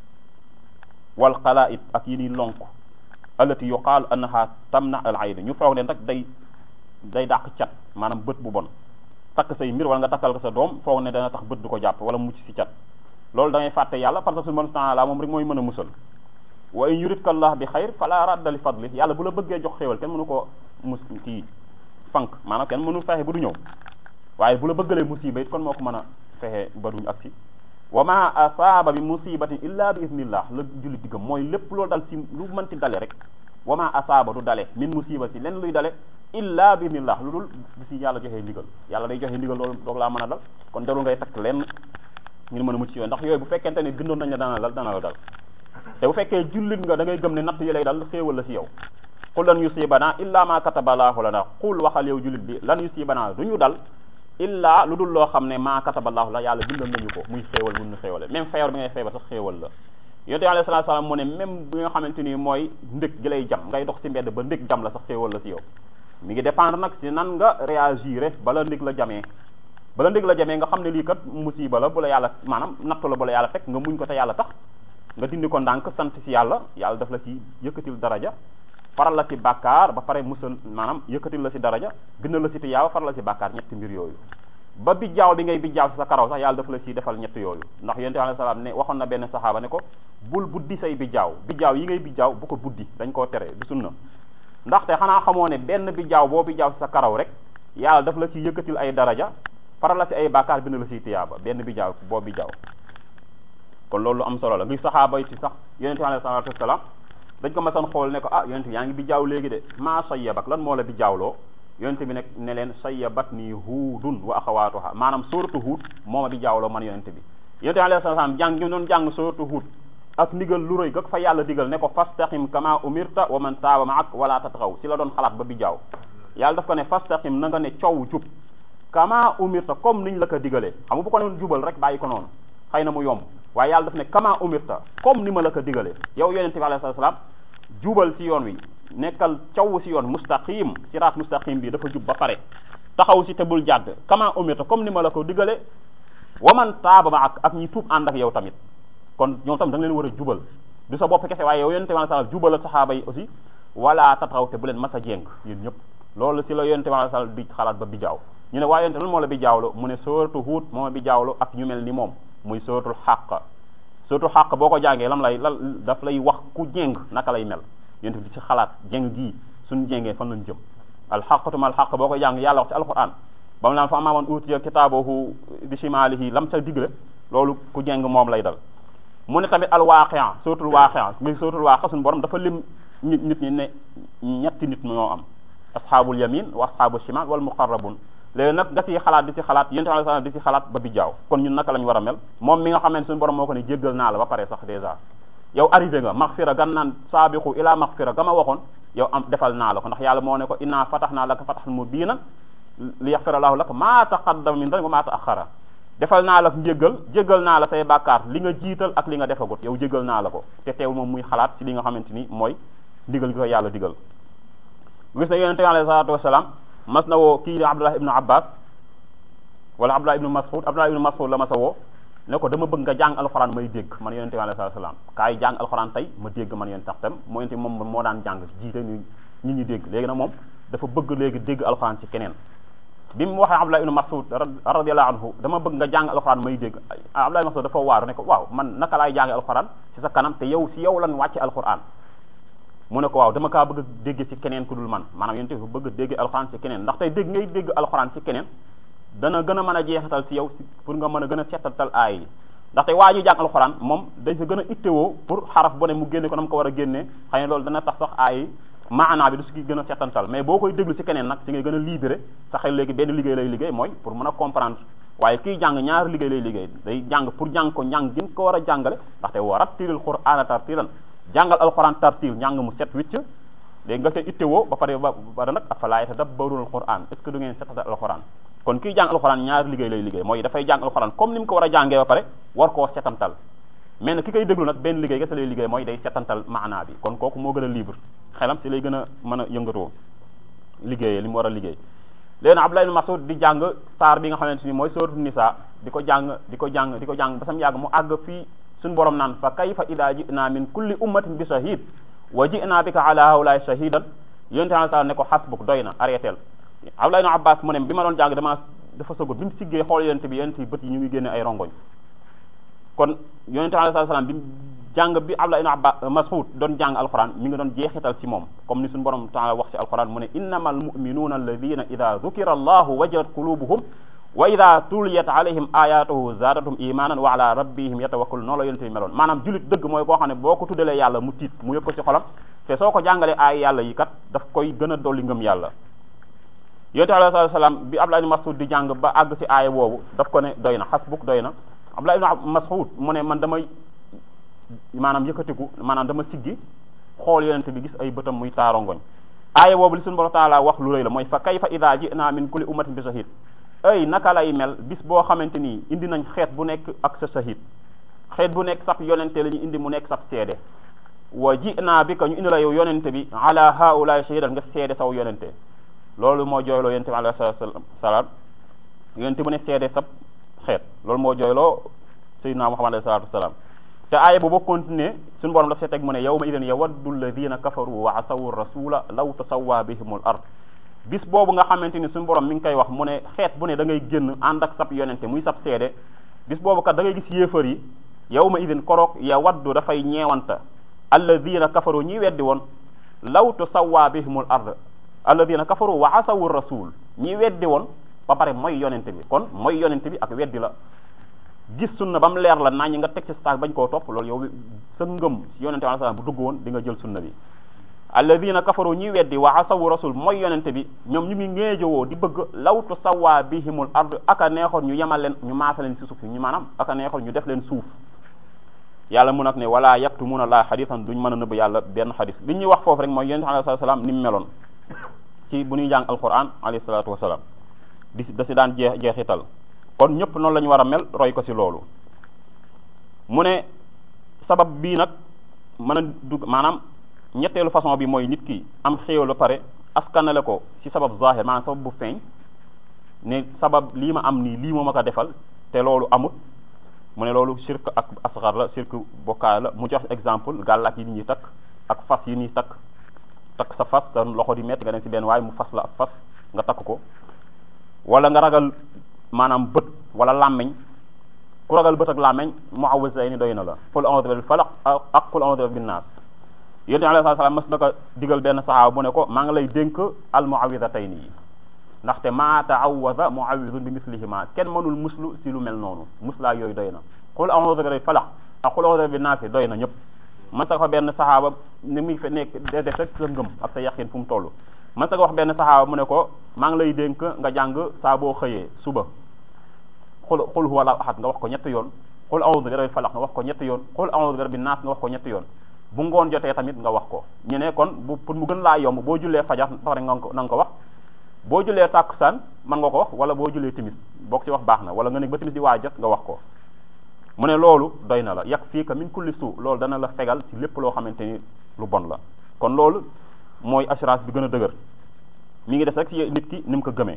Speaker 1: wal xalaa'id ak yi ñuy lonk allati yuqaalu annaha tamna al ayn ñu foog ne nag day day dàq cat maanaam bët bu bon takk say mbir wala nga takkal ko sa doom foog ne dana tax bët du ko jàpp wala mucc ci cat loolu da ngay fàtte yàlla parce que suñu bon taala moom rek mooy mën a musal wa in yuridka allah bi xayr fala radda li fadli yàlla bu la bëggee jox xéewal kenn mënu ko mus kii fank maanaam kenn mënu fexe ba du ñëw waaye bu la bëggalee musiba it kon moo ko mën a fexe ba duñ agsi wa ma asaaba bi musibatin illa bi idnillah la julli diggam mooy lépp loolu dal ci lu mënti dale rek wa ma asaaba du dale min musiba si len luy dale illa bi idnillah lu dul bi si yàlla joxee ndigal yàlla day joxe ndigal loolu doog laa mën a dal kon jarul ngay takk lenn ngir mën a mucc yooyu ndax yooyu bu fekkente ne bindoon nañ la dana dal dana la dal te bu fekkee jullit nga da ngay gëm ne natt yi lay dal xéewal la si yow qul lan yusibana illa ma kataballaahu lana qul waxal yow jullit bi lan yusibana du ñu dal illa lu dul loo xam ne maa kataballahu la yàlla bindal nañu ko muy xéewal bu ñu xéewale même feebar bi ngay feebar sax xéewal la yonent bi alayhi salaatu salaam mu ne même bi nga xamante ni mooy ndëg gi lay jam ngay dox ci mbedd ba ndëg jam la sax xéewal la ci yow mi ngi dépendre nag ci nan nga réagir bala ndëg la jamee bala ndëg la jamee nga xam ne lii kat musiba la bu la yàlla maanaam nattu la bu la yàlla fekk nga muñ ko te yàlla tax nga dindi ko ndànk sant ci yàlla yàlla daf la ci yëkkatil daraja faral la ci bàkkaar ba pare musal maanaam yëkkatil la ci daraja gënal la ci tiyaaba faral la ci bàkkaar ñetti mbir yooyu ba bijjaaw bi ngay bijjaaw ci sa karaw sax yàlla daf la ciy defal ñett yooyu ndax yonent bi alayhi salaam ne waxoon na benn saxaaba ne ko bul buddi say bijjaaw bijjaaw yi ngay bijjaaw bu ko buddi dañ koo tere du sunna ndaxte xanaa xamoo ne benn bijjaaw boo bijjaaw ci sa karaw rek yàlla daf la ci yëkkatil ay daraja faral la ci ay bàkkaar bind la ciy tiyaaba benn bijjaaw boo bijjaaw kon loolu am solo la ngi saxaaba yi ci sax yonent bi alayhi salaatu wasalaam dañ ko masoon xool ne ko ah yonent bi yaa ngi bijjaaw léegi de maa sayyabak lan moo la bijjaawloo yonent bi nag ne leen sayyabat nii huudun wa axawaatuha maanaam sóoratu huud moo ma bijjaawloo man yonent bi yonent bi alayhi salaam jàng ñu doon jàng sóoratu huud ak ndigal lu rëy gag fa yàlla digal ne ko fastaqim kama umirta wa man taaba maak wala tatxaw ci la doon xalaat ba bijjaaw yàlla daf ko ne fastaqim na nga ne coow jub kama umirta comme niñ la ko digalee xam nga bu ko noon jubal rek bàyyi ko noonu xëy na mu yomb waaye yàlla daf ne kama umirta comme ni ma la ko digalee yow yonente bi alayhi salaam jubal ci yoon wi nekkal caw ci yoon mustaqim siraat mustaqim bi dafa jub ba pare taxaw ci te bul jàdd kama umirta comme ni ma la ko digalee waman taaba ma ak ak ñi tuub ànd ak yow tamit kon ñoom tamit da nga leen war a jubal du sa bopp kese waaye yow yonente bi alayhi salaam jubal ak saxaaba yi aussi wala taxaw te bu leen mas a jéng yéen ñëpp loolu ci la yonente bi alayhi salaam di xalaat ba bi jaaw ñu ne waaye yonente lan moo la bi jaawlo mu ne sooratu Huud moo ma bi jaawlo ak ñu mel ni moom muy sooratul xàq sooratul xàq boo ko jàngee lam lay la daf lay wax ku jéng naka lay mel yonent bi di ci xalaat jéng gii suñ jéngee fan lañ jëm alxaqatuma alxaq boo ko jàng yàlla wax ci alquran ba mu naan fa amaa man utiya kitaabahu bi shimaalihi lam sa digle loolu ku jéng moom lay dal mu ne tamit alwaqia sooratul waaqia muy sooratul waaqia suñu borom dafa lim nit nit ñi ne ñetti nit ñoo am asxaabul yamin wa asxaabul shimal wal muqarrabun léegi nag nga ci xalaat di ci xalaat yonent bi sallallahu di ci xalaat ba bi jaaw kon ñun naka lañ war a mel moom mi nga xamante suñu borom moo ko ne jéggal naa la ba pare sax dèjà yow arrivé nga maxfira gan naan saabiqu ila maxfira ga ma waxoon yow am defal naa la ko ndax yàlla moo ne ko inna fatahnaa laka fathan mubiinan li yaxfira lahu laka maa taqaddama min dhanbika wa maa ta'akhkhara defal naa la njéggal jéggal naa la say bàkkaar li nga jiital ak li nga defagut yow jéggal naa la ko te teewul moom muy xalaat ci li nga xamante ni mooy digal gi ko yàlla digal gis na yonente bi alayhi salaatu wasalaam mas na woo kii Abdullah ibnu Abbas wala Abdullah ibnu Mas'ud Abdullah ibnu Mas'ud la ma sa woo ne ko dama bëgg nga jàng alxuraan may dégg man yonente bi alayhi salaam kaay jàng alxuraan tey ma dégg man yonente tax tam moo yonente moom moo daan jàng jiite ñu ñi ñi dégg léegi nag moom dafa bëgg léegi dégg alxuraan ci keneen bi mu waxee Abdullah ibnu Mas'ud radiyallahu anhu dama bëgg nga jàng alxuraan may dégg Abdullah ibnu Mas'ud dafa waaru ne ko waaw man naka laay jànge alxuraan ci sa kanam te yow si yow lan wàcce alxuraan mu ne ko waaw dama kaa bëgg a dégg ci keneen ku dul man maanaam yonente bi bëgg a dégg alxuraan ci keneen ndax tey dégg ngay dégg alxuraan ci keneen dana gën a mën a jeexital ci yow pour nga mën a gën a seetatal aay yi ndaxte waa ji jàng alxuraan moom dañ fa gën a ittewoo pour xaraf bu ne mu génne ko na mu ko war a génnee xëy na loolu dana tax sax aay yi maanaa bi du si gën a seetantal mais boo koy déglu ci keneen nag ci ngay gën a libéré sa xel léegi benn liggéey lay liggéey mooy pour mën a comprendre waaye kii jàng ñaari liggéey lay liggéey day jàng pour jàng ko njàng gën ko war a jàngale ndaxte wa rattilil qur'aana tartiilan jàngal alxuraan tartil njàng mu set wicc léegi nga see ittewoo ba pare ba pare nag afalaa yatadabbaruuna alxuraan est ce que du ngeen seetatal alxuraan kon kii jàng alxuraan ñaari liggéey lay liggéey mooy dafay jàng alxuraan comme ni mu ko war a jàngee ba pare war koo setantal mais nag ki koy déglu nag benn liggéey kese lay liggéey mooy day setantal maanaa bi kon kooku moo gën a libre xelam si lay gën a mën a yëngatoo liggéeyee li mu war a liggéey léegi nag Abdullah ibn Mas'ud di jàng saar bi nga xamante ni mooy sooratu Nisaa di ko jàng di ko jàng di ko jàng ba sam yàgg mu àgg fii suñu borom naan fa kayfa idaa ji'naa min kulli ummatin bi shahid wa ji'naa bika ala haulaay shahidan yonente ala ne ko hasbuk doy na arrêtel Abdullah ibn Abbas mu ne bi ma doon jàng dama dafa sogot bi mu siggee xool yonente bi yonente bi bët yi ñu ngi génne ay rongoñ kon yonente alayhi salaam bi jàng bi Abdullah ibn Abbas Mas'ud doon jàng alquran mi ngi doon jeexital ci moom comme ni suñu borom taala wax ci alquran mu ne innamal mu'minuuna alladina ida dhukira allahu wajalat qulubuhum wa ida tuliyat alayhim ayatuhu zaadatum imanan wa ala rabbihim yatawakkalun noonu la yonente bi meloon maanaam julit dëgg mooy koo xam ne boo ko tuddalee yàlla mu tiit mu yëg ko ci xolam te soo ko jàngalee aay yàlla yi kat daf koy gën a dolli ngëm yàlla yonente alayhi salaam bi Abdullah ibn Mas'ud di jàng ba àgg ci aaya boobu daf ko ne doy na xasbuk doy na Abdullah ibn Mas'ud mu ne man damay maanaam yëkkatiku maanaam dama siggi xool yonente bi gis ay bëtam muy taarongoñ aaya boobu li suñu borom taala wax lu rëy la mooy fa kayfa ida ji'na min kulli ummatin bi shahid ay naka lay mel bis boo xamante ni indi nañ xeet bu nekk ak sa shahid xeet bu nekk sab yonente la ñu indi mu nekk sab seede wa ji naa bi ka ñu indi la yow yonente bi ala haulaay shahidan nga seede saw yonente loolu moo jooyloo yonente bi alayhi salaam yonente bu ne seede sab xeet loolu moo jooyloo sayyidina muhammad alayhi salatu wasalaam te aaya bu ba continuer suñu borom daf see teg mu ne yawma idin yawaddu alladina kafaru wa asawu rasula law tasawwa bihimul ard bis boobu nga xamante ni suñu borom mi ngi koy wax mu ne xeet bu ne da ngay génn ànd ak sab yonente muy sab seede bis boobu kat da ngay gis yéefar yi yawma idin koroog yawaddu dafay ñeewanta alladina kafaru ñi weddi woon law tasawwa bihimul ard alladina kafaru wa asawu rasul ñi weddi woon ba pare mooy yonente bi kon mooy yonente bi ak weddi la gis sunna ba mu leer la naa ñi nga teg ci staak bañ koo topp loolu yow sa ngëm si yonente bi alayhi salaam bu dugg woon di nga jël sunna bi alladina kafaru ñi weddi wa asawu rasul mooy yonente bi ñoom ñu ngi ngéejowoo di bëgg law tusawwa bihimul ard aka neexoon ñu yemal leen ñu maasa leen si suuf ñu maanaam aka neexoon ñu def leen suuf yàlla mu nag ne wala yaktumuna la xadisan duñ mën a nëbb yàlla benn xadis li ñuy wax foofu rek mooy yonente alayhi salaam ni mu meloon ci bu ñuy jàng alquran alayhi salatu wasalaam di da si daan jeex jeexital kon ñëpp noonu la ñu war a mel roy ko si loolu mu ne sabab bii nag mën a dugg maanaam ñetteelu façon bi mooy nit ki am xéewal ba pare askanale ko si sabab zahir maanaam sabab bu feeñ ne sabab lii ma am nii lii moo ma ko defal te loolu amut mu ne loolu shirk ak asgar la shirk bokkaay la mu jox exemple gàllaak yi ñuy takk ak fas yi ñuy takk takk sa fas sa loxo di métti nga dem si benn waaye mu fas la ak fas nga takk ko wala nga ragal maanaam bët wala làmmeñ ku ragal bët ak làmmeñ muawwisayni doy na la qul a'udhu bil falaq ak qul a'udhu bin nas yonent bi alayhi salaam mas na ko digal benn saxaaba bu ne ko maa ngi lay dénk al muawwidatayni yi ndaxte maa ta'awwaza muawwidun bi mislihima kenn mënul muslu si lu mel noonu muslaa yooyu doy na qul a'udhu bil falaq ak qul a'udhu bin nas doy na ñëpp man sa ko wax benn saxaaba ni muy fe nekk de def rek sa ngëm ak sa yaqin fu mu toll man sa ko wax benn saxaaba mu ne ko maa ngi lay dénk nga jàng saa boo xëyee suba xul xul huwa la ahad nga wax ko ñetti yoon xul a'udhu bi rabbil falaq nga wax ko ñetti yoon xul a'udhu bi rabbin nas nga wax ko ñetti yoon bu ngoon jotee tamit nga wax ko ñu ne kon bu pour mu gën laa yomb boo jullee fajar pare nga ko na nga ko wax boo jullee tàkkusaan mën nga ko wax wala boo jullee timis boo ko ci wax baax na wala nga ne ba timis di waa jot nga wax ko mu ne loolu doy na la yak fii ka min kulli suu loolu dana la fegal ci lépp loo xamante ni lu bon la kon loolu mooy assurance bi gën a dëgër mi ngi des rek ci nit ki ni mu ko gëmee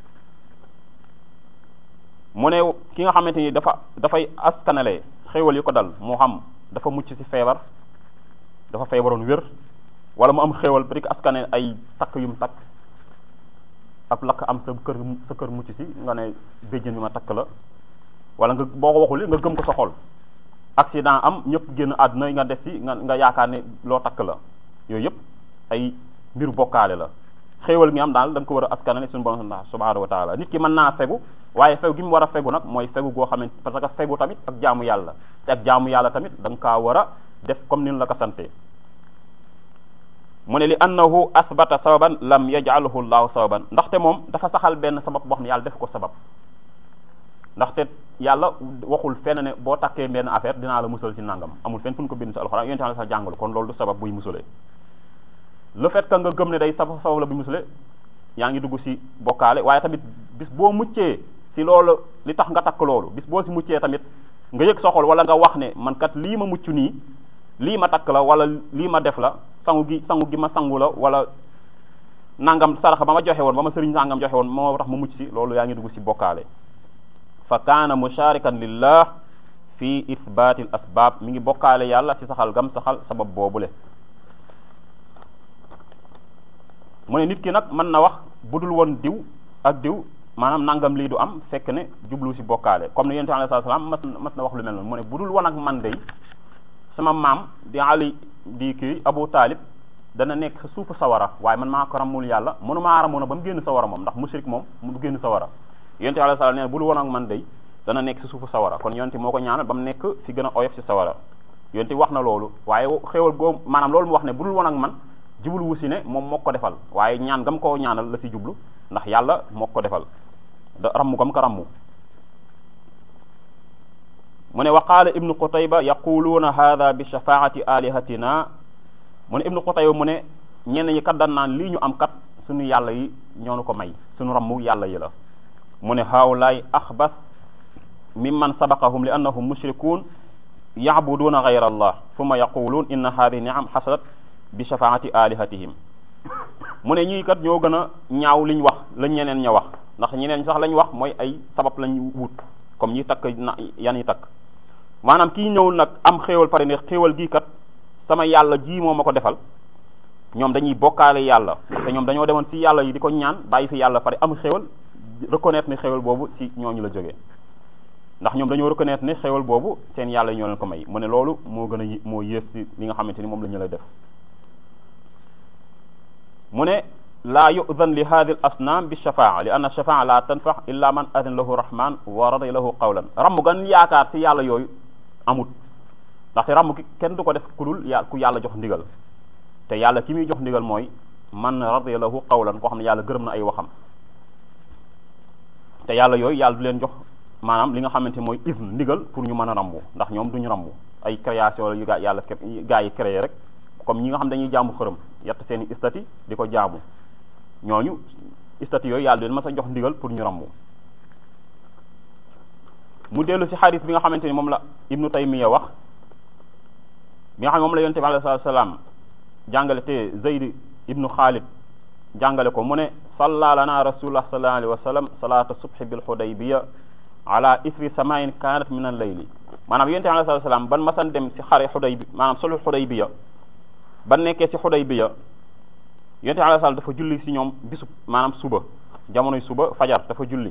Speaker 1: mu ne ki nga xamante ni dafa dafay askanale xéewal yi ko dal moo xam dafa mucc ci feebar dafa feebaroon wér wala mu am xéewal bari ko askane ay takk yu mu takk ab lakk am sa kër sa kër mucc ci nga ne béjjën bi ma takk la wala nga boo ko waxul nga gëm ko sa xol accident am ñëpp génn àdduna nga def ci nga nga yaakaar ne loo takk la yooyu yëpp ay mbiru bokkaale la xéewal gi am daal da nga ko war a askanale suñu borom subhanahu wa taala nit ki mën naa fegu waaye fegu gi mu war a fegu nag mooy fegu goo xamante parce que fegu tamit ak jaamu yàlla te ak jaamu yàlla tamit da nga kaa war a def comme ni la ko sante mu ne li annahu asbata sababan lam yaj'alhu llahu sababan ndaxte moom dafa saxal benn sabab boo xam ne yàlla def ko sabab ndaxte yàlla waxul fenn ne boo takkee benn affaire dinaa la musal ci nangam amul fenn fu ñu ko bind ci alxuraan yonent la sax jàngalu kon loolu du sabab buy musalee le fait que nga gëm ne day sabab sabab la buy musale yaa ngi dugg ci bokkaale waaye tamit bis boo muccee ci loolu li tax nga takk loolu bis boo ci muccee tamit nga yëg sa xol wala nga wax ne man kat lii ma mucc nii lii ma takk la wala lii ma def la sangu gi sangu gi ma sangu la wala nangam saraxa ba ma joxe woon ba ma sëriñ nangam joxe woon moo tax ma mucc ci loolu yaa ngi dugg ci bokkaale fa kaana musharikan lillah fi ithbati al asbab mi ngi bokkaale yàlla ci saxal gam saxal sabab boobule mu ne nit ki nag mën na wax budul woon diw ak diw maanaam nangam lii du am fekk ne jublu ci bokkaale comme ne yonent alayhi salaam mas mas na wax lu mel noonu mu ne budul woon ak man dey sama maam di ali di kii abu taalib dana nekk sa suufu sawara waaye man maa ko ramul yàlla mënu maa ramoon ba mu génn sawara moom ndax mushrik moom mu du génn sawara yonent alayhi salaam nee na budul woon ak man dey dana nekk si suufu sawara kon yonent moo ko ñaanal ba mu nekk fi gën a oyof si sawara yonent wax na loolu waaye xéewal goo maanaam loolu mu wax ne budul woon ak man jublu wu si ne moom moo ko defal waaye ñaan gam koo ñaanal la si jublu ndax yàlla moo ko defal da rammu gam ko rammu mu ne wa qaala ibnu qutayba yaquluuna hada bi shafaati alihatina mu ne ibnu qutayba mu ne ñenn ñi kat dan naan lii ñu am kat suñu yàlla yi ñoonu ko may suñu rammu yàlla yi la mu ne haawlaay axbas mimman sabaqahum li annahum mushrikun yacbuduuna gayra allah summa yaquluun inna haadihi niam xasalat bi shafaati alihatihim mu ne ñii kat ñoo gën a ñaaw liñ wax lañ ñeneen ña wax ndax ñeneen sax lañ wax mooy ay sabab lañ wut comme ñi takk na yan yi takk maanaam kii ñëw nag am xéewal pare ne xéewal gii kat sama yàlla ji moo ma ko defal ñoom dañuy bokkaale yàlla parce que ñoom dañoo demoon ci yàlla yi di ko ñaan bàyyi fi yàlla pare am xéewal reconnaître ne xéewal boobu ci ñooñu la jógee ndax ñoom dañoo reconnaître ne xéewal boobu seen yàlla ñoo leen ko may mu ne loolu moo gën a moo yées ci li nga xamante ni moom la ñu lay def mu ne laa yu'dan li hadi al asnam bi shafaa li anna shafaa la tanfax illa man adin lahu rahman wa radiya lahu qawlan ramm gan yaakaar ci yàlla yooyu amut ndaxte ramm ki kenn du ko def ku dul yà ku yàlla jox ndigal te yàlla ki muy jox ndigal mooy man radiya lahu qawlan koo xam ne yàlla gërëm na ay waxam te yàlla yooyu yàlla du leen jox maanaam li nga xamante mooy izn ndigal pour ñu mën a rambu ndax ñoom duñu rambu ay création yu gaa yàlla gaa yi créé rek comme ñi nga xam dañuy jaamu xërëm yett seen i istati di ko jaamu ñooñu istati yooyu yàlla leen ma sa jox ndigal pour ñu rambu mu dellu ci xadis bi nga xamante ni moom la ibnu taymiya wax bi nga xam ne moom la yonte bi alayhi salaam jàngale te zayd ibnu xaalid jàngale ko mu ne salla lana rasulullah sallallahu alayhi wa sallam salata subhi bil hudaybiya ala isri samain kanat min al layli maanaam yonte bi alayhi salaam ban masan dem ci xare xudaybi maanaam solu xudaybiya ban nekkee ci xudaybiya yonte bi alayhi salaam dafa julli ci ñoom bisu maanaam suba jamonoy suba fajar dafa julli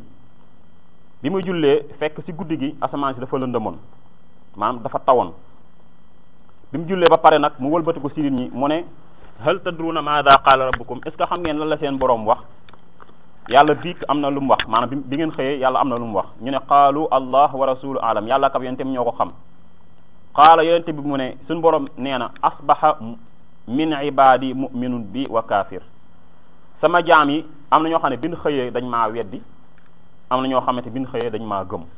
Speaker 1: bi muy jullee fekk ci guddi gi asamaan si dafa lëndëmoon maanaam dafa tawoon bi mu jullee ba pare nag mu wëlbatiku ci nit ñi mu ne hal tadruna maada qaala rabbukum est ce que xam ngeen lan la seen boroom wax yàlla biig am na lu mu wax maanaam bi ngeen xëyee yàlla am na lu mu wax ñu ne qaalu allah wa rasulu alam yàlla kab yonente bi ñoo ko xam qaala yonente bi mu ne suñ boroom nee na asbaha min ibadi muminun bi wa kafir sama jaam yi am na ñoo xam ne bin xëyee dañ maa weddi am na ñoo xamante bin xëyee dañ maa gëm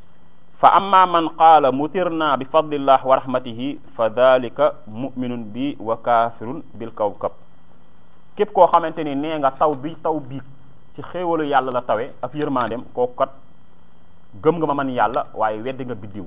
Speaker 1: fa amma man qaala mutirna bi fadlillah wa rahmatihi fa dalika muminun bi wa kafirun bil kawkab képp koo xamante ni nee nga taw bi taw biig ci xéewalu yàlla la tawe ak yërmandem kooku kat gëm nga ma man yàlla waaye weddi nga biddiw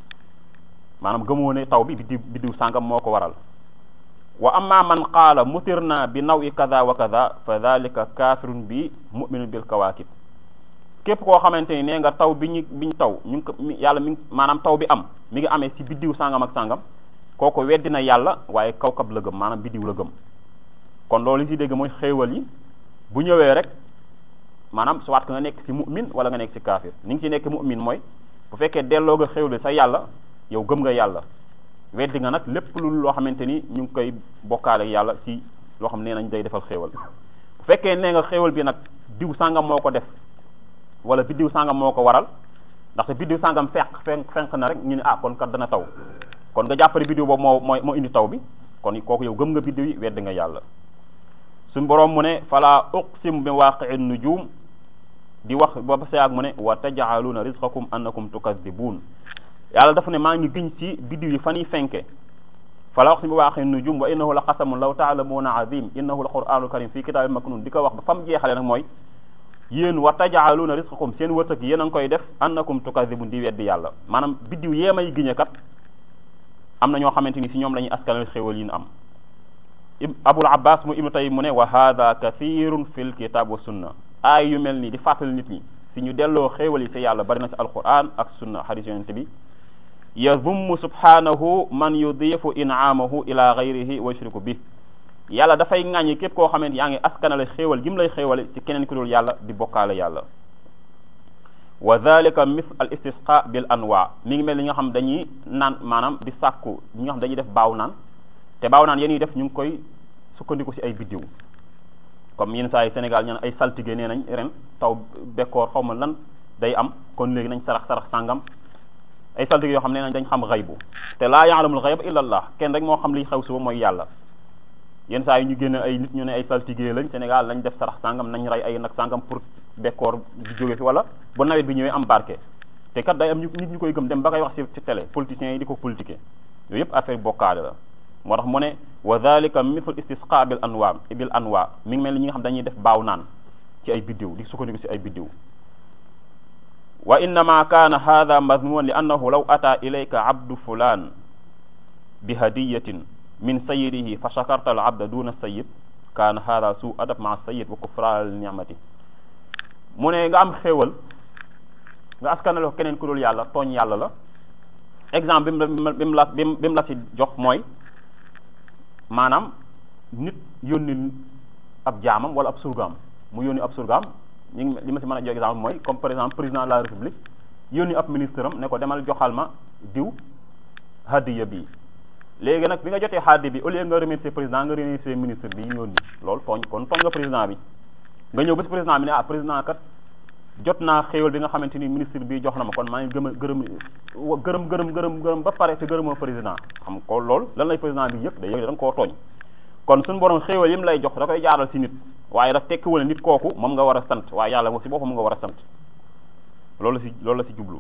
Speaker 1: maanaam gëmoo ne taw bi biddiw biddiw sàngam moo ko waral wa amma man qaala mutirna bi naw i kada wa kada fa dalika kafirun bi muminun bil kawakib képp koo xamante ni nee nga taw bi ñu bi ñu taw ñu ngi ko yàlla mi ngi maanaam taw bi am mi ngi amee ci biddiw sàngam ak sàngam kooku weddi na yàlla waaye kawkab la gëm maanaam biddiw la gëm kon loolu li ci dégg mooy xéewal yi bu ñëwee rek maanaam soit que nga nekk ci mu'min wala nga nekk ci kaafir ni ngi ci nekk mu'min mooy bu fekkee delloo nga xéewal sa yàlla yow gëm nga yàlla weddi nga nag lépp lu loo xamante ni ñu ngi koy bokkaale yàlla ci loo xam ne nañ day defal xéewal bu fekkee nee nga xéewal bi nag diw sàngam moo ko def wala biddiw sàngam moo ko waral ndaxte biddiw sàngam fenq fenq fenq na rek ñu ne ah kon kat dana taw kon nga jàppale biddiw boobu moo moo moo indi taw bi kon kooku yow gëm nga biddiw yi weddi nga yàlla suñ boroom mu ne fala uqsim bi waaqi'i nujum di wax ba ba sayaag mu ne wa taj'aluna rizqakum annakum tukadibun yàlla dafa ne maa ngi giñ ci biddiw yi fan yi fenke fala uqsim bi waaqi'i nujum wa innahu la qasamun law ta'lamuna azim innahu la qur'anul karim fii kitaabin maknun di ko wax ba fam jeexale nag mooy yéen wa taj'aluna rizqakum seen wërsëg yéen a ngi koy def annakum tukadibun di weddi yàlla maanaam biddiw yee may giñe kat am na ñoo xamante ni si ñoom la ñuy askanal xéwal yi ñu am abul abbas mu ibnu tayyib mu ne wa hada kathirun fil kitab wa sunna aay yu mel nii di fàttali nit ñi si ñu delloo xéewal yi si yàlla bari na si alquran ak sunna xadis yonente bi yazummu subhanahu man yudifu in'amahu ila ghayrihi wa yushriku bi yàlla dafay ŋàññi képp koo xamante yaa ngi askanale xéewal gi mu lay xéewale ci keneen ku dul yàlla di bokkaale yàlla wa dhalika mis al istisqa bil anwa mi ngi mel li nga xam dañuy naan maanaam di sàkku ñi nga xam dañuy def baaw naan te baaw naan yéen ñuy def ñu ngi koy sukkandiku ci ay biddiw comme yenn saa yi Sénégal ñu ne ay saltige nee nañ ren taw bekkoor xaw ma lan day am kon léegi nañ sarax sarax sàngam ay saltige yoo xam ne nañ dañ xam xaybu te laa ya'lamul xayba illa Allah kenn rek moo xam liy xew suba mooy yàlla yenn saa yi ñu génne ay nit ñu ne ay saltige lañ Sénégal lañ def sarax sàngam nañ rey ay nag sàngam pour bekkoor di jóge fi wala ba nawet bi ñëwee am barke te kat day am ñu nit ñu koy gëm dem ba koy wax ci ci télé politiciens yi di ko politiquer yooyu yëpp affaire bokkaale la moo tax mu ne wa dhalika mithlu istisqa bil anwa bil anwa mi ngi mel ni ñi nga xam dañuy def baaw naan ci ay biddiw di sukkandiku ci ay biddiw wa innama kaana hada mazmuman li annahu law ata ilayka abdu fulan bi hadiyatin min sayidihi fa shakarta al abda duna sayid kaana hada su adab maa sayid wa kufraan li nicmati mu ne nga am xéewal nga askanale ko keneen ku dul yàlla tooñ yàlla la exemple bi mu bi mu la bi mu la ci jox mooy maanaam nit yónni ab jaamam wala ab surgaam mu yónni ab surgaam ñu ngi li ma si mën a jox exemple mooy comme par exemple président de la république yónni ab ministre am ne ko demal joxal ma diw hadiya bi léegi nag bi nga jotee hadiya bi au lieu nga remercier président nga remercier ministre bi yónni loolu tooñ kon tooñ nga président bi nga ñëw ba si président bi ne ah président kat jot naa xéewal bi nga xamante ni ministre bi jox na ma kon maa ngi gëm a gërëm gërëm gërëm gërëm gërëm ba pare te gërëmoo président xam ko loolu lan lay président bi yëpp day yëg da nga koo tooñ kon suñu borom xéewal yi mu lay jox da koy jaaral si nit waaye daf tekkiwul nit kooku moom nga war a sant waaye yàlla moom si boppam nga war a sant loolu la si loolu la si jublu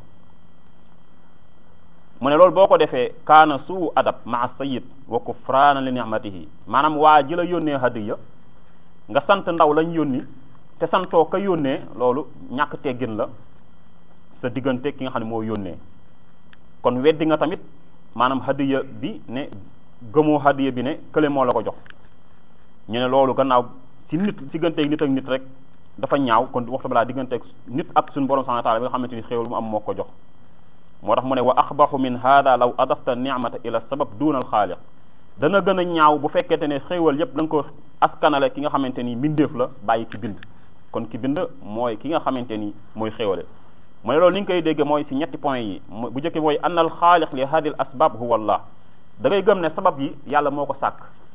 Speaker 1: mu ne loolu boo ko defee kaana suu adab maa sayid wa kufraana li nicmatihi maanaam waa ji la yónnee hadiya nga sant ndaw lañ yónni te santoo ka yónnee loolu ñàkk teggin la sa diggante ki nga xam ne moo yónnee kon weddi nga tamit maanaam hadiya bi ne gëmoo hadiya bi ne kële moo la ko jox ñu ne loolu gannaaw ci nit digganteeg nit ak nit rek dafa ñaaw kon waxtu balaa digganteeg nit ak suñu borom subhanahu wa ta'ala bi nga xamante ni xéewal mu am moo ko jox moo tax mu ne wa axbaxu min hada law adafta nicmata ila sabab duna al xaaliq dana gën a ñaaw bu fekkente ne xéewal yépp da nga ko askanale ki nga xamante ni mbindeef la bàyyi ki bind kon ki bind mooy ki nga xamante ni mooy xéewale mu ne loolu ni nga koy dégge mooy ci ñetti point yi bu njëkk mooy anna al xaaliq li hadi al asbab huwa allah da ngay gëm ne sabab yi yàlla moo ko sàkk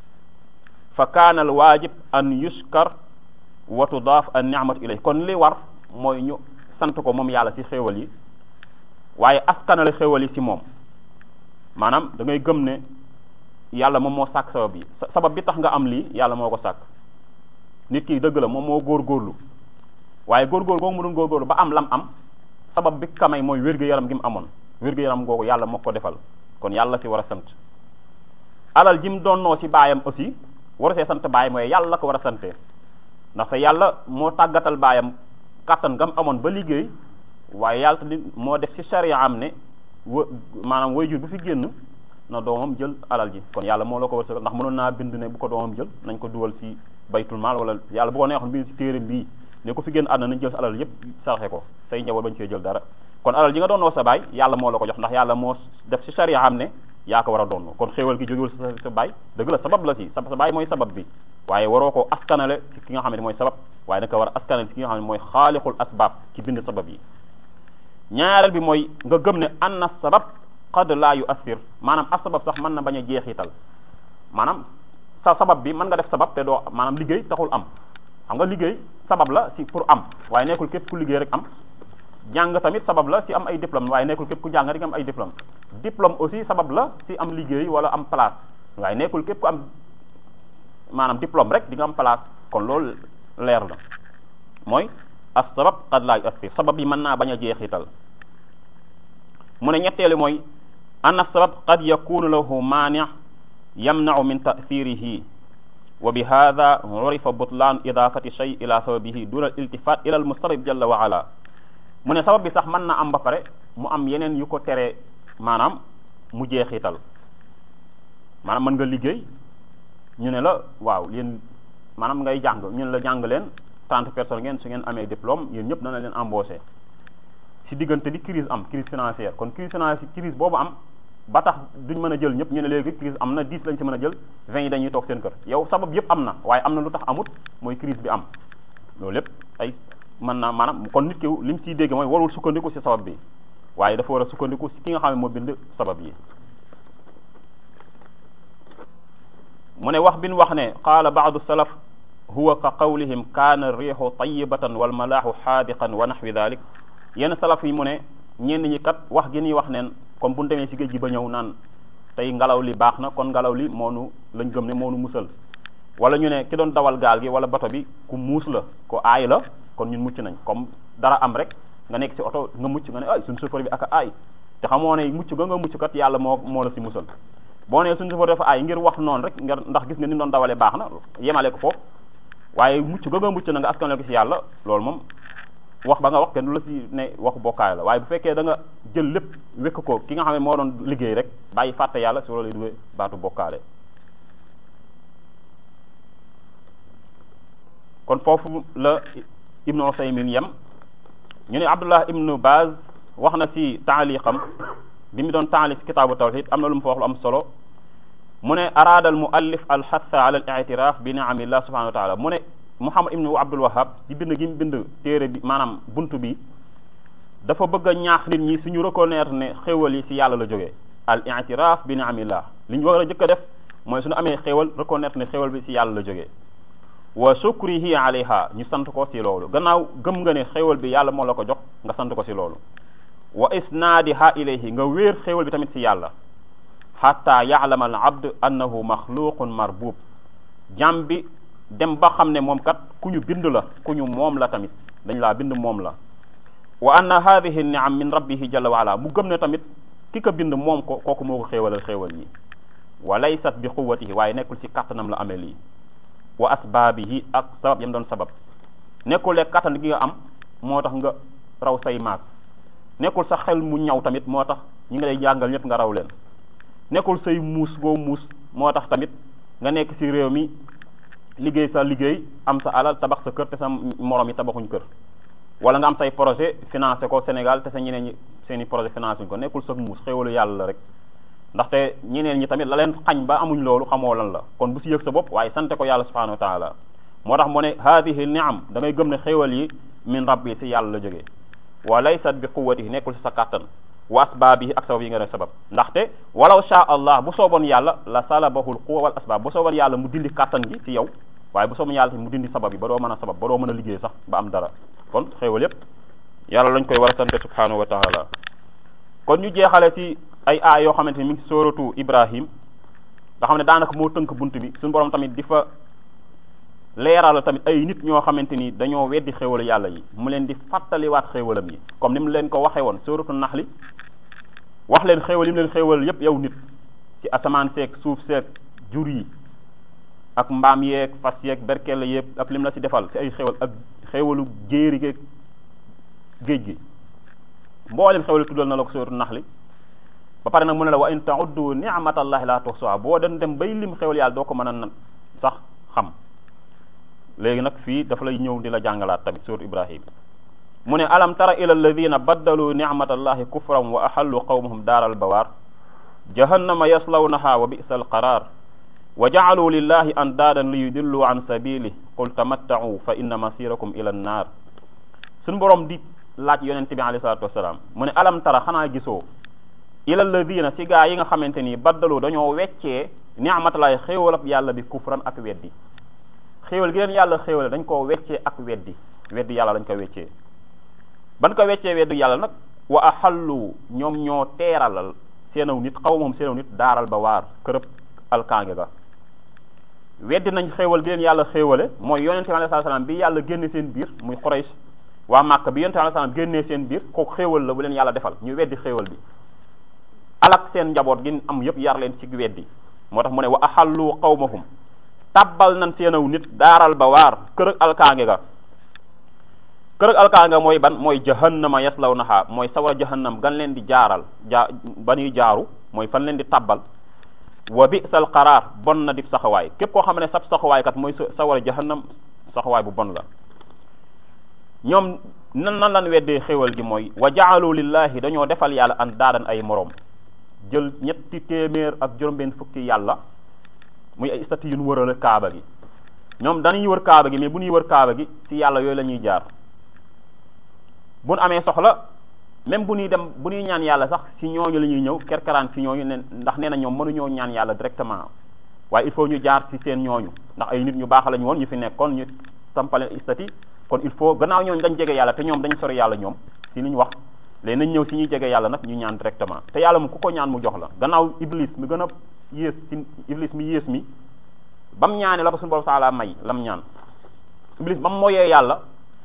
Speaker 1: fa kaana al waajib an yuskar wa tudaaf an ni'matu ilay kon li war mooy ñu sant ko moom yàlla ci xéewal yi waaye askanale xéewal yi ci moom maanaam da ngay gëm ne yàlla moom moo sàkk sabab yi sabab bi tax nga am lii yàlla moo ko sàkk nit ki dëgg la moom moo góorgóorlu waaye góorgóorlu googu mu doon góorgóorlu ba am lam am sabab bi kamay mooy wér-gu-yaram gi mu amoon wér-gu-yaram googu yàlla moo ko defal kon yàlla ci war a sant alal ji mu doonnoo ci baayam aussi war see sant baay mooy yàlla la ko war a sante ndaxte yàlla moo tàggatal baayam kàttan gam amoon ba liggéey waaye yàlla tamit moo def ci charia am ne wa maanaam waajur bu fi génn na doomam jël alal ji kon yàlla moo la ko wërsëgal ndax mënoon naa bind ne bu ko doomam jël nañ ko dugal ci baytul maal wala yàlla bu ko neexoon bind ci téere bii ne ko fi génn àdduna nañ jël sa alal yépp sarxe ko say njaboot bañ cee jël dara kon alal ji nga doon sa baay yàlla moo la ko jox ndax yàlla moo def ci charia am ne yaa ko war a doon kon xéewal gi jógewul sa sa baay dëgg la sabab la ci sa sa baay mooy sabab bi waaye waroo ko askanale ci ki nga xam ne mooy sabab waaye da ko war a askanale ci ki nga xam ne mooy xaalixul asbaab ci bind sabab yi ñaareel bi mooy nga gëm ne anna sabab qad laa yu assir maanaam as sabab sax mën na bañ a jeexital maanaam sa sabab bi mën nga def sabab te doo maanaam liggéey taxul am xam nga liggéey sabab la ci pour am waaye nekkul képp ku liggéey rek am jàng tamit sabab la ci am ay diplôme waaye nekkul képp ku jàng rek am ay diplôme diplôme aussi sabab la ci am liggéey wala am place waaye nekkul képp ku am maanaam diplôme rek di nga am place kon loolu leer na mooy as sabab qad laa yu assir sabab yi mën naa bañ a jeexital mu ne ñetteelu mooy anna sabab qad yakunu lahu maani yamnau min tasirihi wa bi hada urifa butlaan idafati shay ila sababihi duna al iltifat ila al mustarib jalla wa ala mu ne sabab bi sax mën na am ba pare mu am yeneen yu ko tere maanaam mu jeexital maanaam mën nga liggéey ñu ne la waaw yéen maanaam ngay jàng ñu ne la jàng leen trente personnes ngeen su ngeen amee diplôme yéen ñëpp dana leen embauché si diggante bi crise am crise financière kon crise financière crise boobu am ba tax duñ mën a jël ñëpp ñu ne léegi crise am na dix lañ ci mën a jël vingt yi dañuy toog seen kër yow sabab yëpp am na waaye am na lu tax amut mooy crise bi am loolu lépp ay mën naa maanaam kon nit ki li mu ciy dégg mooy warul sukkandiku si sabab bi waaye dafa war a sukkandiku si ki nga xam ne moo bind sabab yi mu ne wax bi ñu wax ne qaala baadu salaf huwa ka qawlihim kaana riixu tayibatan wal malaaxu xaadiqan wa naxwi dalik yenn salaf yi mu ne ñenn ñi kat wax gi ñuy wax neen comme bu ñu demee si géej gi ba ñëw naan tey ngelaw li baax na kon ngelaw li moonu lañ gëm ne moonu musal wala ñu ne ki doon dawal gaal gi wala bato bi ku muus la ku aay la kon ñun mucc nañ comme dara am rek nga nekk ci oto nga mucc nga ne ay suñ chauffeur bi ak aay te xamoo ne mucc ga nga mucc kat yàlla moo moo la si musal boo nee suñ chauffeur dafa aay ngir wax noonu rek nga ndax gis nga ni doon dawalee baax na yemale ko foofu waaye mucc ga nga mucc na nga askanale ko ci yàlla loolu moom wax ba nga wax kenn du la si ne waxu bokkaay la waaye bu fekkee da nga jël lépp wékk ko ki nga xam ne moo doon liggéey rek bàyyi fàtte yàlla si loolu duggee baatu bokkaale kon foofu la ibnu Usaymin yem ñu ne Abdullah ibnu Baz wax na si taaliqam bi mu doon taalif kitaabu tawhid am na lu mu fa wax lu am solo mu ne araada al muallif al xatha ala al i'tiraf bi ni'amillah subhanahu wa taala mu ne Muhammad ibnu Abdul Wahhab ci bind gi mu bind téere bi maanaam buntu bi dafa bëgg a ñaax nit ñi suñu reconnaître ne xéwal yi si yàlla la jógee al i'tiraf bi ni'amillah li ñu war a jëkk a def mooy suñu amee xéwal reconnaître ne xéwal bi si yàlla la jógee wa shukrihi alayha ñu sant ko si loolu gannaaw gëm nga ne xéwal bi yàlla moo la ko jox nga sant ko si loolu wa isnaadiha ilayhi nga wéer xéwal bi tamit si yàlla xatta yaalama al abd annahu maxluqun marbub jàm bi dem ba xam ne moom kat ku ñu bind la ku ñu moom la tamit dañ laa bind moom la wa anna hadihi niam min rabbihi jalla wa ala mu gëm ne tamit ki ko bind moom ko kooku moo ko xéewalal xéewal yi wa laysat bi quwatihi waaye nekkul si kattanam la amee lii wa asbaabihi ak sabab yam doon sabab nekkul le kattan gi nga am moo tax nga raw say maag nekkul sa xel mu ñaw tamit moo tax ñi nga lay jàngal ñëpp nga raw leen nekkul say muus goo muus moo tax tamit nga nekk ci réew mi liggéey sa liggéey am sa alal tabax sa kër te sa morom yi tabaxuñ kër wala nga am say projet financé ko Sénégal te sa ñeneen ñi seen i projet financé ko nekkul sa muus xéwalu yàlla la rek ndaxte ñeneen ñi tamit la leen xañ ba amuñ loolu xamoo lan la kon bu si yëg sa bopp waaye sante ko yàlla subhanahu wa taala moo tax mu ne hadihi niam da ngay gëm ne xéwal yi min rabbi si yàlla la jógee wa laysat bi quwwatihi nekkul si sa kàttan wa asbaabihi ak sabab yi nga def sabab ndaxte walaw sha allah bu sooboon yàlla la salabahul quwa wal asbaab bu sooboon yàlla mu dindi kàttan gi ci yow waaye bu sooboon yàlla mu dindi sabab yi ba doo mën a sabab ba doo mën a liggéey sax ba am dara kon xéewal yépp yàlla lañ koy war a sante subhanahu wa taala kon ñu jeexale ci ay aay yoo xamante ni mi ngi ci sóoratu ibrahim nga xam ne daanaka moo tënk bunt bi suñu borom tamit di fa leeral tamit ay nit ñoo xamante ni dañoo weddi xéewal yàlla yi mu leen di fàttaliwaat xéewalam yi comme ni mu leen ko waxee woon sóoratu naxli wax leen xéewal yi mu leen xéewal yépp yow nit ci asamaan seeg suuf seeg jur yi ak mbaam yeeg fas yeeg berkelle yépp ak lim la ci defal ci ay xéewal ak xéewalu jéeri geeg géej gi mboolem xéewal tuddal na la ko sóoratu naxli ba pare nag mu ne la wa in ta'uddu ni'matallahi la tuhsuha boo den dem bay lim xéwal yàlla doo ko mën a nan sax xam léegi nag fii dafa lay ñëw di la jàngalaat tamit surat ibrahim mu ne alam tara ila alladina baddalu ni'matallahi kufran wa ahallu qawmahum daaral bawaar jahannama yaslawnaha wa bi'sa alqarar wa ja'alu lillahi andaadan li yudillu an sabili qul tamatta'u fa inna masirakum ila annar suñ borom di laaj yonente bi alayhi salatu wasalaam mu ne alam tara xanaa gisoo ila alladina si gaa yi nga xamante ni baddalu dañoo weccee ni'matalaay xéewal ak yàlla bi kufran ak weddi xéewal gi leen yàlla xéewale dañ koo weccee ak weddi weddi yàlla dañ ko weccee ban ko weccee weddi yàlla nag wa ahallu ñoom ñoo teeralal seenaw nit xaw moom seenaw nit daaral ba waar kërëb alkaange ga weddi nañ xéewal gi leen yàlla xéewale mooy yonente bi alayhi salaam bi yàlla génne seen biir muy Quraysh waa Màkka bi yonente bi alayhi salaam génnee seen biir kooku xéewal la bu leen yàlla defal ñu weddi xéewal bi alak seen njaboot gi am yëpp yar leen ci weddi moo tax mu ne wa ahallu qawmahum tabbal nañ seenaw nit daaral ba waar kër ak alkaange ga kër ak alkaange mooy ban mooy jahannama yaslawnaha mooy sawar jahannam gan leen di jaaral jaa ba ñuy jaaru mooy fan leen di tabbal wa bi'sal qaraar bon na di saxawaay képp koo xam ne sab saxawaay kat mooy sawar jahannam saxawaay bu bon la ñoom nan nan lan weddee xéwal gi mooy wa ja'alu lillahi dañoo defal yàlla an daadan ay moroom jël ñetti téeméer ak juróom-benn fukki yàlla muy ay stati yu ñu wërale kaaba gi ñoom dañuy wër kaaba gi mais bu ñuy wër kaaba gi ci yàlla yooyu la ñuy jaar bu ñu amee soxla même bu ñuy dem bu ñuy ñaan yàlla sax ci ñooñu la ñuy ñëw kerkaraan ci ñooñu ne ndax nee na ñoom mënuñoo ñaan yàlla directement waaye il faut ñu jaar ci seen ñooñu ndax ay nit ñu baax lañu woon ñu fi nekkoon ñu sampale istati kon il faut gannaaw ñooñu dañ jege yàlla te ñoom dañ sori yàlla ñoom ci li ñu wax léegi nañ ñëw ci ñuy jege yàlla nag ñu ñaan directement te yàlla mu ku ko ñaan mu jox la gannaaw iblis mi gën a yées ci iblis mi yées mi bam ñaane la ko suñu borom taala may lam ñaan iblis bam moyee yàlla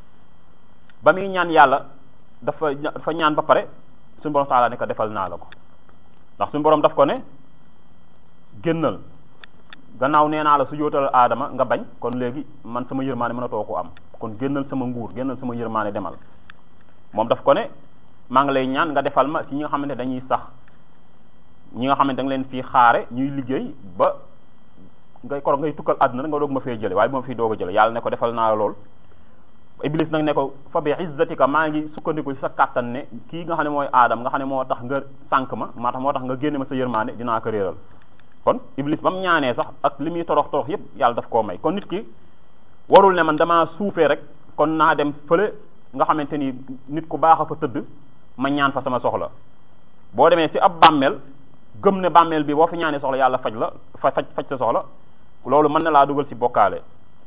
Speaker 1: ba muy ñaan yàlla dafa dafa ñaan ba pare suñu borom taala ne ko defal naa la ko ndax suñu borom daf ko ne génnal gannaaw nee naa la su jootal aadama nga bañ kon léegi man sama yërmaane mënatoo ko am kon génnal sama nguur génnal sama yërmaane demal moom daf ko ne maa ngi lay ñaan nga defal ma ci ñi nga xamante dañuy sax ñi nga xamante da nga leen fii xaare ñuy liggéey ba ngay koro ngay tukkal àdduna nga doog ma fee jële waaye bu ma fii doog a jële yàlla ne ko defal naa lool iblis nag ne ko fa bi izzatika maa ngi sukkandiku ci sa kàttan ne kii nga xam ne mooy aadam nga xam ne moo tax nga sànq ma maa tax moo tax nga génne ma sa yërmaande dinaa ko réeral kon iblis ba mu ñaanee sax ak li muy torox torox yépp yàlla daf koo may kon nit ki warul ne man damaa suufee rek kon naa dem fële nga xamante ni nit ku baax a fa tëdd ma ñaan fa sama soxla boo demee ci ab bàmmeel gëm ne bàmmeel bi boo fi ñaanee soxla yàlla faj la fa faj faj sa soxla loolu mën na laa dugal ci bokkaale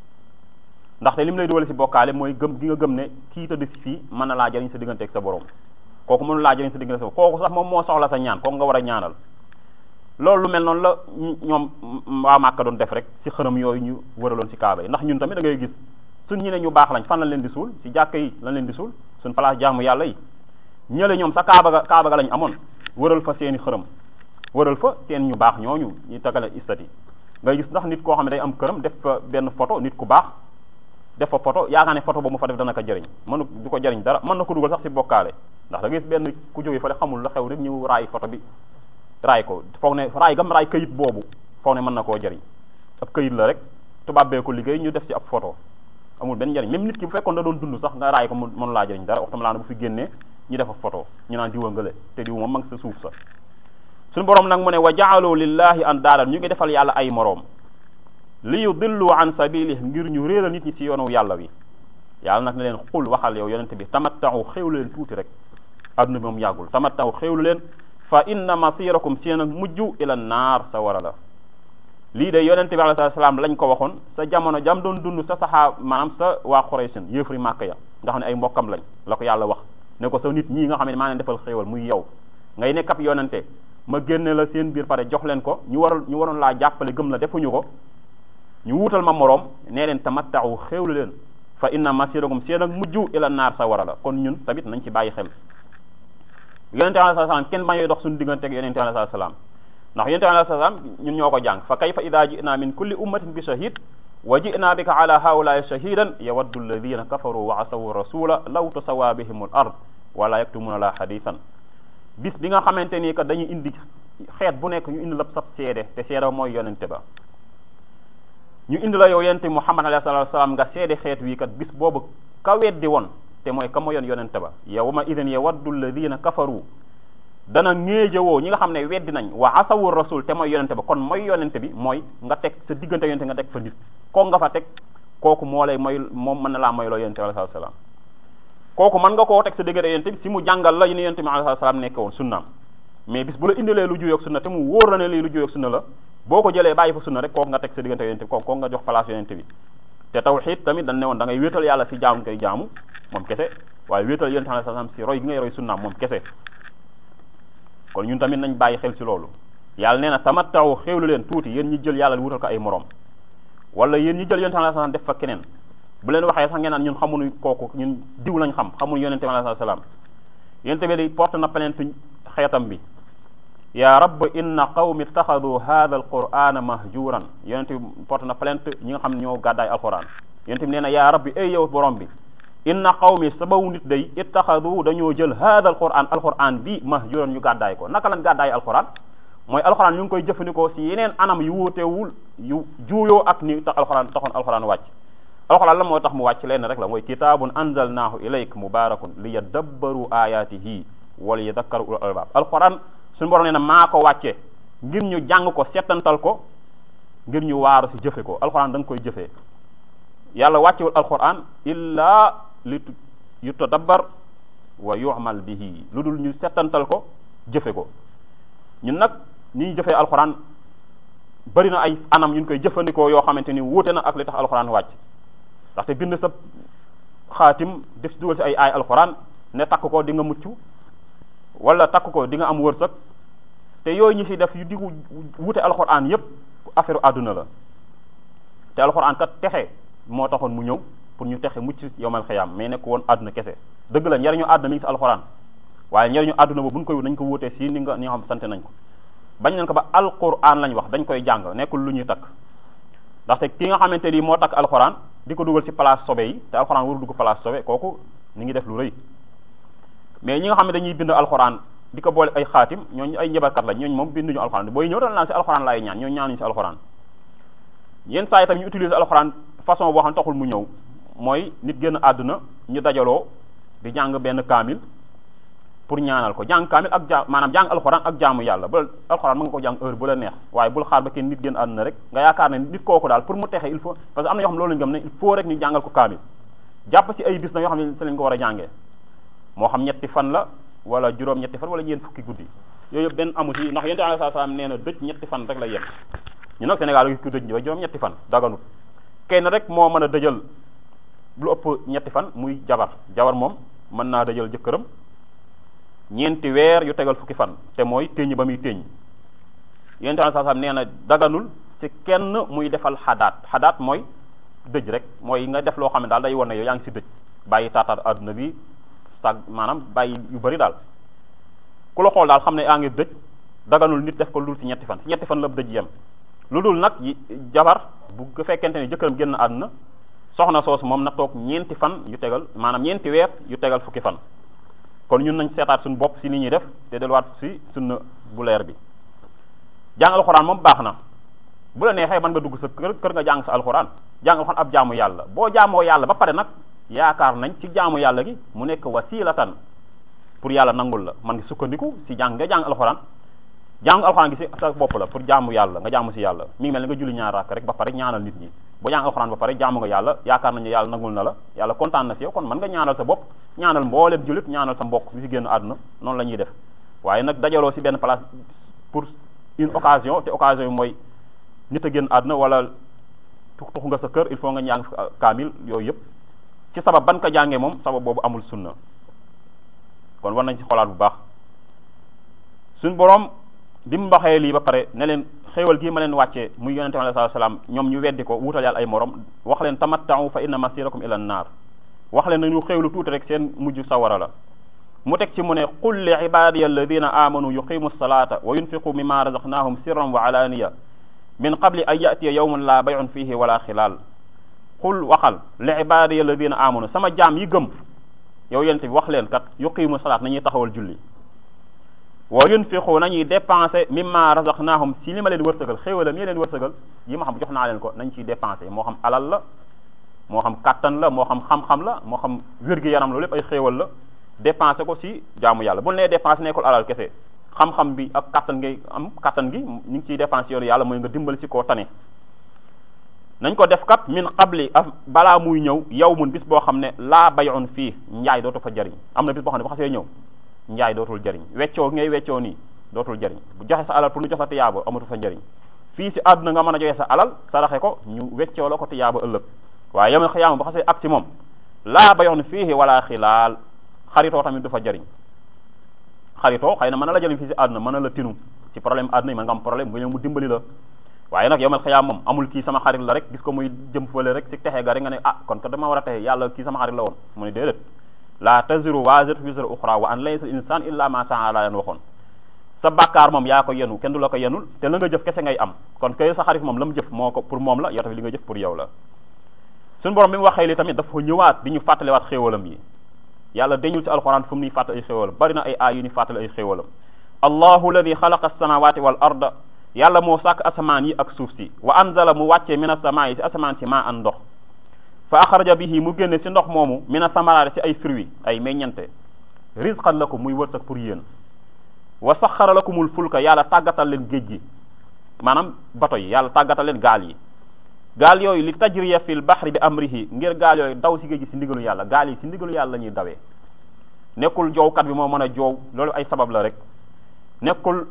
Speaker 1: ndaxte li mu lay dugal ci bokkaale mooy gëm gi nga gëm ne kii tëdd ci fii mën na laa jëriñ sa diggante ak sa borom kooku mënu laa jëriñ sa diggante ak sa kooku sax moom moo soxla sa ñaan kooku nga war a ñaanal loolu lu mel noonu la ñoom waa Màkka doon def rek ci xërëm yooyu ñu wëraloon ci kaaba yi ndax ñun tamit da ngay gis suñ ñi ne ñu baax lañ fan lañ leen di suul ci jàkka yi lañ leen di suul suñ place jaamu yàlla yi ñële ñoom sa kaaba ga kaaba ga lañ amoon wëral fa seeni xërëm wëral fa seen ñu baax ñooñu ñu tagale istati ngay gis ndax nit koo xam ne day am këram def fa benn photo nit ku baax def fa photo yaakaar ne photo boobu mu fa def dana ko jëriñ mënu du ko jëriñ dara mën na ko dugal sax ci bokkaale ndax da ngay gis benn ku jógee fa xamul la xew rek ñu raay photo bi raay ko foog ne raay gam raay këyit boobu foog ne mën na koo jëriñ ab këyit la rek tubaab bee ko liggéey ñu def ci ab photo amul benn njëriñ même nit ki bu fekkoon da doon dund sax nga raay ko mu mënu laa jëriñ dara waxtama laa bu fi génnee ñu def ab photo ñu naan diwa ngale te diw moom ma ngi sa suuf sa suñu borom nag mu ne wa jaalu lillahi an daaran ñu ngi defal yàlla ay moroom li yudillu an sabilih ngir ñu réeral nit ñi ci yoonu yàlla wi yàlla nag ne leen xul waxal yow yonente bi tamattaxu xéwlu leen tuuti rek adduna bi moom yàggul tamattaxu xéwlu leen fa inna masirakum seen ak mujj ila naar sa wara la lii de yonente bi alayhi salaam lañ ko waxoon sa jamono jam doon dund sa saxaa maanaam sa waa Quraysin yëfri màkk ya nga xam ne ay mbokkam lañ la ko yàlla wax ne ko sa nit ñii nga xam ne maa leen defal xéewal muy yow ngay nekk ab yonente ma génne la seen biir pare jox leen ko ñu waral ñu waroon laa jàppale gëm la defuñu ko ñu wuutal ma moroom nee leen tamattaxu xéewlu leen fa inna masirakum seen ak mujj ila naar sa wara la kon ñun tamit nañ ci bàyyi xel yonente alayhi salaam kenn bañuy dox suñu diggante ak yonente alayhi salaam ndax yonente alayhi salaam ñun ñoo ko jàng fa kayfa ida ji'na min kulli ummatin bi shahid wa ji'na bika ala haula'i shahidan yawaddu alladhina kafaru wa asawu rasula law tusawa bihim al ard wala yaktumuna la hadithan bis bi nga xamante ni que dañuy indi xeet bu nekk ñu indi la sab seede te seede mooy yonente ba ñu indi la yow yonente muhammad alayhi salatu salaam nga seede xeet wi kat bis boobu ka weddi woon te mooy ka ma yoon yonente ba yawma idin yawaddu alladhina kafaru dana ngéejawoo ñi nga xam ne weddi nañ wa asawu rasul te mooy yonente ba kon mooy yonente bi mooy nga teg sa diggante yonente nga teg fa nit kooku nga fa teg kooku moo lay mooy moom mën na laa moy loo yonente bi alayhi salaam kooku mën nga koo teg sa diggante yonente bi si mu jàngal la yu ne yonente bi alayhi salaam nekke woon sunnaam mais bis bu la indilee lu juyoog sunna te mu wóor na ne lii lu juyoog sunna la boo ko jëlee bàyyi fa sunna rek kooku nga teg sa diggante yonente bi kooku kooku nga jox place yonente bi te tawxiid tamit dañ ne woon da ngay wéetal yàlla si jaamu koy jaamu moom kese waaye wéetal yonente alayhi salaam si roy gi ngay roy sunnaam moom kese kon ñun tamit nañ bàyyi xel ci loolu yàlla nee na tamattaw xéewlu leen tuuti yéen ñi jël yàlla wutal ko ay morom wala yéen ñi jël yonente alayhi salaam def fa keneen bu leen waxee sax ngeen naan ñun xamuñu kooku ñun diw lañ xam xamuñu yonente alayhi salaam yonente bi di porte na plainte xeetam bi ya rabb inna qawmi ittaxadu hadha alqur'ana mahjuran yonente bi porte na plainte ñi nga xam ne ñoo gàddaay alquran yonente bi nee na ya rabbi ay yow borom bi inna qawmi sabawu nit day ittaxadu dañoo jël hada alquran alquran bi mahjuran ñu gàddaay ko naka lañ gàddaay alquran mooy alquran ñu ngi koy jëfandikoo si yeneen anam yu wuutewul yu juuyoo ak ni tax alquran taxoon alquran wàcc alquran la moo tax mu wàcc leen rek la mooy kitabun anzalnahu ilayk mubarakun li yadabbaru ayatihi wala yadakkaru ulul albab alquran suñu borom nee na maa ko wàcce ngir ñu jàng ko settantal ko ngir ñu waaru si jëfe ko alquran da nga koy jëfee yàlla wàccewul alquran illa li yutadabbar wa yu'mal bihi lu dul ñu settantal ko jëfe ko ñun nag ni ñu jëfee alxuraan bari na ay anam ñu koy jëfandikoo yoo xamante ni wuute na ak li tax alxuraan wàcc ndaxte bind sa xaatim def si dugal si ay aay alxuraan ne takk ko di nga mucc wala takk ko di nga am wërsëg te yooyu ñi si def yu di wuute alxuraan yépp affaire àdduna la te alxuraan kat texe moo taxoon mu ñëw pour ñu texe mucc yowmal xiyaam mais nekk woon àdduna kese dëgg la njariñu àdduna mi ngi si alxuraan waaye njariñu àdduna boobu buñ koy wut nañ ko wutee si ni nga ni nga xam sante nañ ko bañ nañ ko ba alquran lañ wax dañ koy jàng nekkul lu ñuy takk ndaxte ki nga xamante ni moo takk alxuraan di ko dugal si place sobe yi te alxuraan waru dugg place sobe kooku ni ngi def lu rëy mais ñi nga xam ne dañuy bind alxuraan di ko boole ay xaatim ñooñu ay njabarkat la ñooñu moom binduñu alxuraan booy ñëw dal naan si alxuraan laay ñaan ñooñu ñaanuñu si alxuraan yenn saa yi tam ñu utiliser alxuraan façon boo xam ne taxul mu ñëw mooy nit génn àdduna ñu dajaloo di jàng benn kaamil pour ñaanal ko jàng kaamil ak ja maanaam jàng alxuraan ak jaamu yàlla ba alxuraan mën nga ko jàng heure bu la neex waaye bul xaar ba kenn nit génn àdduna rek nga yaakaar ne nit kooku daal pour mu texe il faut parce que am na yoo xam ne loolu lañu gëm ne il faut rek ñu jàngal ko kaamil jàpp ci ay bis na yoo xam ne si lañ ko war a jàngee moo xam ñetti fan la wala juróom ñetti fan wala ñeent fukki guddi yooyu yëpp benn amu ci ndax yonent bi sallallahu alayhi wasallam nee na dëj ñetti fan rek la yem ñu nag Sénégal gis ku dëj ba juróom ñetti fan daganut kenn rek moo mën a dëjal lu ëpp ñetti fan muy jabar jabar moom mën naa dëjal jëkkëram ñeenti weer yu tegal fukki fan te mooy téñ ba muy téñ yonent bi sallallahu alayhi wasallam nee na daganul ci kenn muy defal xadaat xadaat mooy dëj rek mooy nga def loo xam ne daal day won ne yow yaa ngi ci dëj bàyyi taataar adduna bi sag maanaam bàyyi yu bari daal ku la xool daal xam ne yaa ngi dëj daganul nit def ko lu dul ci ñetti fan ci ñetti fan la dëj yem lu dul nag jabar bu fekkente ne jëkkëram génn àdduna soxna soosu moom na toog ñeenti fan yu tegal maanaam ñeenti weer yu tegal fukki fan kon ñun nañ seetaat suñu bopp si ni ñuy def te delluwaat si sunna bu leer bi jàng alxuraan moom baax na bu la neexee mën nga dugg sa kër kër nga jàng sa alxuraan jàng alxuraan ab jaamu yàlla boo jaamoo yàlla ba pare nag yaakaar nañ ci jaamu yàlla gi mu nekk wasilatan pour yàlla nangul la man ngi sukkandiku si jàng nga jàng alxuraan jàng alxuraan gi si sa bopp la pour jaamu yàlla nga jaamu si yàlla mi ngi mel ni nga julli ñaar rakk rek ba pare ñaanal nit ñi boo jàng alxuraan ba pare jaamu nga yàlla yaakaar nañ ne yàlla nangul na la yàlla kontaan na si yow kon mën nga ñaanal sa bopp ñaanal mbooleem jullit ñaanal sa mbokk bi fi génn àdduna noonu la ñuy def waaye nag dajaloo si benn place pour une occasion te occasion bi mooy nit a génn àdduna wala tux nga sa kër il faut nga ñàng kaamil yooyu yëpp ci sabab ban ko jàngee moom sabab boobu amul sunna kon war nañ ci xolaat bu baax suñ boroom bi mu waxee lii ba pare ne leen xéewal gii ma leen wàccee muy yonente bi sallallahu alayhi wasallam ñoom ñu weddi ko wuutal yàlla ay morom wax leen tamatta'u fa inna masirakum ila an-naar wax leen nañu xéewlu tuuti rek seen mujj sawara la mu teg ci mu ne qul li ibadiya alladina amanu yuqimu salata wa yunfiqu mimma razaqnahum sirran wa alaniya min qabli an yatiya yawmun la bay'un fihi wala xilaal qul waxal li ibadiya alladina amanu sama jaam yi gëm yow yonente bi wax leen kat yuqimu salat nañuy taxawal julli wa yunfiqu nañuy dépensé mimma razaqnahum si li ma leen wërsëgal xéewalam yi leen wërsëgal yi ma xam jox naa leen ko nañ ciy dépensé moo xam alal la moo xam kattan la moo xam xam-xam la moo xam wér-gi-yaram loolu lépp ay xéewal la dépensé ko si jaamu yàlla bul nee dépensé nekkul alal kese xam-xam bi ak kattan ngay am kattan gi ñu ngi ciy dépensé yoonu yàlla mooy nga dimbali si koo tane nañ ko def kat min qabli af balaa muy ñëw yow mun bis boo xam ne laa bay'un fii njaay dootu fa jariñ am na bis boo xam ne bu xasee ñëw njaay dootul jariñ weccoo ngay weccoo nii dootul jariñ bu joxe sa alal pour ñu jox sa tiyaaba amatu fa njariñ fii si àdduna nga mën a joxe sa alal saraxe ko ñu weccoo la ko tiyaaba ëllëg waaye yomal xiyaama bu xasee ak si moom laa bayoon fii wala xilaal xaritoo tamit du fa jariñ xaritoo xëy na mën na la jariñ fii si àdduna mën na la tinu ci problème àdduna yi mën nga am problème nga ñëw mu dimbali la waaye nag yomal xiyaam moom amul kii sama xarit la rek gis ko muy jëm fële rek si texe ga rek nga ne ah kon ko dama war a texe yàlla kii sama xarit la woon mu ne déedéet la taziru waziratun wizra ukhra wa an laysa al-insan illa ma sa'a la leen waxoon sa bàkkaar moom yaa ko yenu kenn du la ko yenul te la nga jëf kese ngay am kon kay sa xarit moom la mu jëf moo ko pour moom la yow tamit li nga jëf pour yow la suñu borom bi mu waxee li tamit dafa ñëwaat di ñu fàttaliwaat xéewalam yi yàlla dañul ci alxuraan fu mu ñuy fàttali ay xéewalam bari na ay aay yu ñu fàttali ay xéewalam allahu alladi xalaqa as-samawati wal arda yàlla moo sàkk asamaan yi ak suuf si wa anzala mu wàccee mina samaa yi si asamaan si maa an ndox fa axraja bihi mu génne si ndox moomu mina samaraati si ay fruits ay meññante rizqan lakum muy wërsëg pour yéen wa saxara lakumul fulka yàlla tàggatal leen géej gi maanaam bato yi yàlla tàggatal leen gaal yi gaal yooyu li tajriya fil bahri bi amrihi ngir gaal yooyu daw si géej gi si ndigalu yàlla gaal yi si ndigalu yàlla la ñuy dawee nekkul joowkat bi moo mën a joow loolu ay sabab la rek nekkul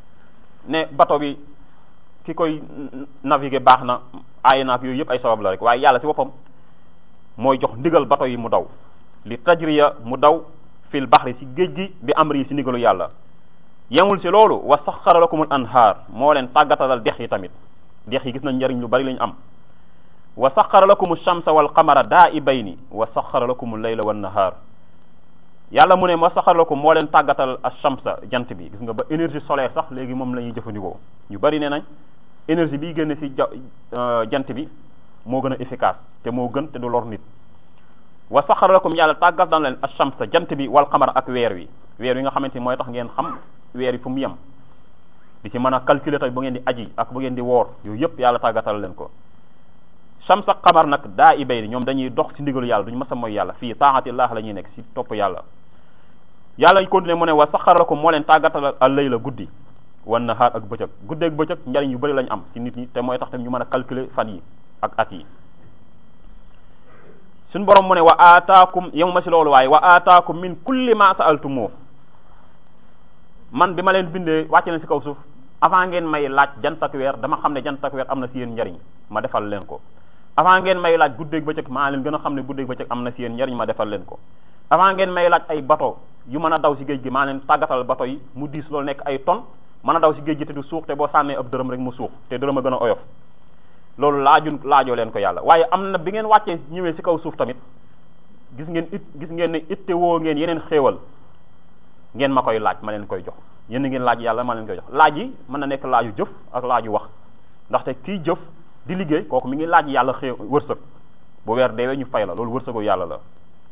Speaker 1: ne bato bi ki koy naviguer baax na aay naak yooyu yëpp ay sabab la rek waaye yàlla si boppam mooy jox ndigal bato yi mu daw li tajriya mu daw fil bahri si géej gi bi amri yi si ndigalu yàlla yemul si loolu wa saxara lakumul anhaar moo leen tàggatalal dex yi tamit dex yi gis nañ njariñ lu bari lañu am wa saxara lakumu shamsa wal qamara daa'ibayni wa saxara lakumul layla wan nahaar yàlla mu ne wa saxara lakum moo leen tàggatal ash-shamsa jant bi gis nga ba énergie solaire sax léegi moom la ñuy jëfandikoo ñu bari nee nañ énergie biy génn si jant bi moo gën a efficace te moo gën te du lor nit wa saxara lakum yàlla tàggat na leen ash-shamsa jant bi wal qamar ak weer wi weer wi nga xamante ni mooy tax ngeen xam weer yi fu mu yem di ci mën a calculer tamit bu ngeen di aji ak bu ngeen di woor yooyu yëpp yàlla tàggatal leen ko shams ak qamar nag daa i bay ñoom dañuy dox ci ndigalu yàlla duñu mës a mooy yàlla fii taaxatillah la ñuy nekk ci topp yàlla yàlla ñu continuer mu ne wa saxara lakum moo leen tàggatal al layla guddi wan nahaar ak bëccëg guddeeg bëccëg njariñ yu bëri lañu am ci nit ñi te mooy tax tamit ñu mën a calculer fan yi ak at yi suñ borom mu ne wa aataakum yemu ma ci loolu waaye wa aataakum min kulli ma sa'altumu man bi ma leen bindee wàcce leen ci kaw suuf avant ngeen may laaj jant ak weer dama xam ne jant ak weer am na ci yéen njariñ ma defal leen ko avant ngeen may laaj guddeeg bëccëg maa leen gën a xam ne guddeeg bëccëg am na ci yéen njariñ ma defal leen ko avant ngeen may laaj ay bateau yu mën a daw ci géej gi maa leen tàggatal bateau yi mu diis loolu nekk ay tonnes mën a daw ci géej gi te du suux te boo sànnee ab dërëm rek mu suux te dërëm a gën a oyof loolu laajun laajoo leen ko yàlla waaye am na bi ngeen wàccee ñëwee ci kaw suuf tamit gis ngeen it gis ngeen ne itte woo ngeen yeneen xéewal ngeen ma koy laaj ma leen koy jox yéen ngeen laaj yàlla ma leen koy jox laaj yi mën na nekk laaju jëf ak laaju wax ndaxte kii jëf di liggéey kooku mi ngi laaj yàlla xéew wërsëg bu weer deewee ñu fay la loolu wërsëgu yàlla la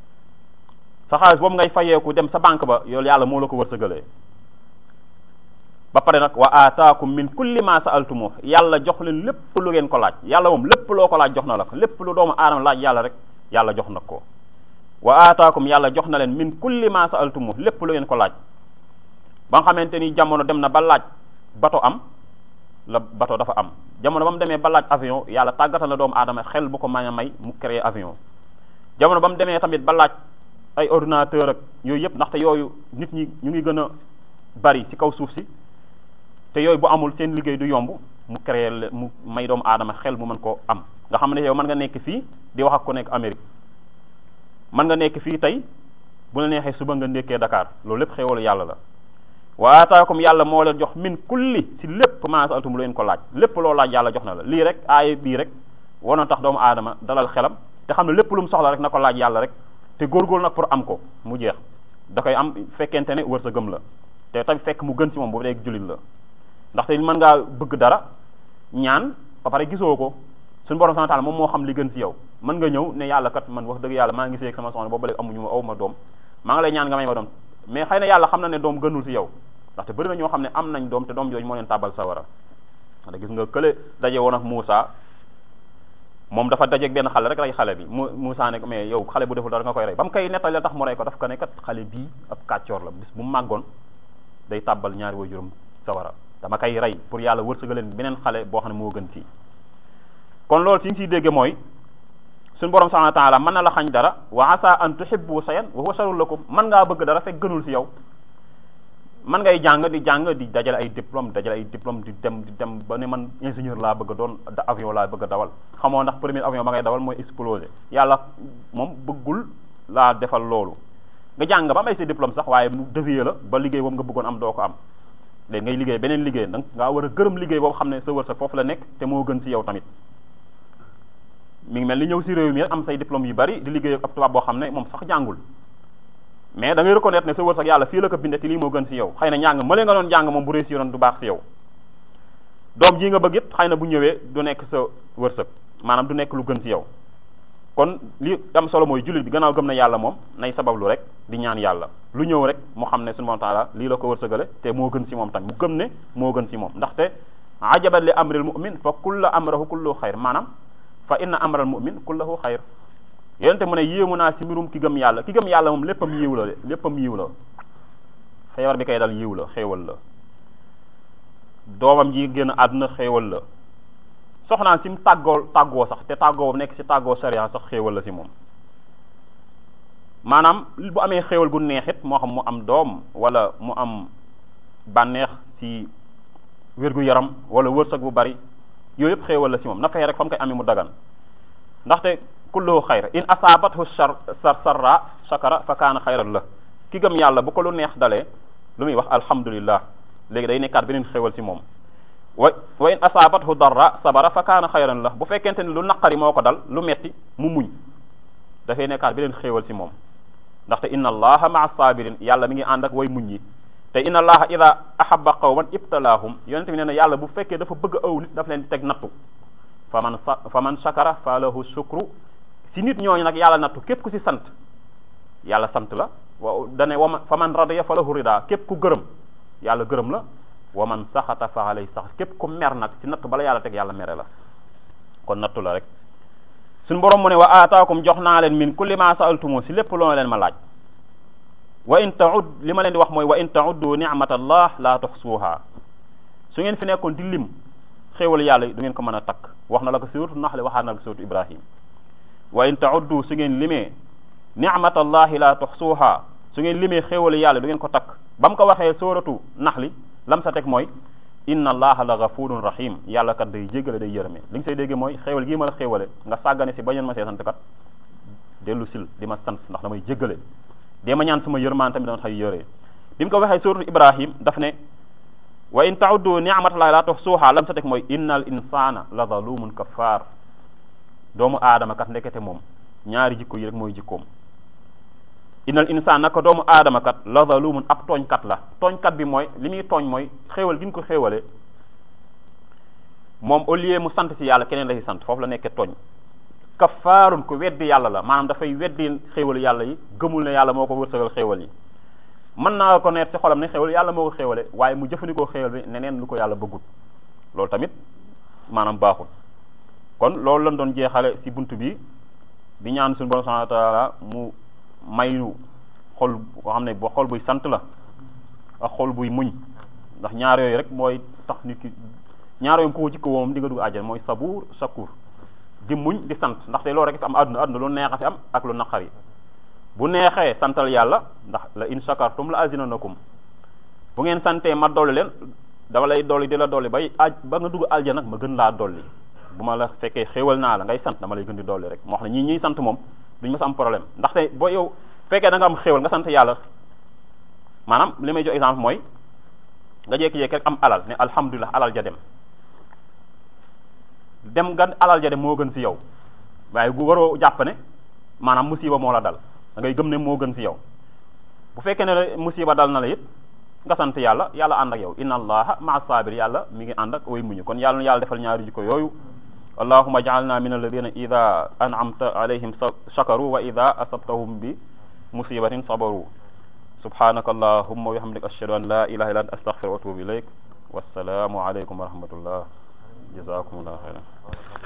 Speaker 1: sa xaalis boobu ngay fayeeku dem sa banque ba yoolu yàlla moo la ko wërsëgalee ba pare nag wa aataakum min kulli ma sa'altumu yàlla jox leen lépp lu ngeen ko laaj yàlla moom lépp loo ko laaj jox na la ko lépp lu doomu aadama laaj yàlla rek yàlla jox na ko wa aataakum yàlla jox na leen min kulli ma sa'altumu lépp lu ngeen ko laaj ba nga xamante ni jamono dem na ba laaj bato am la bato dafa am jamono ba mu demee ba laaj avion yàlla tàggatal na doomu aadama xel bu ko mën a may mu créer avion jamono ba mu demee tamit ba laaj ay ordinateur ak yooyu yëpp ndaxte yooyu nit ñi ñu ngi gën a bari ci kaw suuf si te yooyu bu amul seen liggéey du yomb mu créer mu may doomu aadama xel mu mën koo am nga xam ne yow mën nga nekk fii di wax ak ku nekk Amérique mën nga nekk fii tey bu la neexee suba nga nekkee Dakar loolu lépp xéewalu yàlla la wa ataakum yàlla moo leen jox min kulli ci lépp ma sa'altum lu leen ko laaj lépp loo laaj yàlla jox na la lii rek aaya bii rek wanoon tax doomu aadama dalal xelam te xam ne lépp lu mu soxla rek na ko laaj yàlla rek te góorgóorlu nag pour am ko mu jeex da koy am fekkente ne wërsëgam la te tamit fekk mu gën ci moom bu dee jullit la ndaxte mën ngaa bëgg dara ñaan ba pare gisoo ko suñu borom subhanahu wa ta'ala moom moo xam li gën ci yow mën nga ñëw ne yàlla kat man wax dëgg yàlla maa ngi gisee ak sama soxna boobu léegi amuñu ma aw ma doom maa ngi lay ñaan nga may ma doom mais xëy na yàlla xam na ne doom gënul ci yow ndaxte bëri na ñoo xam ne am nañ doom te doom jooju moo leen tàbbal sawara ndax gis nga kële daje woon ak Moussa moom dafa dajeeg benn xale rek rey xale bi mu Moussa ne mais yow xale bu deful dara nga koy rey ba mu koy nettali la tax mu rey ko daf ko ne kat xale bii ab kàccoor la bis bu mu màggoon day tàbbal ñaari waajuram sawara dama koy rey pour yàlla wërsëgaleen beneen xale boo xam ne moo gën fii kon loolu ci ñu ciy dégge mooy suñu borom subhanahu wa ta'ala mën na la xañ dara wa asa an tuhibbu shay'an wa huwa sharrun lakum mën ngaa bëgg dara fekk gënul ci yow mën ngay jàng di jàng di dajale ay diplôme dajale ay diplôme di dem di dem ba ne man ingénieur laa bëgg a doon avion laa bëgg a dawal xamoo ndax premier avion ba ngay dawal mooy exploser yàlla moom bëggul laa defal loolu nga jàng ba am ay sa diplôme sax waaye mu dévier la ba liggéey boobu nga bëggoon am doo ko am léegi ngay liggéey beneen liggéey danga ngaa war a gërëm liggéey boobu xam ne sa wërsëg foofu la nekk te moo gën ci yow tamit mi ngi mel ni ñëw ci réew mi rek am say diplôme yu bari di liggéey ak ab tubaab boo xam ne moom sax jàngul mais da ngay reconnaître ne sa wërsëg yàlla fii la ko bindee te lii moo gën ci yow xëy na njàng mële nga doon jàng moom bu réussir du baax ci yow doom ji nga bëgg it xëy na bu ñëwee du nekk sa wërsëg maanaam du nekk lu gën ci yow kon li am solo mooy jullit bi gannaaw gëm na yàlla moom nay sabablu rek di ñaan yàlla lu ñëw rek mu xam ne subhanahu wa ta'ala lii la ko wërsëgale te moo gën ci moom tamit mu gëm ne moo gën ci moom ndaxte ajaban li amril mu'min fa kulla amrahu kullu xayr maanaam fa inna amral mu'min kullahu xayr yonente mu ne yéemu naa ci mbirum ki gëm yàlla ki gëm yàlla moom léppam yiw la léppam yiw la feebar bi kay dal yiw la xéewal la doomam ji génn àdduna xéewal la soxnaan si mu tàggoo tàggoo sax te tàggoo nekk ci tàggoo sharia sax xéewal la ci moom maanaam bu amee xéewal gu neexit moo xam mu am doom wala mu am bànneex ci wér gu yaram wala wërsëg bu bari yooyu yëpp xéewal la ci moom na fexe rek fa mu koy amee mu dagan ndaxte kulluhu xayr in asaabathu sar sar sarra shakara fa kaana xayran la ki gëm yàlla bu ko lu neex dalee lu muy wax alhamdulillah léegi day nekkaat beneen xéewal ci moom wa wa in asaabathu darra sabara fa kaana xayran la bu fekkente ni lu naqari moo ko dal lu metti mu muñ dafay nekkaat beneen xéewal ci moom ndaxte inna allaha maa sabirin yàlla mi ngi ànd ak way muñ yi te inna allaha ida ahabba qawman ibtalaahum yonente bi nee na yàlla bu fekkee dafa bëgg aw nit daf leen di teg nattu fa man fa man shakara fa lahu shukru si nit ñooñu nag yàlla nattu képp ku si sant yàlla sant la wa dane waman fa man radiya fa lahu rida képp ku gërëm yàlla gërëm la wa man saxata fa alay sax képp ku mer nag si nattu bala yàlla teg yàlla mere la kon nattu la rek suñ borom mu ne wa aataakum jox naa leen min kulli ma saaltumu si lépp loo leen ma laaj wa in taud li ma leen di wax mooy wa in tauddu ni'matallah la tuxsuha su ngeen fi nekkoon di lim xéewal yàlla du ngeen ko mën a takk wax na la ko suuratu naxli waxaat na la ko suuratu ibrahim wa in tauddu su ngeen limee ni'matallahi la tuxsuha su ngeen limee xéewal yàlla du ngeen ko takk ba mu ko waxee suuratu naxli lam sa teg mooy inna allaha la gafurun rahim yàlla kat day jéggale day yërëme li nga say déggee mooy xéewal gii ma la xéewale nga sàggane si bañoon ma see sant kat dellu sil di ma sant ndax damay jéggale dee ma ñaan sama yërmaan tamit dama xay yëree bi mu ko waxee suuratu ibrahim daf ne wa in tauddu ni'matallahi la tuhsuha lam sa teg mooy innal insana la zalumun kafar doomu aadama kat ndekete moom ñaari jikko yi rek mooy jikkoom innal insaan naka doomu aadama kat la zalumun ab tooñkat la tooñkat bi mooy li muy tooñ mooy xéewal gi ñu ko xéewale moom au lieu mu sant ci yàlla keneen la ci sant foofu la nekkee tooñ kafaarun ku weddi yàlla la maanaam dafay weddi xéewalu yàlla yi gëmul ne yàlla moo ko wërsëgal xéewal yi mën naa ko neet ci xolam ne xéewal yàlla moo ko xéewale waaye mu jëfandikoo xéewal bi neneen lu ko yàlla bëggul loolu tamit maanaam baaxul kon loolu lañ doon jeexale ci bunt bi di ñaan suñu borom subhanahu wa taala mu mayu xol boo xam ne boo xol buy sant la ak xol buy muñ ndax ñaar yooyu rek mooy tax nit ki ñaar yooyu ko jikko moom di nga dugg àjjana mooy sabuur sakur di muñ di sant ndaxte loolu rek fi am àdduna àdduna lu neex a fi am ak lu naqari bu neexee santal yàlla ndax la in shakartum la azinanakum bu ngeen santee ma dolli leen dama lay dolli di la dolli bay aj ba nga dugg aljana nag ma gën laa dolli bu ma la fekkee xéewal naa la ngay sant dama lay gën di dolli rek moo xam ne ñii ñiy sant moom duñ ma sa am problème ndaxte boo yow fekkee da nga am xéewal nga sant yàlla maanaam li may jox exemple mooy nga jékki-jékki rek am alal ne alhamdulilah alal ja dem dem nga alal ja dem moo gën ci yow waaye gu waroo jàpp ne maanaam musiba moo la dal da ngay gëm ne moo gën ci yow bu fekkee ne musiba dal na la it nga sant yàlla yàlla ànd ak yow inna allaha maa sabir yàlla mi ngi ànd ak way muñu kon yàlla na yàlla defal ñaari jikko yooyu allahuma jaalna min alladina ida an'amta alayhim shakaru wa ida asabtahum bi musibatin sabaru subhanaka allahumma wa bihamdika ashhadu an la ilaha illa anta astaghfiruka wa atubu ilayk wassalaamu alaykum wa rahmatullah jazakumullahu khairan